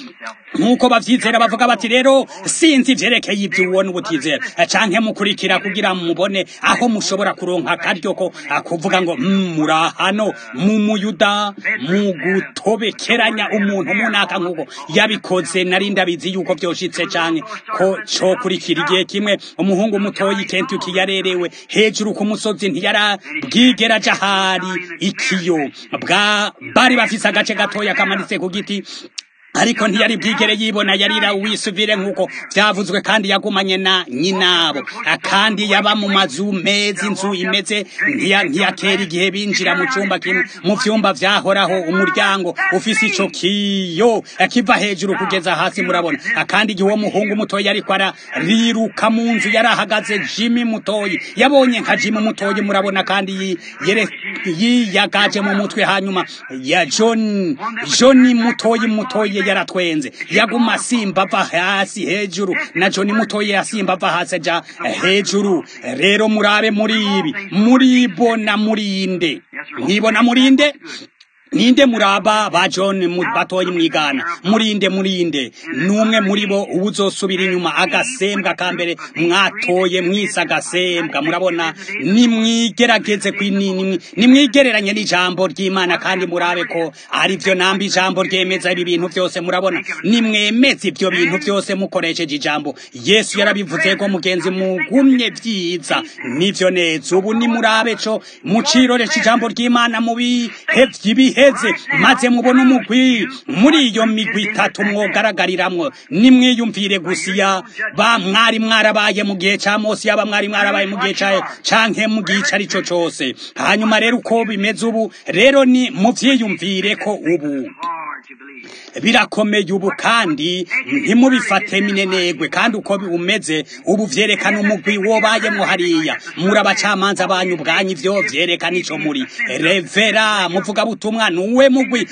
nk'uko bavyizera bavuga bati rero sinzi ivyerekeye ibyo ubona ubutizera canke mukurikira kugira mubone aho mushobora kuronka akaryo ko kuvuga ngo "Mm, murahano mu muyuda mu gutobekeranya umuntu munaka nk'uko yabikoze nari ndabizi yuko vyoshitse canke ko cokurikira igihe kimwe umuhungu mutoyi kentuki yarerewe hejuru ku musozi ntiyarabwigera aja hari ikiyo bwa bari bafise agace gatoya kamanitse ku giti ariko ntiyari bwigere yibona yarira wisuvire nk'uko byavuzwe kandi yagumanye na nyinabo kandi yaba mu mazu meza inzu imeze ntiya- ntiyakera igihe binjira mu cyumba kimwe mu vyumba vyahoraho umuryango ufise ico kiyo kiva hejuru kugeza hasi murabona kandi igihe uwo muhungu mutoyi ariko arariruka mu nzu yari ahagaze jimi mutoyi yabonye nka jimi mutoyi murabona kandi yi- yere- yiyagaje mu mutwe hanyuma ya john john mutoyi mutoyi yaratwenze yaguma asimba ava hasi hejuru na john mutoyi yasimba ava hasi aja hejuru rero murabe muri ibi muribona murinde mwibona murinde ninde muraba ba John mu batoyi mwigana murinde murinde numwe muri bo ubuzosubira inyuma agasembwa kambere mwatoye mwisa agasembwa murabona nimwigerageze kwinini nimwigereranye n'ijambo ry'Imana kandi murabe ko ari byo namba ijambo ryemeza ibi bintu byose murabona nimwemeze ibyo bintu byose mukoresheje ijambo Yesu yarabivuze ko mugenzi mugumye byiza nivyo neza ubu ni murabe co mucirore cijambo ry'Imana mu bihe by'ibiheze maze mubone umugwi muri iyo migwi itatu mwogaragariramwo nimwiyumvire gusiya ba mwari mwarabaye mu gihe ca Mose yaba mwari mwarabaye mu gihe ca canke mu gihe ari cyo cose hanyuma rero uko bimeze ubu rero ni muvyiyumvire ko ubu birakomeye ubu kandi ntimubifate minenegwe kandi uko bumeze ubu vyerekana umugwi wobayemwo hariya muri abacamanza banyu ubwanyu ivyo vyerekana ico muri revera muvuga butumwa nuwe mugwi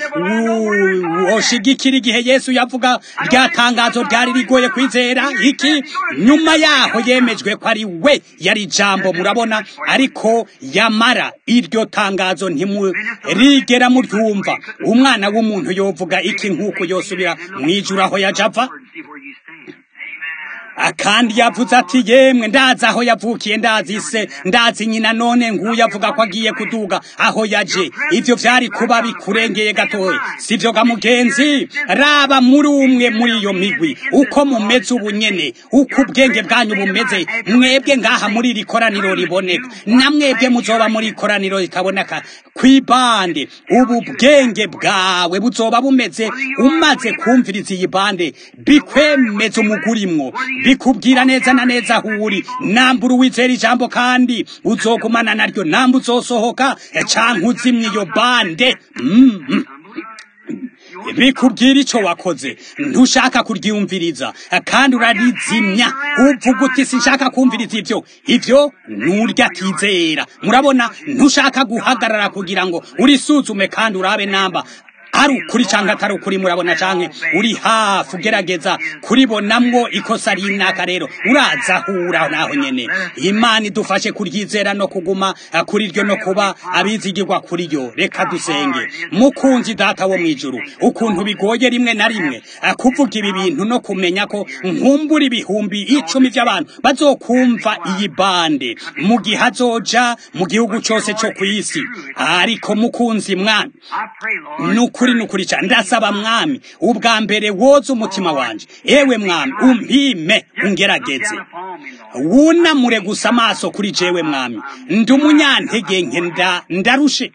woshigikira igihe yesu yavuga rya tangazo ryari rigoye kwizera iki nyuma yaho yemejwe ko ari we yari ijambo murabona ariko yamara iryo tangazo ntimurigera muryumva umwana w'umuntu yovuga iki nk'uko yosubira mwijuru aho yajava akandi yavuze ati yemwe ndazi aho yavukiye ndazi se ndazi nyina none nguyu avuga ko agiye kuduga aho yaje ivyo vyari kuba bikurengeye gatoya sivyo ga mugenzi raba muri umwe muri iyo migwi uko mumeze ubu nyene uko ubwenge bwanyu bumeze mwebwe ngaha muri iri koraniro riboneka na mwebwe muzoba muri ikoraniro rikaboneka kwibande ubu bwenge bwawe buzoba bumeze umaze kumviriza iyi bande bikwemeza umugurimwo bikubwira neza na neza aho uri nambura uwizera ijambo kandi uzogumana naryo namba uzosohoka canke uzimya iyo bande mm -hmm. bikubwira ico wakoze ntushaka kuryumviriza kandi urarizimya uvuga uti sinshaka kumviriza ivyo ivyo nurya tizera murabona ntushaka guhagarara kugira ngo urisuzume kandi urabe namba ari ukuri canke atari ukuri murabona canke uri hafi ugerageza kuribonamwo ikosa rinaka rero urazahura naho nyene imana idufashe kuryizera no kuguma kuri ryo no kuba abizigirwa kuri ryo reka dusenge mukunzi data wo mwijuru ukuntu bigoye rimwe na rimwe kuvuga ibi bintu no kumenya ko nkumbura ibihumbi icumi vy'abantu bazokumva iyi bande mu gihe azoja mu gihugu cose co kw'isi ariko mukunzi mwami nukuri nukuri cyane ndasaba mwami ubwa mbere woza umutima wanje ewe mwami umpime ungerageze wunamure gusa amaso kuri jewe mwami ndi umunyantege nke ndarushe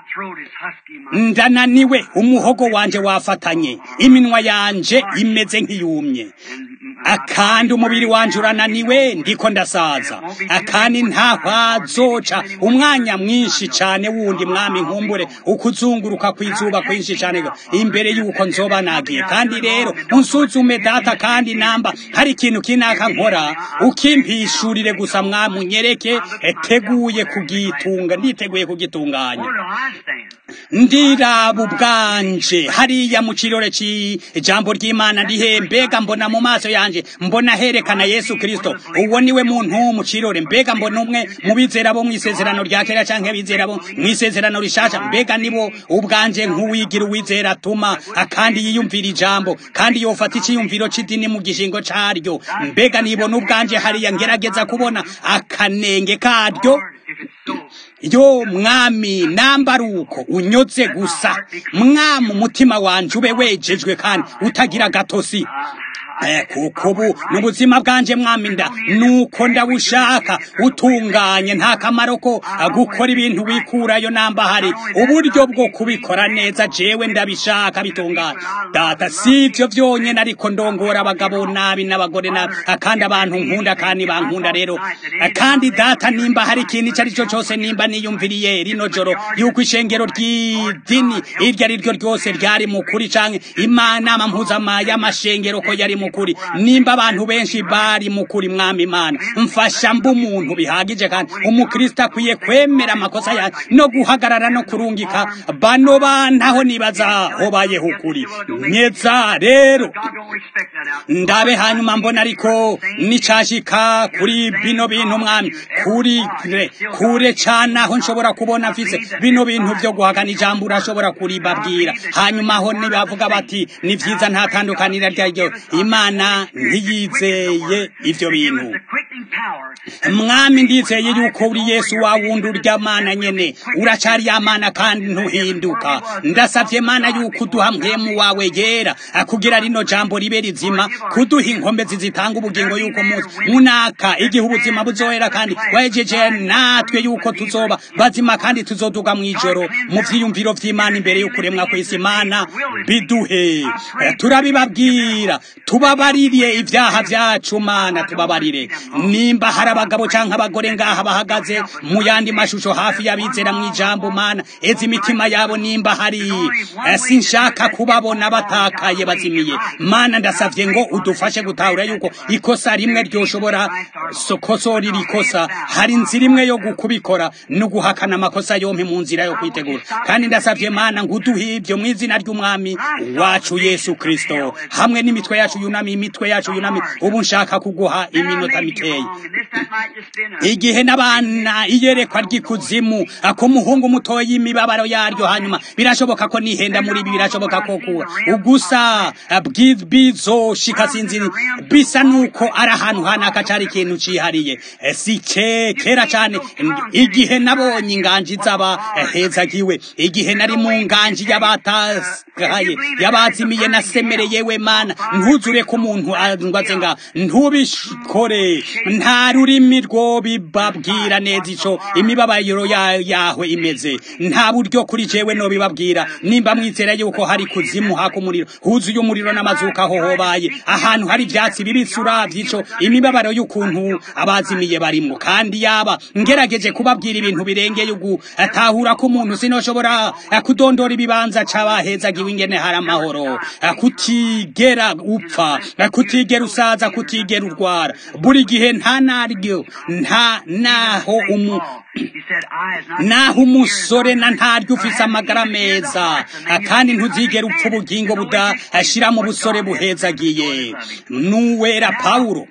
ndananiwe umuhogo wanje wafatanye iminwa yanje imeze nk'iyumye akandi umubiri wanje urananiwe ndiko ndasaza akandi ntahazoca umwanya mwinshi cane wundi mwami nkumbure ukuzunguruka kw'izuba kwinshi cane imbere yuko nzoba nagiye kandi rero unsuzume data kandi namba hari ikintu kinaka nkora ukimpishurire gusa mwami unyereke teguye kugitunga nditeguye kugitunganya ndiraba ubwanje hariya mu kirore c'ijambo ry'imana ndihe mbega mbona mu maso yanje mbona herekana yesu kristo uwo niwe muntu mu kirore mbega mbona umwe mu bizera bo mw'isezerano rya kera canke bizera bo mw'isezerano rishasha mbega nibo ubwanje nk'uwigira uwizera atuma kandi yiyumvira ijambo kandi yofata iciyumviro c'idini mu gishingo caryo mbega nibona ubwanje hariya ngerageza kubona akanenge karyo yo mwami namba ari uko unyotse gusa mwami umutima wanje ube wejejwe kandi utagira gatosi kuko ubu n'ubuzima bwanje mwami nda nuko ndabushaka utunganye nta kamaro ko gukora ibintu wikurayo namba hari uburyo bwo kubikora neza jewe ndabishaka bitunganye data si ivyo vyonyene ariko ndongora abagabo nabi n'abagore nabi kandi abantu nkunda kandi bankunda rero kandi data nimba hari ikintu ico ari cyo cose nimba niyumviriye rino joro yuko ishengero ry'idini iryo ari ryo ryose ryari mu kuri canke imanama mpuzama y'amashengero ko yari mu mukuri nimba abantu benshi bari mukuri mwami imana mfasha mba umuntu bihagije kandi umukristo akwiye kwemera amakosa yawe no guhagarara no kurungika bano bantaho nibaza hobayeho ukuri nyeza rero ndabe hanyuma mbona ariko nicashika kuri bino bintu mwami kuri kure cane aho nshobora kubona mfise bino bintu vyo guhakana ijambo urashobora kuribabwira hanyuma aho nibavuga bati ni vyiza nta tandukanira ryaryo imana ntiyizeye ivyo bintu mwami ndizeye yuko uri yesu wa wundi urya mana nyene uracari ya mana kandi ntuhinduka ndasavye mana yuko uduha mpwemu wawe yera kugira rino jambo ribe rizima kuduha inkomezi zitanga ubugingo yuko muzi munaka igihe ubuzima buzohera kandi wahejeje natwe yuko tuzoba bazima kandi tuzoduga mw'ijoro mu vyiyumviro vy'imana imbere y'ukuremwa kw'isi imana biduhe turabibabwira tubabarire ivyaha vyacu mana tubabarire nimba hari abagabo canke abagore ngaha bahagaze mu yandi mashusho hafi y'abizera mw'ijambo mana ezi imitima yabo nimba hari sinshaka kubabona batakaye bazimiye mana ndasavye ngo udufashe gutahura yuko ikosa rimwe ryoshobora sokosora iri kosa hari inzira imwe yo kubikora no guhakana amakosa yompi mu nzira yo kwitegura kandi ndasavye mana ngo uduhe ivyo mw'izina ry'umwami wacu yesu kristo hamwe n'imitwe yacu yunami imitwe yacu yunami ubu nshaka kuguha iminota mikeyi igihe n'abana iyerekwa ry'ikuzimu ako muhungu mutoya imibabaro yaryo hanyuma birashoboka ko nihenda muri ibi birashoboka ko kuba ugusa bizoshika sinzi bisa nuko ari ahantu hanaka cari ikintu cihariye si kera cane igihe nabonye inganji z'aba hezagiwe igihe nari mu nganji y'abatakaye y'abazimiye nasemereye we mana ntuzure ko umuntu angwaze nga ntubishikore nta rurimi rwo bibabwira neza ico imibabaro yawe imeze nta buryo kuri jewe no bibabwira nimba mwizera yuko hari kuzimu haka umuriro huzuye umuriro n'amazuka aho hobaye ahantu hari ivyatsi bibisi uravye ico imibabaro y'ukuntu abazimiye barimwo kandi yaba ngerageje kubabwira ibintu birengeye ugu atahura ko umuntu sinoshobora kudondora ibibanza c'abahezagiwe ingene hari amahoro kutigera upfa kutigera usaza kutigera urwara buri gihe nta naryo nta naho umu naho umusore na ntaryo ufise amagara meza kandi ntuzigera upfa ubugingo budashira mu busore buhezagiye nuwera pawulo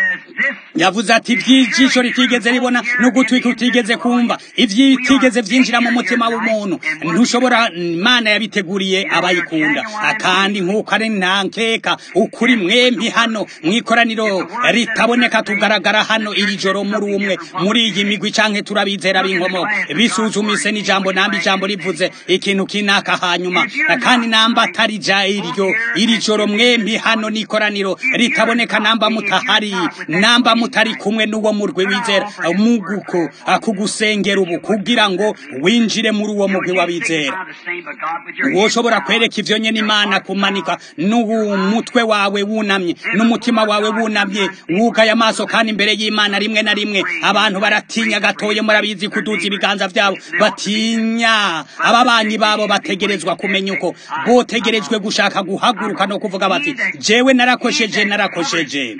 yavuze ati iby'ijisho ritigeze ribona n'ugutwi kutigeze kumva ibyitigeze byinjira mu mutima w'umuntu ntushobora imana yabiteguriye abayikunda kandi nk'uko ari ntankeka ukuri mwempi hano mu ikoraniro ritaboneka tugaragara hano iri joro muri umwe muri iyi migwi canke turabizera b'inkomo bisuzumise n'ijambo namba ijambo rivuze ikintu kinaka hanyuma kandi namba atari ja iryo iri joro mwempi hano n'ikoraniro ritaboneka namba mutahari namba mutari kumwe n'uwo murwi wizera muguko akugusengera ubu kugira ngo winjire muri uwo murwi w'abizera woshobora kwereka ivyo nyene imana kumanika n'umutwe wawe wunamye n'umutima wawe wunamye wugaye amaso kandi imbere y'imana rimwe na rimwe abantu baratinya gatoye murabizi kuduza ibiganza vyabo batinya ababanyi babo bategerezwa kumenya uko botegerejwe gushaka guhaguruka no kuvuga bati jewe narakosheje narakosheje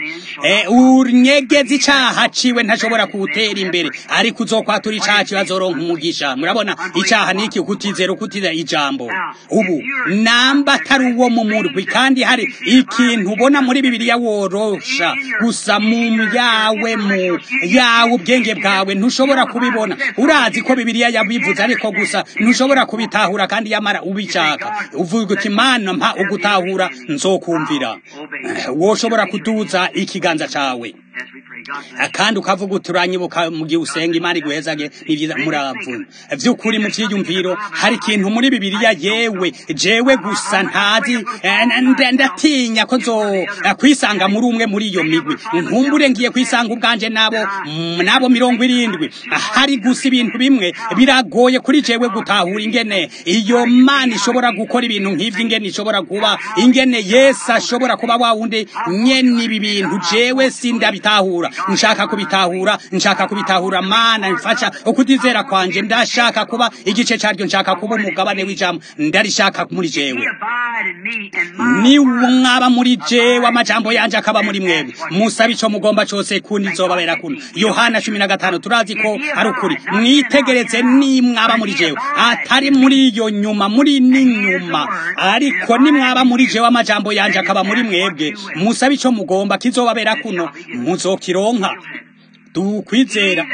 unyegeza icaha ciwe ntashobora kuwutera imbere ariko uzokwatura icaha kibazoronka umugisha murabona icaha niki kutizera ukutizera ijambo ubu namba atari uwo mu murwi kandi hari ikintu ubona muri bibiliya worosha gusa mu yawe mu yawe ubwenge bwawe ntushobora kubibona urazi ko bibiliya yabivuze ariko gusa ntushobora kubitahura kandi yamara ubishaka uvuga uti mana mpa ugutahura nzokumvira woshobora kuduza ikiganza cawe kandi ukavuga uti uranyibuka mu gihe usenga imana iguhezage ni byiza muravuna vy'ukuri mu vyiyumviro hari ikintu muri bibiliya yewe jewe gusa ntazi ndatinya ko nzo kwisanga muri umwe muri iyo migwi nkumbure ngiye kwisanga ubwanje nabo nabo mirongo irindwi hari gusa ibintu bimwe biragoye kuri jewe gutahura ingene iyo mana ishobora gukora ibintu nk'ivyo ingene ishobora kuba ingene yesu ashobora kuba wa wundi nyene ibi bintu jewe sindabitahura nshaka kubitahura nshaka kubitahura mana mfasha ukutizera kwanje ndashaka kuba igice caryo nshaka kuba umugabane w'ijambo ndarishaka muri jewe ni mwaba muri jewe amajambo yanje akaba muri mwebwe musaba ico mugomba cose kundi nzobabera kuno yohana cumi na gatanu turazi ko ari ukuri mwitegereze ni mwaba muri jewe atari muri iyo nyuma muri n'inyuma ariko ni mwaba muri jewe amajambo yanje akaba muri mwebwe musaba ico mugomba kizobabera kuno muzokironka tukwizera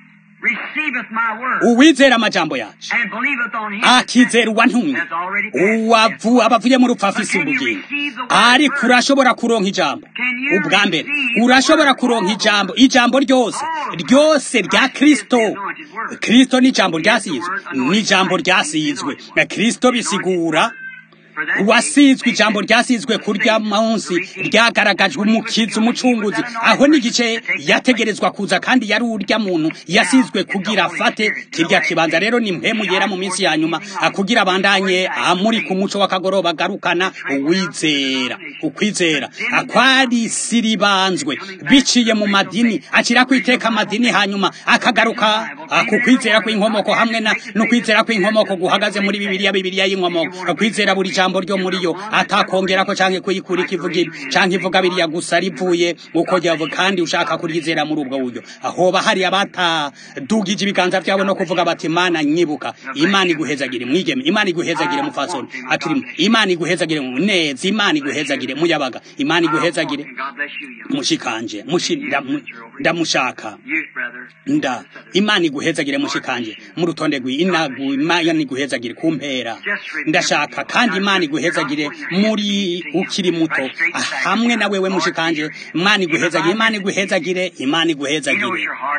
uwizera amajambo yacu akizera uwantumye uwavu abavuye mu rupfu afise ubugingo ariko urashobora kuronka ijambo ubwa mbere urashobora kuronka ijambo ijambo ryose ryose rya kristo kristo ni ijambo ryasizwe ni ijambo ryasizwe kristo bisigura wasizwe ijambo ryasizwe kurya munsi ryagaragajwe umukizi umucunguzi aho n'igice yategerezwa kuza kandi yari urya muntu yasizwe kugira afate kirya kibanza rero ni mpemu yera mu minsi ya nyuma kugira abandanye amuri ku muco w'akagoroba agarukana uwizera ukwizera akwari siribanzwe biciye mu madini akira kwiteka amadini hanyuma akagaruka ku kwizera kw'inkomoko hamwe no kwizera kw'inkomoko guhagaze muri bibiliya bibiliya y'inkomoko kwizera buri jambo ryo muri yo atakongera ko canke kuyikura ikivuga canke ivuga biriya gusa rivuye uko ryavuga kandi ushaka kuryizera muri ubwo buryo ahoba hari abatadugije ibiganza vyabo no kuvuga bati imana nyibuka imana iguhezagire mwigeme imana iguhezagire mufasoni aturimo imana iguhezagire neza imana iguhezagire muyabaga imana iguhezagire mushikanje ndamushaka nda imana iguhezagire mushikanje mu rutonde rw'inagu imana iguhezagire kumpera ndashaka kandi imana iguhezagire muri ukiri muto hamwe na wewe mushikanje imana iguhezagire imana iguhezagire imana iguhezagire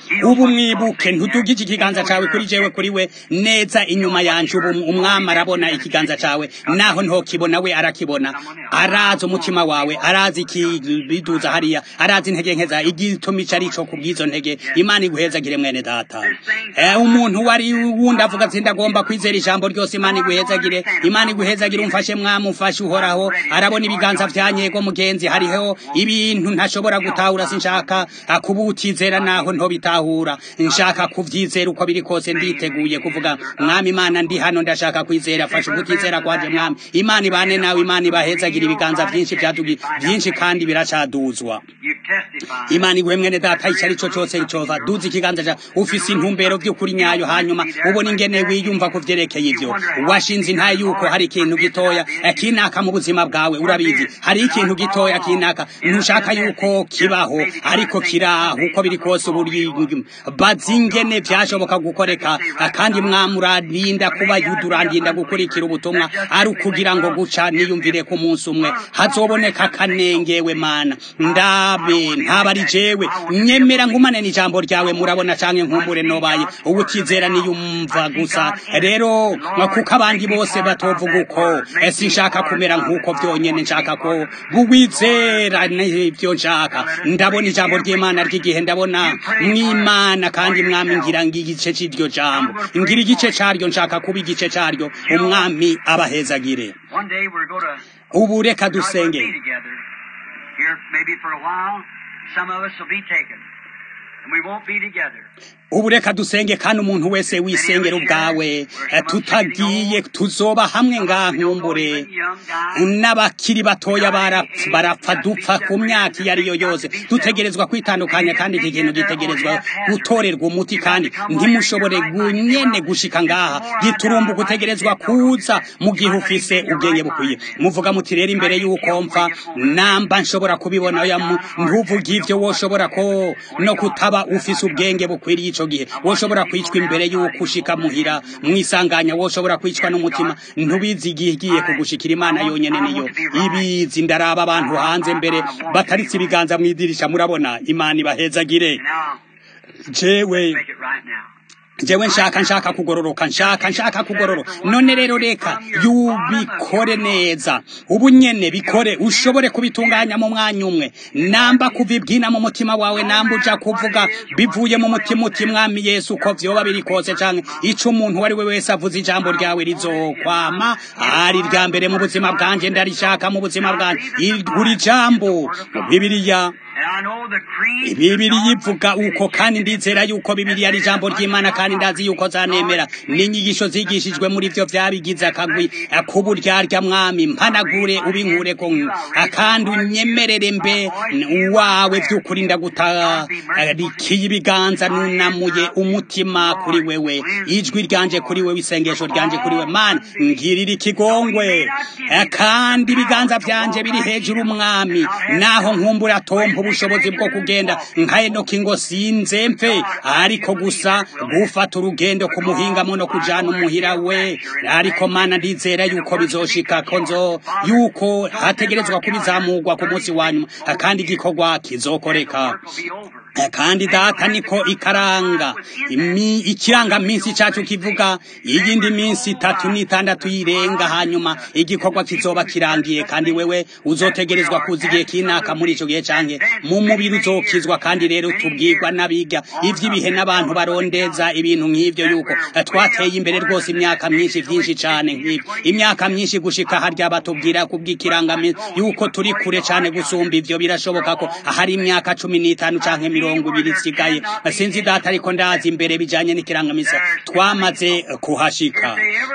ubu mwibuke ntudugije ikiganza cawe kuri jewe kuri we neza inyuma yanje ubu umwami arabona ikiganza cawe naho ntokibona we arakibona arazi umutima wawe arazi ikibiduza hariya arazi intege nke zawe igituma ico arico kubw'izo ntege imana iguhezagire mwene data Eh, umuntu wari wundi avuga ati ndagomba kwizera ijambo ryose imana iguhezagire imana iguhezagire umfashe mwami umfashe uhoraho arabona ibiganza vyanyego mugenzi hariho ibintu ntashobora gutahura sinshaka kubutizera naho ntobitahura nshaka kuvyizera uko biri kose nditeguye kuvuga mwami imana ndi hano ndashaka kwizera fasha ukutizera kwanje mwami imana ibane nawe imana ibahezagira ibiganza vyinshi vyadugi vyinshi kandi biracaduzwa You testify. imana iguhe mwene data ico ari co cose cova duza ikiganza ca ufise intumbero vy'ukuri nyayo hanyuma ubona ingene wiyumva ku vyerekeye ivyo washinze intaye yuko hari ikintu gitoya eh, kinaka mu buzima bwawe urabizi hari ikintu gitoya kinaka ntushaka yuko kibaho ariko kiraho uko biri kose uburi bazi ingene vyashoboka gukoreka eh, kandi mwami urarinda kuba yudurandinda gukurikira ubutumwa ari ukugira ngo guca niyumvire ku munsi umwe hazoboneka kanengewe mana ndabe ntaba ari jewe nyemera ngumane n'ijambo ryawe murabona canke nkumbure nobaye ubutizera niyumva gusa rero kuko abandi bose batovuga uko eh, sinshaka kumera nk'uko vyonyene nshaka ko buwizera n'ivyo nshaka ndabona ijambo ry'imana ry'igihe ndabona mw'imana kandi mwami ngira ngigice c'iryo jambo ngira igice caryo nshaka kuba igice caryo umwami abahezagire One day we're going to ubu reka God will dusenge be together. Here, maybe for a while, some of us will be taken. And we won't be together. ubu reka dusenge kandi umuntu wese wisengera ubwawe eh, tutagiye tuzoba hamwe ngaha nkumbure n'abakiri batoya barapfa barapfa dupfa ku myaka iyo ari yo yose dutegerezwa kwitandukanya kandi iki kintu gitegerezwa gutorerwa umuti kandi ntimushobore gu- nyene gushika ngaha giturumbu gutegerezwa kuza mu gihe ufise ubwenge bukwiye muvuga muti rero imbere y'uko mpfa namba nshobora kubibona oya mu- ntuvuge ivyo woshobora ko no kutaba ufise ubwenge bukwiriye ico gihe woshobora kwicwa imbere y'uko ushika muhira mwisanganya woshobora kwicwa n'umutima ntubizi igihe igiye kugushikira imana yonyene niyo ibizi ndaraba abantu hanze mbere bataritse ibiganza mw'idirisha murabona imana ibahezagire Now, jewe make it right now. jewe nshaka nshaka kugororoka nshaka nshaka kugororoka none rero reka yubikore neza ubu nyene bikore ushobore kubitunganya mu mwanya umwe namba kuvibwina mu mutima wawe namba uja kuvuga bivuye mu mutima uti mwami yesu uko vyoba biri kose canke ico umuntu uwo ari we wese avuze ijambo ryawe rizokwama ari rya mbere mu buzima bwanje ndarishaka mu buzima bwanje I- buri jambo bibiliya And I know the creed. bibiri yivuga uko kandi ndizera yuko bibiri ari ijambo ry'imana kandi ndazi yuko zanemera n'inyigisho zigishijwe muri vyo vyabigize akagwi k'uburyarya mwami mpanagure ubinkure ko kandi unyemerere mbe uwawe vy'ukuri ndagutarikiye ibiganza nunamuye umutima kuri wewe ijwi ryanje kuri wewe isengesho ryanje kuri wewe mana ngirira ikigongwe Eh, kandi ibiganza vyanje biri hejuru mwami naho nkumbura tompa ubushobozi bwo kugenda nka enoki ngo sinze mfe ariko gusa gufata urugendo ku muhingamo no kujana umuhira we ariko mana ndizera yuko bizoshika ko nzo yuko hategerezwa kubizamurwa ku munsi wa nyuma kandi igikorwa kizokoreka will be over. Eh, kandi data niko ikaranga imi ikiranga minsi cacu kivuga iyindi minsi itatu n'itandatu yirenga hanyuma igikorwa kizoba kirangiye kandi wewe uzotegerezwa kuza igihe kinaka muri ico gihe canke mu mubiri uzokizwa kandi rero tubwirwa n'abiga ivy'ibihe n'abantu barondeza ibintu nk'ivyo yuko eh, twateye imbere rwose imyaka myinshi vyinshi cane nk'ivyo imyaka myinshi gushika harya batubwira kubw'ikiranga yuko turi kure cane gusumba ivyo birashoboka ko hari imyaka cumi n'itanu canke mirongo ibiri isigaye sinzi data ariko ndazi imbere bijanye n'ikirangamisi twamaze kuhashika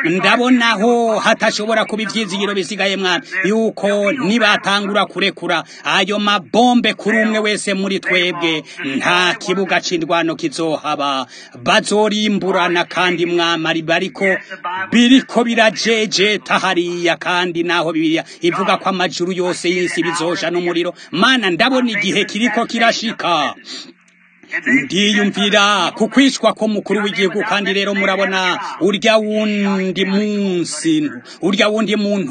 ndabonaho hatashobora kuba ivyizigiro bisigaye mwami yuko nibatangura kurekura ayo mabombe kuri umwe wese muri twebwe nta kibuga c'indwano kizohaba bazorimburana kandi mwami ari bariko biriko birajejeta hariya kandi naho bibiliya ivuga ko amajuru yose y'isi bizosha n'umuriro mana ndabona igihe kiriko kirashika ndiyumvira ku kwicwa ko mukuru w'igihugu kandi rero murabona urya wundi munsi urya wundi muntu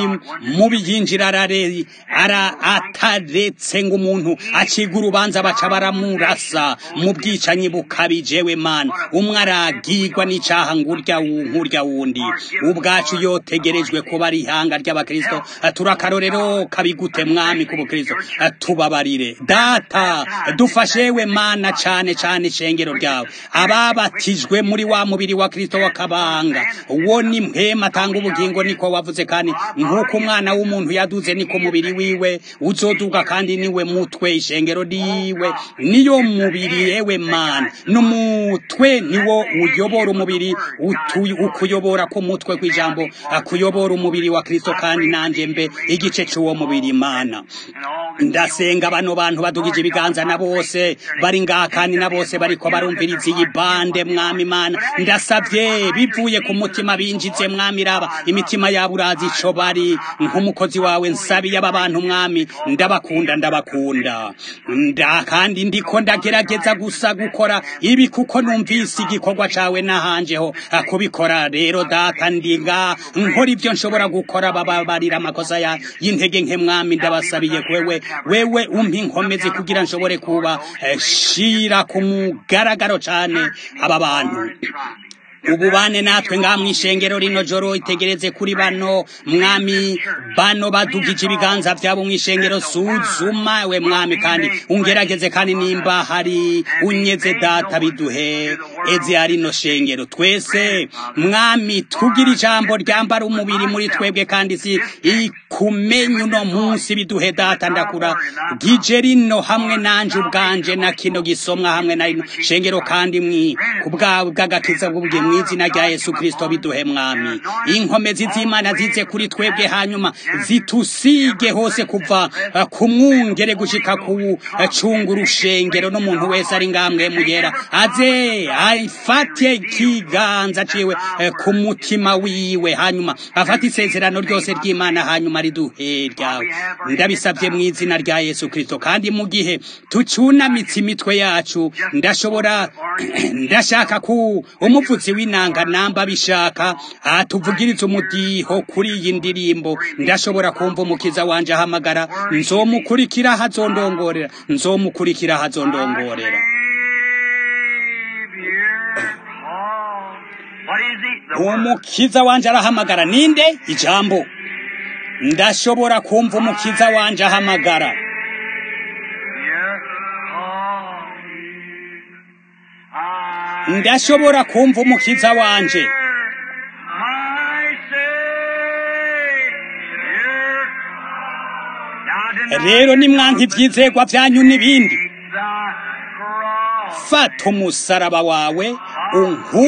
mubi yinjira arare ara ataretse ngo umuntu aciga urubanza baca baramurasa mu bwicanyi bukabije we mana umwe aragirwa n'icaha ngurya nk'urya wundi ubwacu yotegerejwe kuba ari ihanga ry'abakristo turakarorero kabigute mwami k'ubukristo tubabarire data dufashe we mana cane cane ishengero ryawe ababatijwe muri wa mubiri wa kristo w'akabanga uwo ni mpema atanga ubugingo niko wavuze kandi nk'uko umwana w'umuntu yaduze niko umubiri wiwe uzoduga kandi niwe mutwe ishengero riwe niyo mubiri yewe mana n'umutwe niwo uyobora umubiri ukuyobora k'umutwe kw'ijambo akuyobora umubiri wa kristo kandi nanje mbe igice c'uwo mubiri mana ndasenga bano bantu badugije ibiganza na bose bari ngaha kandi na bose bariko barumviriza iyi bande mwami mana ndasavye bivuye ku mutima binjize mwami raba imitima yabo urazi ico bari nk'umukozi wawe nsabiye aba bantu mwami ndabakunda ndabakunda nda kandi ndiko ndagerageza gusa gukora ibi kuko numvise igikorwa cawe nahanjeho kubikora rero data ndinga nkora ivyo nshobora gukora bababarira amakosa ya y'intege nke mwami ndabasabiye wewe wewe umpa inkomezi kugira nshobore kuba shira ku mugaragaro cane aba bantu ububane natwe ngaha mw'ishengero rino joro itegereze kuri bano mwami bano badugije ibiganza vyabo mw'ishengero suzuma we mwami kandi ungerageze kandi nimba hari unyeze data biduhe eze ari no shengero twese mwami tugira ijambo ryambara umubiri muri twebwe kandi si ikumenya uno munsi biduhe data ndakura gije rino hamwe nanje ubwanje na kino gisomwa hamwe na rino shengero kandi mwi kubwawe bw'agakiza bw'ubwiye mw'izina rya Yesu Kristo biduhe mwami inkomezi z'Imana zize kuri twebwe hanyuma zitusige hose kuva ku mwungere gushika ku cungu urushengero n'umuntu wese ari ngamwe mugera aze afate ikiganza ciwe ku mutima wiwe hanyuma afate isezerano ryose ry'Imana hanyuma riduhe ryawe ndabisabye mu izina rya Yesu Kristo kandi mu gihe tucunamitse imitwe yacu ndashobora ndashaka ku umupfutsi w'inanga namba bishaka atuvugiriza umudiho kuri iyi ndirimbo ndashobora kumva umukiza wanje ahamagara nzomukurikira hazondongorera nzomukurikira hazondongorera umukiza wanje arahamagara ninde ijambo ndashobora kumva umukiza wanje ahamagara ndashobora kumva umukiza wanje rero nimwanka ivyizegwa vyanyu n'ibindi fata umusaraba wawe unku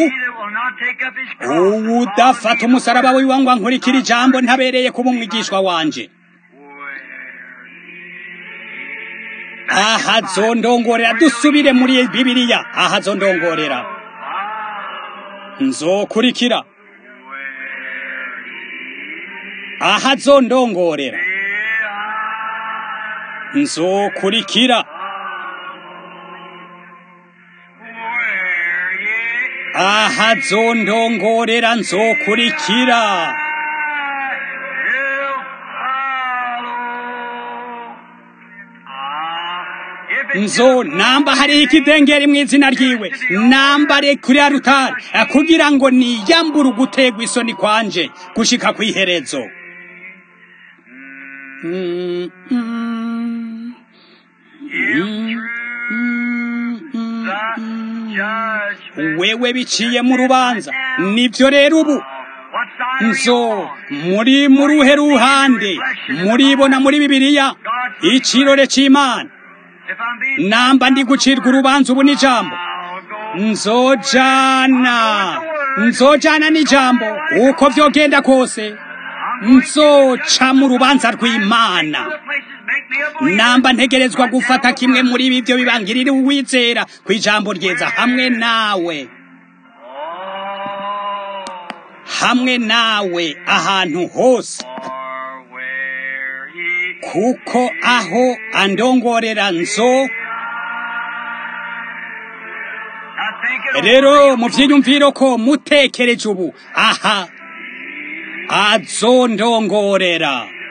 uwudafata umusaraba wiwe ngo ankurikire ijambo ntabereye kuba umwigishwa wanje aha zondongorera dusubire muri bibiliya aha zondongorera nzokurikira aha zondongorera nzokurikira aha zondongorera nzokurikira nzo namba hari ikidengeri mu izina ryiwe nambare kuri arutari kugira ngo niyambure ugutegwa isoni kwanje gushika kw'iherezo wewe biciye mu rubanza nivyo rero ubu nzo muri muruhe ruhande muribona muri bibiliya icirore c'imana namba ndi gucirwa urubanza ubu n'ijambo nzojana nzojana n'ijambo uko vyogenda kose nzoca mu rubanza rw'imana namba ntegerezwa gufata kimwe muri ibi byo bibangirira uwizera ku ijambo ryeza hamwe nawe hamwe nawe ahantu hose kuko aho andongorera nzo rero mu vyiyumviro ko mutekereje ubu aha azondongorera